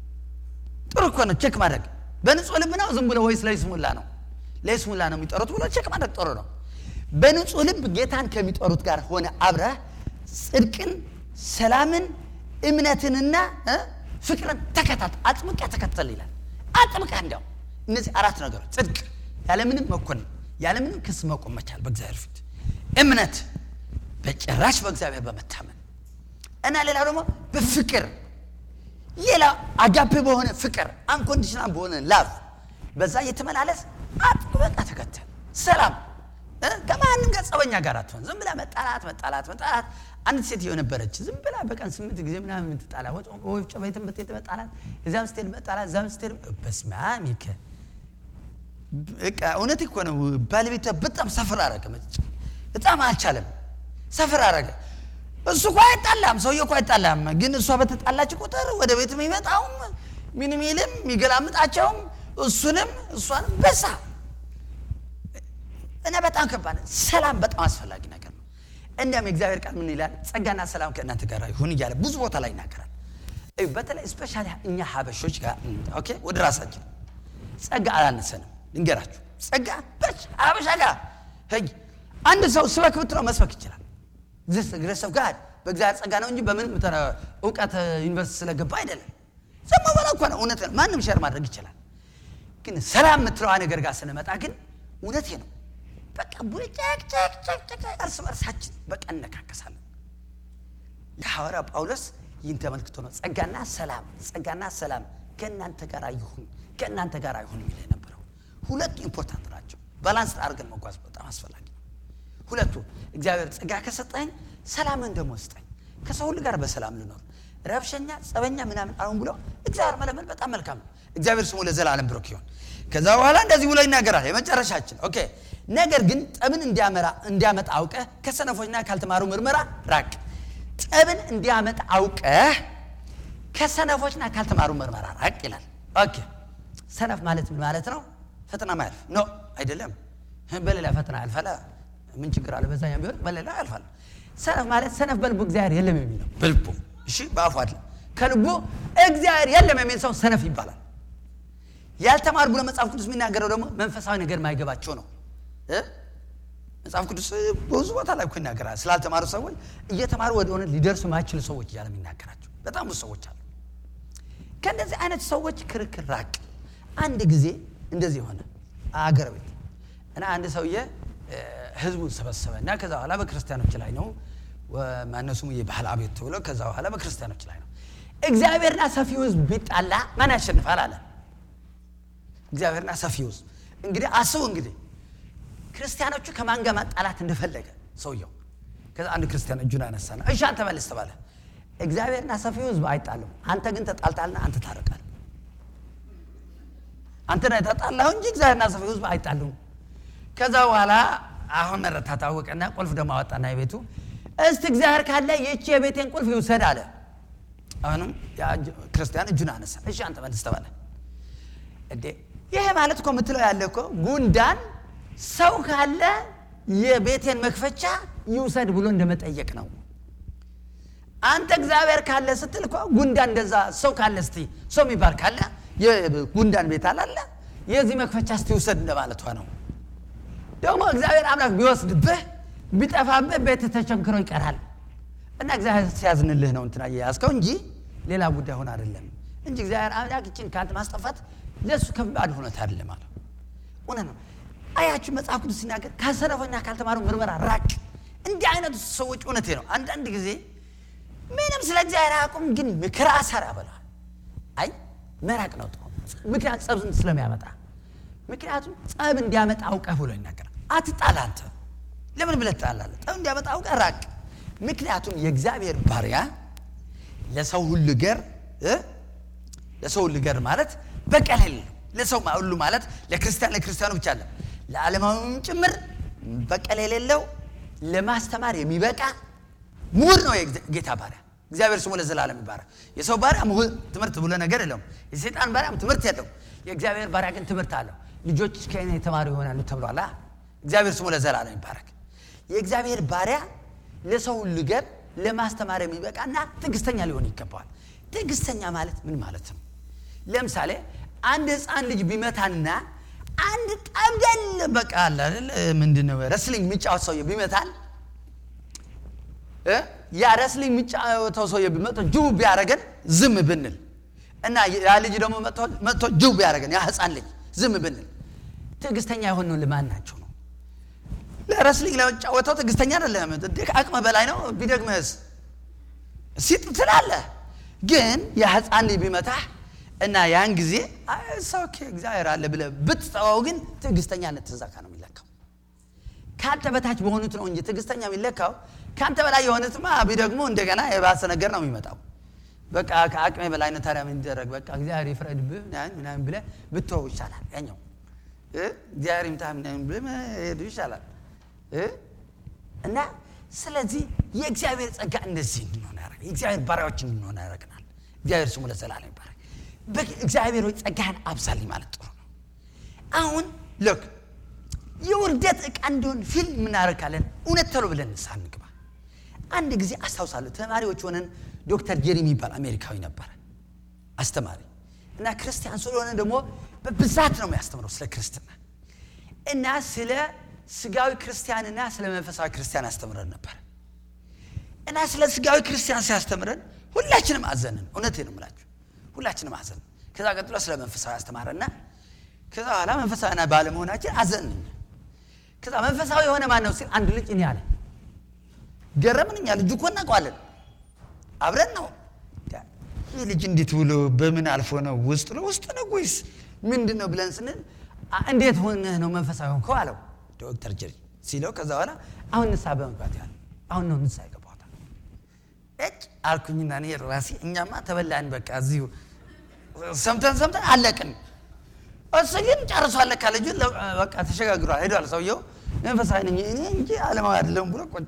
Speaker 1: ጥሩ እኮ ነው ቼክ ማድረግ። በንጹህ ልብ ነው ዝም ብሎ ወይስ ለይስሙላ ነው? ለይስሙላ ነው የሚጠሩት ብሎ ቼክ ማድረግ ጥሩ ነው። በንጹህ ልብ ጌታን ከሚጠሩት ጋር ሆነ አብረህ ጽድቅን፣ ሰላምን፣ እምነትንና እ ፍቅርን ተከታተል፣ አጥብቀህ ተከተል ይላል። አጥብቀህ እንዲያው እነዚህ አራት ነገሮች ጽድቅ፣ ያለምንም መኮንን፣ ያለምንም ክስ መቆም መቻል በእግዚአብሔር ፊት፣ እምነት በጭራሽ በእግዚአብሔር በመታመን እና ሌላው ደግሞ በፍቅር ሌላ አጋፔ በሆነ ፍቅር አንኮንዲሽናል በሆነ ላቭ በዛ እየተመላለስ አጥብቀህ ተከተል። ሰላም እ? ከማንም ጋር ጸበኛ ጋር አትሆን። ዝም ብላ መጣላት መጣላት መጣላት። አንድ ሴትዮ ነበረች ዝም ብላ በቀን ስምንት ጊዜ ምናምን የምትጣላ ወፍጮ ቤትም ብትሄድ መጣላት፣ እዚያም ስትሄድ መጣላት፣ እዚያም ስትሄድ በስመ አብ ይከ በቃ እውነት እኮ ነው። ባለቤቷ በጣም ሰፈር አረገ። መጭ በጣም አልቻለም። ሰፈር አረገ። እሱ እኮ አይጣላም፣ ሰውዬው እኮ አይጣላም። ግን እሷ በተጣላች ቁጥር ወደ ቤት የሚመጣውም ምን ሚልም የሚገላምጣቸውም እሱንም እሷንም በሳ እና በጣም ከባድ ነው። ሰላም በጣም አስፈላጊ ነገር ነው። እንዲያም የእግዚአብሔር ቃል ምን ይላል? ጸጋና ሰላም ከእናንተ ጋር ይሁን እያለ ብዙ ቦታ ላይ ይናገራል። እዩ፣ በተለይ ስፔሻሊ እኛ ሀበሾች ጋር ኦኬ፣ ወደ ራሳችን ጸጋ አላነሰንም። ልንገራችሁ፣ ጸጋ በች ሀበሻ ጋር ህይ አንድ ሰው ስበክ ብትለው መስበክ ይችላል። ግለሰብ ጋር በእግዚአብሔር ጸጋ ነው እንጂ በምንም ተረ- እውቀት ዩኒቨርሲቲ ስለገባ አይደለም። ዝም ብሎ እኮ ነው። እውነት ነው። ማንም ሸር ማድረግ ይችላል። ግን ሰላም የምትለዋ ነገር ጋር ስንመጣ ግን እውነቴ ነው። በቃ ቡጭቅ ጨቅ ጨቅ ጨቅ እርስ በርሳችን በቃ እነካከሳለን። የሐዋርያው ጳውሎስ ይህን ተመልክቶ ነው ጸጋና ሰላም ጸጋና ሰላም ከእናንተ ጋር ይሁን ከእናንተ ጋር ይሁን የሚል የነበረው። ሁለቱ ኢምፖርታንት ናቸው። ባላንስ አድርገን መጓዝ በጣም አስፈላጊ ነው። ሁለቱ እግዚአብሔር ጸጋ ከሰጠኝ ሰላምን ደግሞ ስጠኝ፣ ከሰው ሁሉ ጋር በሰላም ልኖር። ረብሸኛ፣ ጸበኛ ምናምን አሁን ብሎ እግዚአብሔር መለመን በጣም መልካም ነው። እግዚአብሔር ስሙ ለዘላለም ብሩክ ይሁን። ከዛ በኋላ እንደዚህ ብሎ ይናገራል። የመጨረሻችን ኦኬ። ነገር ግን ጠብን እንዲያመራ እንዲያመጣ አውቀህ ከሰነፎችና ካልተማሩ ምርመራ ራቅ። ጠብን እንዲያመጣ አውቀህ ከሰነፎችና ካልተማሩ ምርመራ ራቅ ይላል። ኦኬ ሰነፍ ማለት ምን ማለት ነው? ፈተና ማያልፍ ኖ አይደለም። በሌላ ፈተና ያልፋል። ምን ችግር አለ? በዛኛው ቢሆን በሌላ ያልፋል። ሰነፍ ማለት ሰነፍ በልቡ እግዚአብሔር የለም የሚል ነው። በልቡ እሺ፣ በአፉ አይደለም፣ ከልቡ እግዚአብሔር የለም የሚል ሰው ሰነፍ ይባላል። ያልተማሩ ብሎ መጽሐፍ ቅዱስ የሚናገረው ደግሞ መንፈሳዊ ነገር ማይገባቸው ነው። እ? መጽሐፍ ቅዱስ ብዙ ቦታ ላይ እኮ ይናገራል ስላልተማሩ ሰዎች፣ እየተማሩ ወደ ሆነ ሊደርሱ ማይችሉ ሰዎች እያለ የሚናገራቸው በጣም ብዙ ሰዎች አሉ። ከእንደዚህ አይነት ሰዎች ክርክር ራቅ። አንድ ጊዜ እንደዚህ የሆነ አገር ቤት እና አንድ ሰውዬ ህዝቡን ሰበሰበ እና ከዛ በኋላ በክርስቲያኖች ላይ ነው ማነው ስሙ የባህል አቤት ተብሎ ከዛ በኋላ በክርስቲያኖች ላይ ነው እግዚአብሔርና ሰፊው ህዝብ ቢጣላ ማን ያሸንፋል አለ እግዚአብሔርና ሰፊው ህዝብ እንግዲህ አስቡ እንግዲህ ክርስቲያኖቹ ከማን ጋር ማጣላት እንደፈለገ ሰውየው ከዛ አንድ ክርስቲያን እጁን አነሳና እሺ አንተ መልስ ተባለ እግዚአብሔርና ሰፊው ህዝብ አይጣሉም አንተ ግን ተጣልታልና አንተ ታረቃል አንተ ነህ የተጣላኸው እንጂ እግዚአብሔርና ሰፊው ህዝብ አይጣሉም ከዛ በኋላ አሁን መረታ ታወቀና ቁልፍ ደግሞ አወጣና የቤቱ እስቲ እግዚአብሔር ካለ ይቺ የቤቴን ቁልፍ ይውሰድ አለ አሁንም ክርስቲያን እጁን አነሳ እሺ አንተ መልስ ተባለ እንዴ ይሄ ማለት እኮ የምትለው ያለ እኮ ጉንዳን ሰው ካለ የቤቴን መክፈቻ ይውሰድ ብሎ እንደመጠየቅ ነው አንተ እግዚአብሔር ካለ ስትል እኮ ጉንዳን እንደዛ ሰው ካለ እስቲ ሰው የሚባል ካለ የጉንዳን ቤት አላለ የዚህ መክፈቻ እስቲ ውሰድ እንደማለቷ ነው ደግሞ እግዚአብሔር አምላክ ቢወስድብህ ቢጠፋብህ ቤት ተቸንክሮ ይቀራል እና እግዚአብሔር ሲያዝንልህ ነው እንትና የያዝከው እንጂ ሌላ ጉዳይ ሆን አይደለም እንጂ እግዚአብሔር አምላክ ይችን ከአንተ ማስጠፋት ለእሱ ከባድ ሁነት አይደለም አለ እውነት ነው አያችሁ መጽሐፍ ቅዱስ ሲናገር ከሰነፎኛ ካልተማሩ ምርመራ ራቅ እንዲህ አይነቱ ሰዎች እውነቴ ነው አንዳንድ ጊዜ ምንም ስለ እግዚአብሔር አያውቁም ግን ምክር አሰር ያበላል አይ መራቅ ነው ጥሩ ምክንያት ጸብ ስለሚያመጣ ምክንያቱም ጸብ እንዲያመጣ አውቀህ ብሎ ይናገራል አትጣላ አንተ ለምን ብለህ ትጣላለህ ጠብ እንዲያመጣ አውቀህ ራቅ ምክንያቱም የእግዚአብሔር ባሪያ ለሰው ሁሉ ገር ለሰው ሁሉ ገር ማለት በቀል የሌለው ለሰው ሁሉ ማለት ለክርስቲያን ለክርስቲያኑ ብቻ አለ ለዓለማዊም ጭምር በቀል የሌለው ለማስተማር የሚበቃ ምሁር ነው የጌታ ባሪያ እግዚአብሔር ስሙ ለዘላለም ይባረክ የሰው ባሪያ ምሁር ትምህርት ብሎ ነገር የለውም የሰይጣን ባሪያም ትምህርት የለው የእግዚአብሔር ባሪያ ግን ትምህርት አለው ልጆች ከእኔ የተማሩ ይሆናሉ ተብሏላ እግዚአብሔር ስሙ ለዘላለም ይባረክ የእግዚአብሔር ባሪያ ለሰው ሁሉ ገር ለማስተማር የሚበቃና ትዕግስተኛ ሊሆን ይገባዋል ትዕግስተኛ ማለት ምን ማለት ነው ለምሳሌ አንድ ህፃን ልጅ ቢመታንና አንድ ጠብደል በቃ አለ ምንድነው ረስሊንግ የሚጫወት ሰውዬ ቢመታን ያ ረስሊንግ የሚጫወተው ሰውዬ ቢመቶ ጅቡ ቢያደረገን ዝም ብንል እና ያ ልጅ ደግሞ መጥቶ ጅቡ ቢያደረገን ያ ህፃን ልጅ ዝም ብንል ትዕግስተኛ የሆነው ልማን ናቸው ነው ለረስሊንግ ለመጫወተው ትዕግስተኛ አይደለም አቅመ በላይ ነው ቢደግምህስ ሲጥ ትላለህ ግን የህፃን ልጅ ቢመታህ እና ያን ጊዜ ኦኬ እግዚአብሔር አለ ብለ ብትጠዋው ግን ትዕግስተኛነት ትዛካ ነው የሚለካው ከአንተ በታች በሆኑት ነው እንጂ ትዕግስተኛ የሚለካው ከአንተ በላይ የሆኑትማ ቢደግሞ እንደገና የባሰ ነገር ነው የሚመጣው በቃ ከአቅሜ በላይ ነው ታዲያ ምን ይደረግ በቃ እግዚአብሔር ይፍረድብህ ምናምን ብለ ብትወው ይሻላል ያኛው እግዚአብሔር ይምታ ምናምን ብለ ሄዱ ይሻላል እና ስለዚህ የእግዚአብሔር ጸጋ እንደዚህ እንድንሆን ያደረግ የእግዚአብሔር ባሪያዎች እንድንሆን ያደረግናል እግዚአብሔር ስሙ ለዘላለም ይባረክ እግዚአብሔር ሆይ ጸጋህን አብዛልኝ ማለት ጥሩ ነው አሁን ሎክ የውርደት ዕቃ እንዲሆን ፊልም እናደርጋለን እውነት ተሎ ብለን ንስሐ እንግባ አንድ ጊዜ አስታውሳለሁ ተማሪዎች ሆነን ዶክተር ጄሪ የሚባል አሜሪካዊ ነበረ አስተማሪ እና ክርስቲያን ስለሆነ ደግሞ በብዛት ነው የሚያስተምረው ስለ ክርስትና እና ስለ ስጋዊ ክርስቲያንና ስለ መንፈሳዊ ክርስቲያን ያስተምረን ነበር እና ስለ ስጋዊ ክርስቲያን ሲያስተምረን ሁላችንም አዘንን እውነቴ ነው ምላችሁ ሁላችንም አዘን ከዛ ቀጥሎ ስለ መንፈሳዊ አስተማረና ከዛ በኋላ መንፈሳዊና ባለመሆናችን አዘንን ከዛ መንፈሳዊ የሆነ ማን ነው ሲል አንድ ልጅ እኔ አለ ገረምን እኛ ልጁ እኮ እናውቀዋለን አብረን ነው ይህ ልጅ እንዴት ብሎ በምን አልፎ ነው ውስጥ ነው ውስጥ ነው ወይስ ምንድን ነው ብለን ስንል እንዴት ሆነህ ነው መንፈሳዊ ሆንከው አለው ዶክተር ጀሪ ሲለው ከዛ በኋላ አሁን ንስሐ በመግባት ያለ አሁን ነው ንስሐ ይገባታል እጭ አልኩኝና እኔ ራሴ እኛማ ተበላን በቃ እዚሁ ሰምተን ሰምተን አለቅን እሱ ግን ጨርሶ አለካ ልጁ በቃ ተሸጋግሯል ሄዷል ሰውየው መንፈሳዊ ነኝ እኔ እንጂ አለማዊ አይደለም ብሎ ቁጭ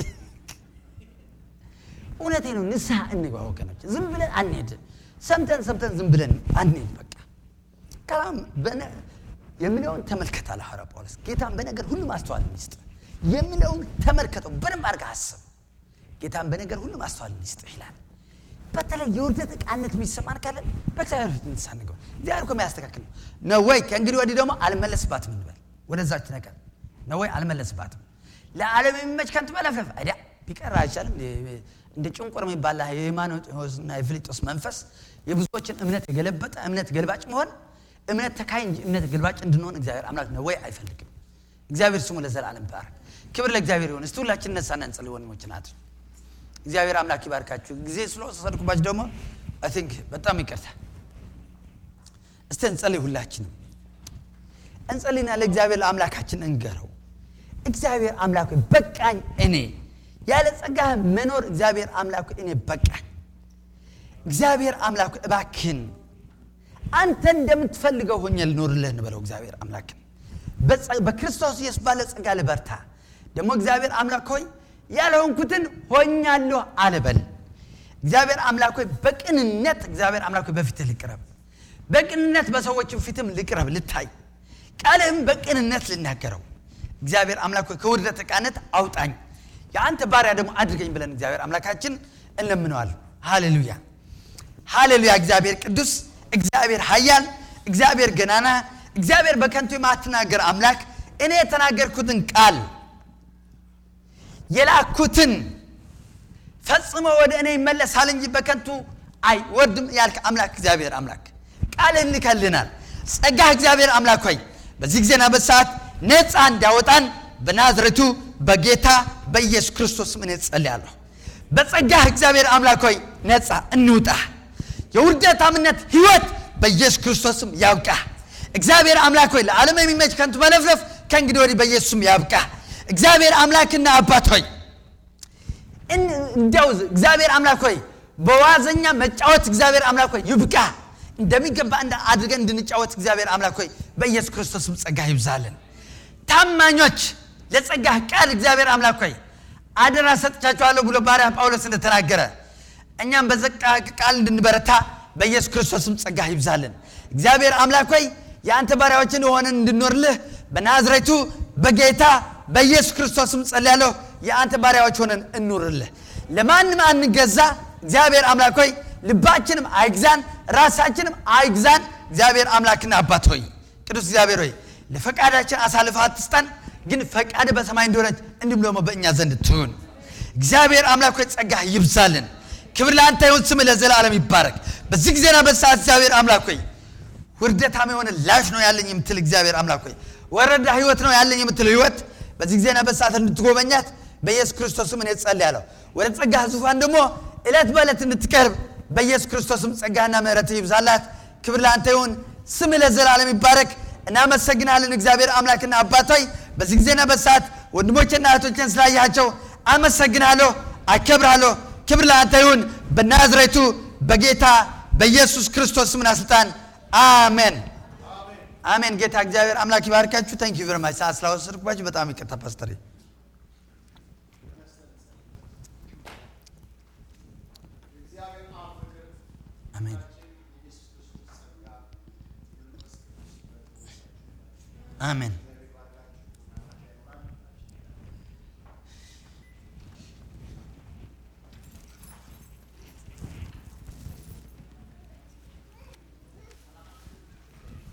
Speaker 1: እውነቴ ነው ንስሐ እንግባ ወገኖች ዝም ብለን አንሄድ ሰምተን ሰምተን ዝም ብለን አንሄድ በቃ ከላም የሚለውን ተመልከት አለ ሐዋርያ ጳውሎስ ጌታን በነገር ሁሉ ማስተዋል ሚስጥ የሚለውን ተመልከተው በደንብ አድርገህ አስብ ጌታን በነገር ሁሉ ማስተዋል ሚስጥ ይላል በተለይ የውርደት ዕቃነት የሚሰማን ካለን በእግዚአብሔር ፊት ንስሐ እንግባ እግዚአብሔር እኮ የሚያስተካክል ነው ነው ወይ ከእንግዲህ ወዲህ ደግሞ አልመለስባትም እንበል ወደዛች ነገር ነው ወይ አልመለስባትም ለዓለም የሚመች ከንቱ መለፍለፍ አይዲያ ቢቀር አይቻልም እንደ ጭንቁር የሚባል የሃይማኖትና የፊልጦስ መንፈስ የብዙዎችን እምነት የገለበጠ እምነት ገልባጭ መሆን እምነት ተካይ እንጂ እምነት ገልባጭ እንድንሆን እግዚአብሔር አምላክ ነው ወይ አይፈልግም እግዚአብሔር ስሙ ለዘላለም ይባረክ ክብር ለእግዚአብሔር ይሆን እስቲ ሁላችን እነሳና እንጸልይ ወንድሞች ናት እግዚአብሔር አምላክ ይባርካችሁ ጊዜ ስለወሰድኩባችሁ ደግሞ አይ ቲንክ በጣም ይቅርታ እስቲ እንጸልይ ሁላችንም እንጸልይና ለእግዚአብሔር ለአምላካችን እንገረው እግዚአብሔር አምላክ በቃኝ እኔ ያለ ጸጋ መኖር እግዚአብሔር አምላክ እኔ በቃኝ እግዚአብሔር አምላክ እባክን አንተ እንደምትፈልገው ሆኜ ልኖርልህ እንበለው እግዚአብሔር አምላክን በክርስቶስ ኢየሱስ ባለ ጸጋ ልበርታ ደግሞ እግዚአብሔር አምላክ ሆይ ያልሆንኩትን ሆኛለሁ አልበል እግዚአብሔር አምላክ ሆይ በቅንነት እግዚአብሔር አምላክ ሆይ በፊትህ ልቅረብ በቅንነት በሰዎችም ፊትም ልቅረብ ልታይ ቃልህም በቅንነት ልናገረው እግዚአብሔር አምላክ ሆይ ከውርደት ዕቃነት አውጣኝ የአንተ ባሪያ ደግሞ አድርገኝ ብለን እግዚአብሔር አምላካችን እንለምነዋል ሃሌሉያ ሃሌሉያ እግዚአብሔር ቅዱስ እግዚአብሔር ሀያል እግዚአብሔር ገናና እግዚአብሔር በከንቱ የማትናገር አምላክ እኔ የተናገርኩትን ቃል የላኩትን ፈጽሞ ወደ እኔ ይመለሳል እንጂ በከንቱ አይወርድም ያልክ አምላክ እግዚአብሔር አምላክ ቃልህን ልከልናል ጸጋ እግዚአብሔር አምላክ ሆይ በዚህ ጊዜና በሰዓት ነፃ እንዳወጣን በናዝረቱ በጌታ በኢየሱስ ክርስቶስ ምን ጸልያለሁ በጸጋህ እግዚአብሔር አምላክ ሆይ ነፃ እንውጣ የውርደታምነት ህይወት በኢየሱስ ክርስቶስም ያብቃ እግዚአብሔር አምላክ ሆይ ለዓለም የሚመች ከንቱ መለፍለፍ ከእንግዲህ ወዲህ በኢየሱስም ያብቃ እግዚአብሔር አምላክና አባት ሆይ እንዲያው እግዚአብሔር አምላክ ሆይ በዋዘኛ መጫወት እግዚአብሔር አምላክ ሆይ ይብቃ እንደሚገባ አድርገን እንድንጫወት እግዚአብሔር አምላክ ሆይ በኢየሱስ ክርስቶስም ጸጋ ይብዛልን ታማኞች ለጸጋህ ቃል እግዚአብሔር አምላክ ሆይ አደራ ሰጥቻችኋለሁ ብሎ ባሪያ ጳውሎስ እንደተናገረ እኛም በዘቃ ቃል እንድንበረታ በኢየሱስ ክርስቶስም ጸጋ ይብዛልን እግዚአብሔር አምላክ ሆይ የአንተ ባሪያዎችን ሆነን እንድኖርልህ በናዝሬቱ በጌታ በኢየሱስ ክርስቶስም ጸልያለሁ የአንተ ባሪያዎች ሆነን እኑርልህ ለማንም አንገዛ እግዚአብሔር አምላክ ሆይ ልባችንም አይግዛን ራሳችንም አይግዛን እግዚአብሔር አምላክና አባት ሆይ ቅዱስ እግዚአብሔር ሆይ ለፈቃዳችን አሳልፈ አትስጠን ግን ፈቃድ በሰማይ እንደሆነች እንዲሁም ደግሞ በእኛ ዘንድ ትሁን እግዚአብሔር አምላክ ሆይ ጸጋ ይብዛልን ክብር ለአንተ ይሁን ስም ለዘላለም ይባረክ በዚህ ጊዜና በሰዓት እግዚአብሔር አምላክ ሆይ ውርደታም የሆነ ላይፍ ነው ያለኝ የምትል እግዚአብሔር አምላክ ሆይ ወረዳ ህይወት ነው ያለኝ የምትል ህይወት በዚህ ጊዜና በሰዓት እንድትጎበኛት በኢየሱስ ክርስቶስም እኔ ጸልያለሁ ወደ ጸጋህ ዙፋን ደግሞ ዕለት በዕለት እንድትቀርብ በኢየሱስ ክርስቶስም ጸጋና ምሕረት ይብዛላት ክብር ለአንተ ይሁን ስም ለዘላለም ይባረክ እናመሰግናለን እግዚአብሔር አምላክና አባቶይ በዚህ ጊዜና በሰዓት ወንድሞችና እህቶችን ስላያቸው አመሰግናለሁ አከብራለሁ ክብር ለአንተ ይሁን በናዝሬቱ በጌታ በኢየሱስ ክርስቶስ ስምና ስልጣን አሜን አሜን ጌታ እግዚአብሔር አምላክ ይባርካችሁ ታንክ ዩ ቨርማች ሰዓት ስላወሰድኩባችሁ በጣም ይቅርታ ፓስተር አሜን አሜን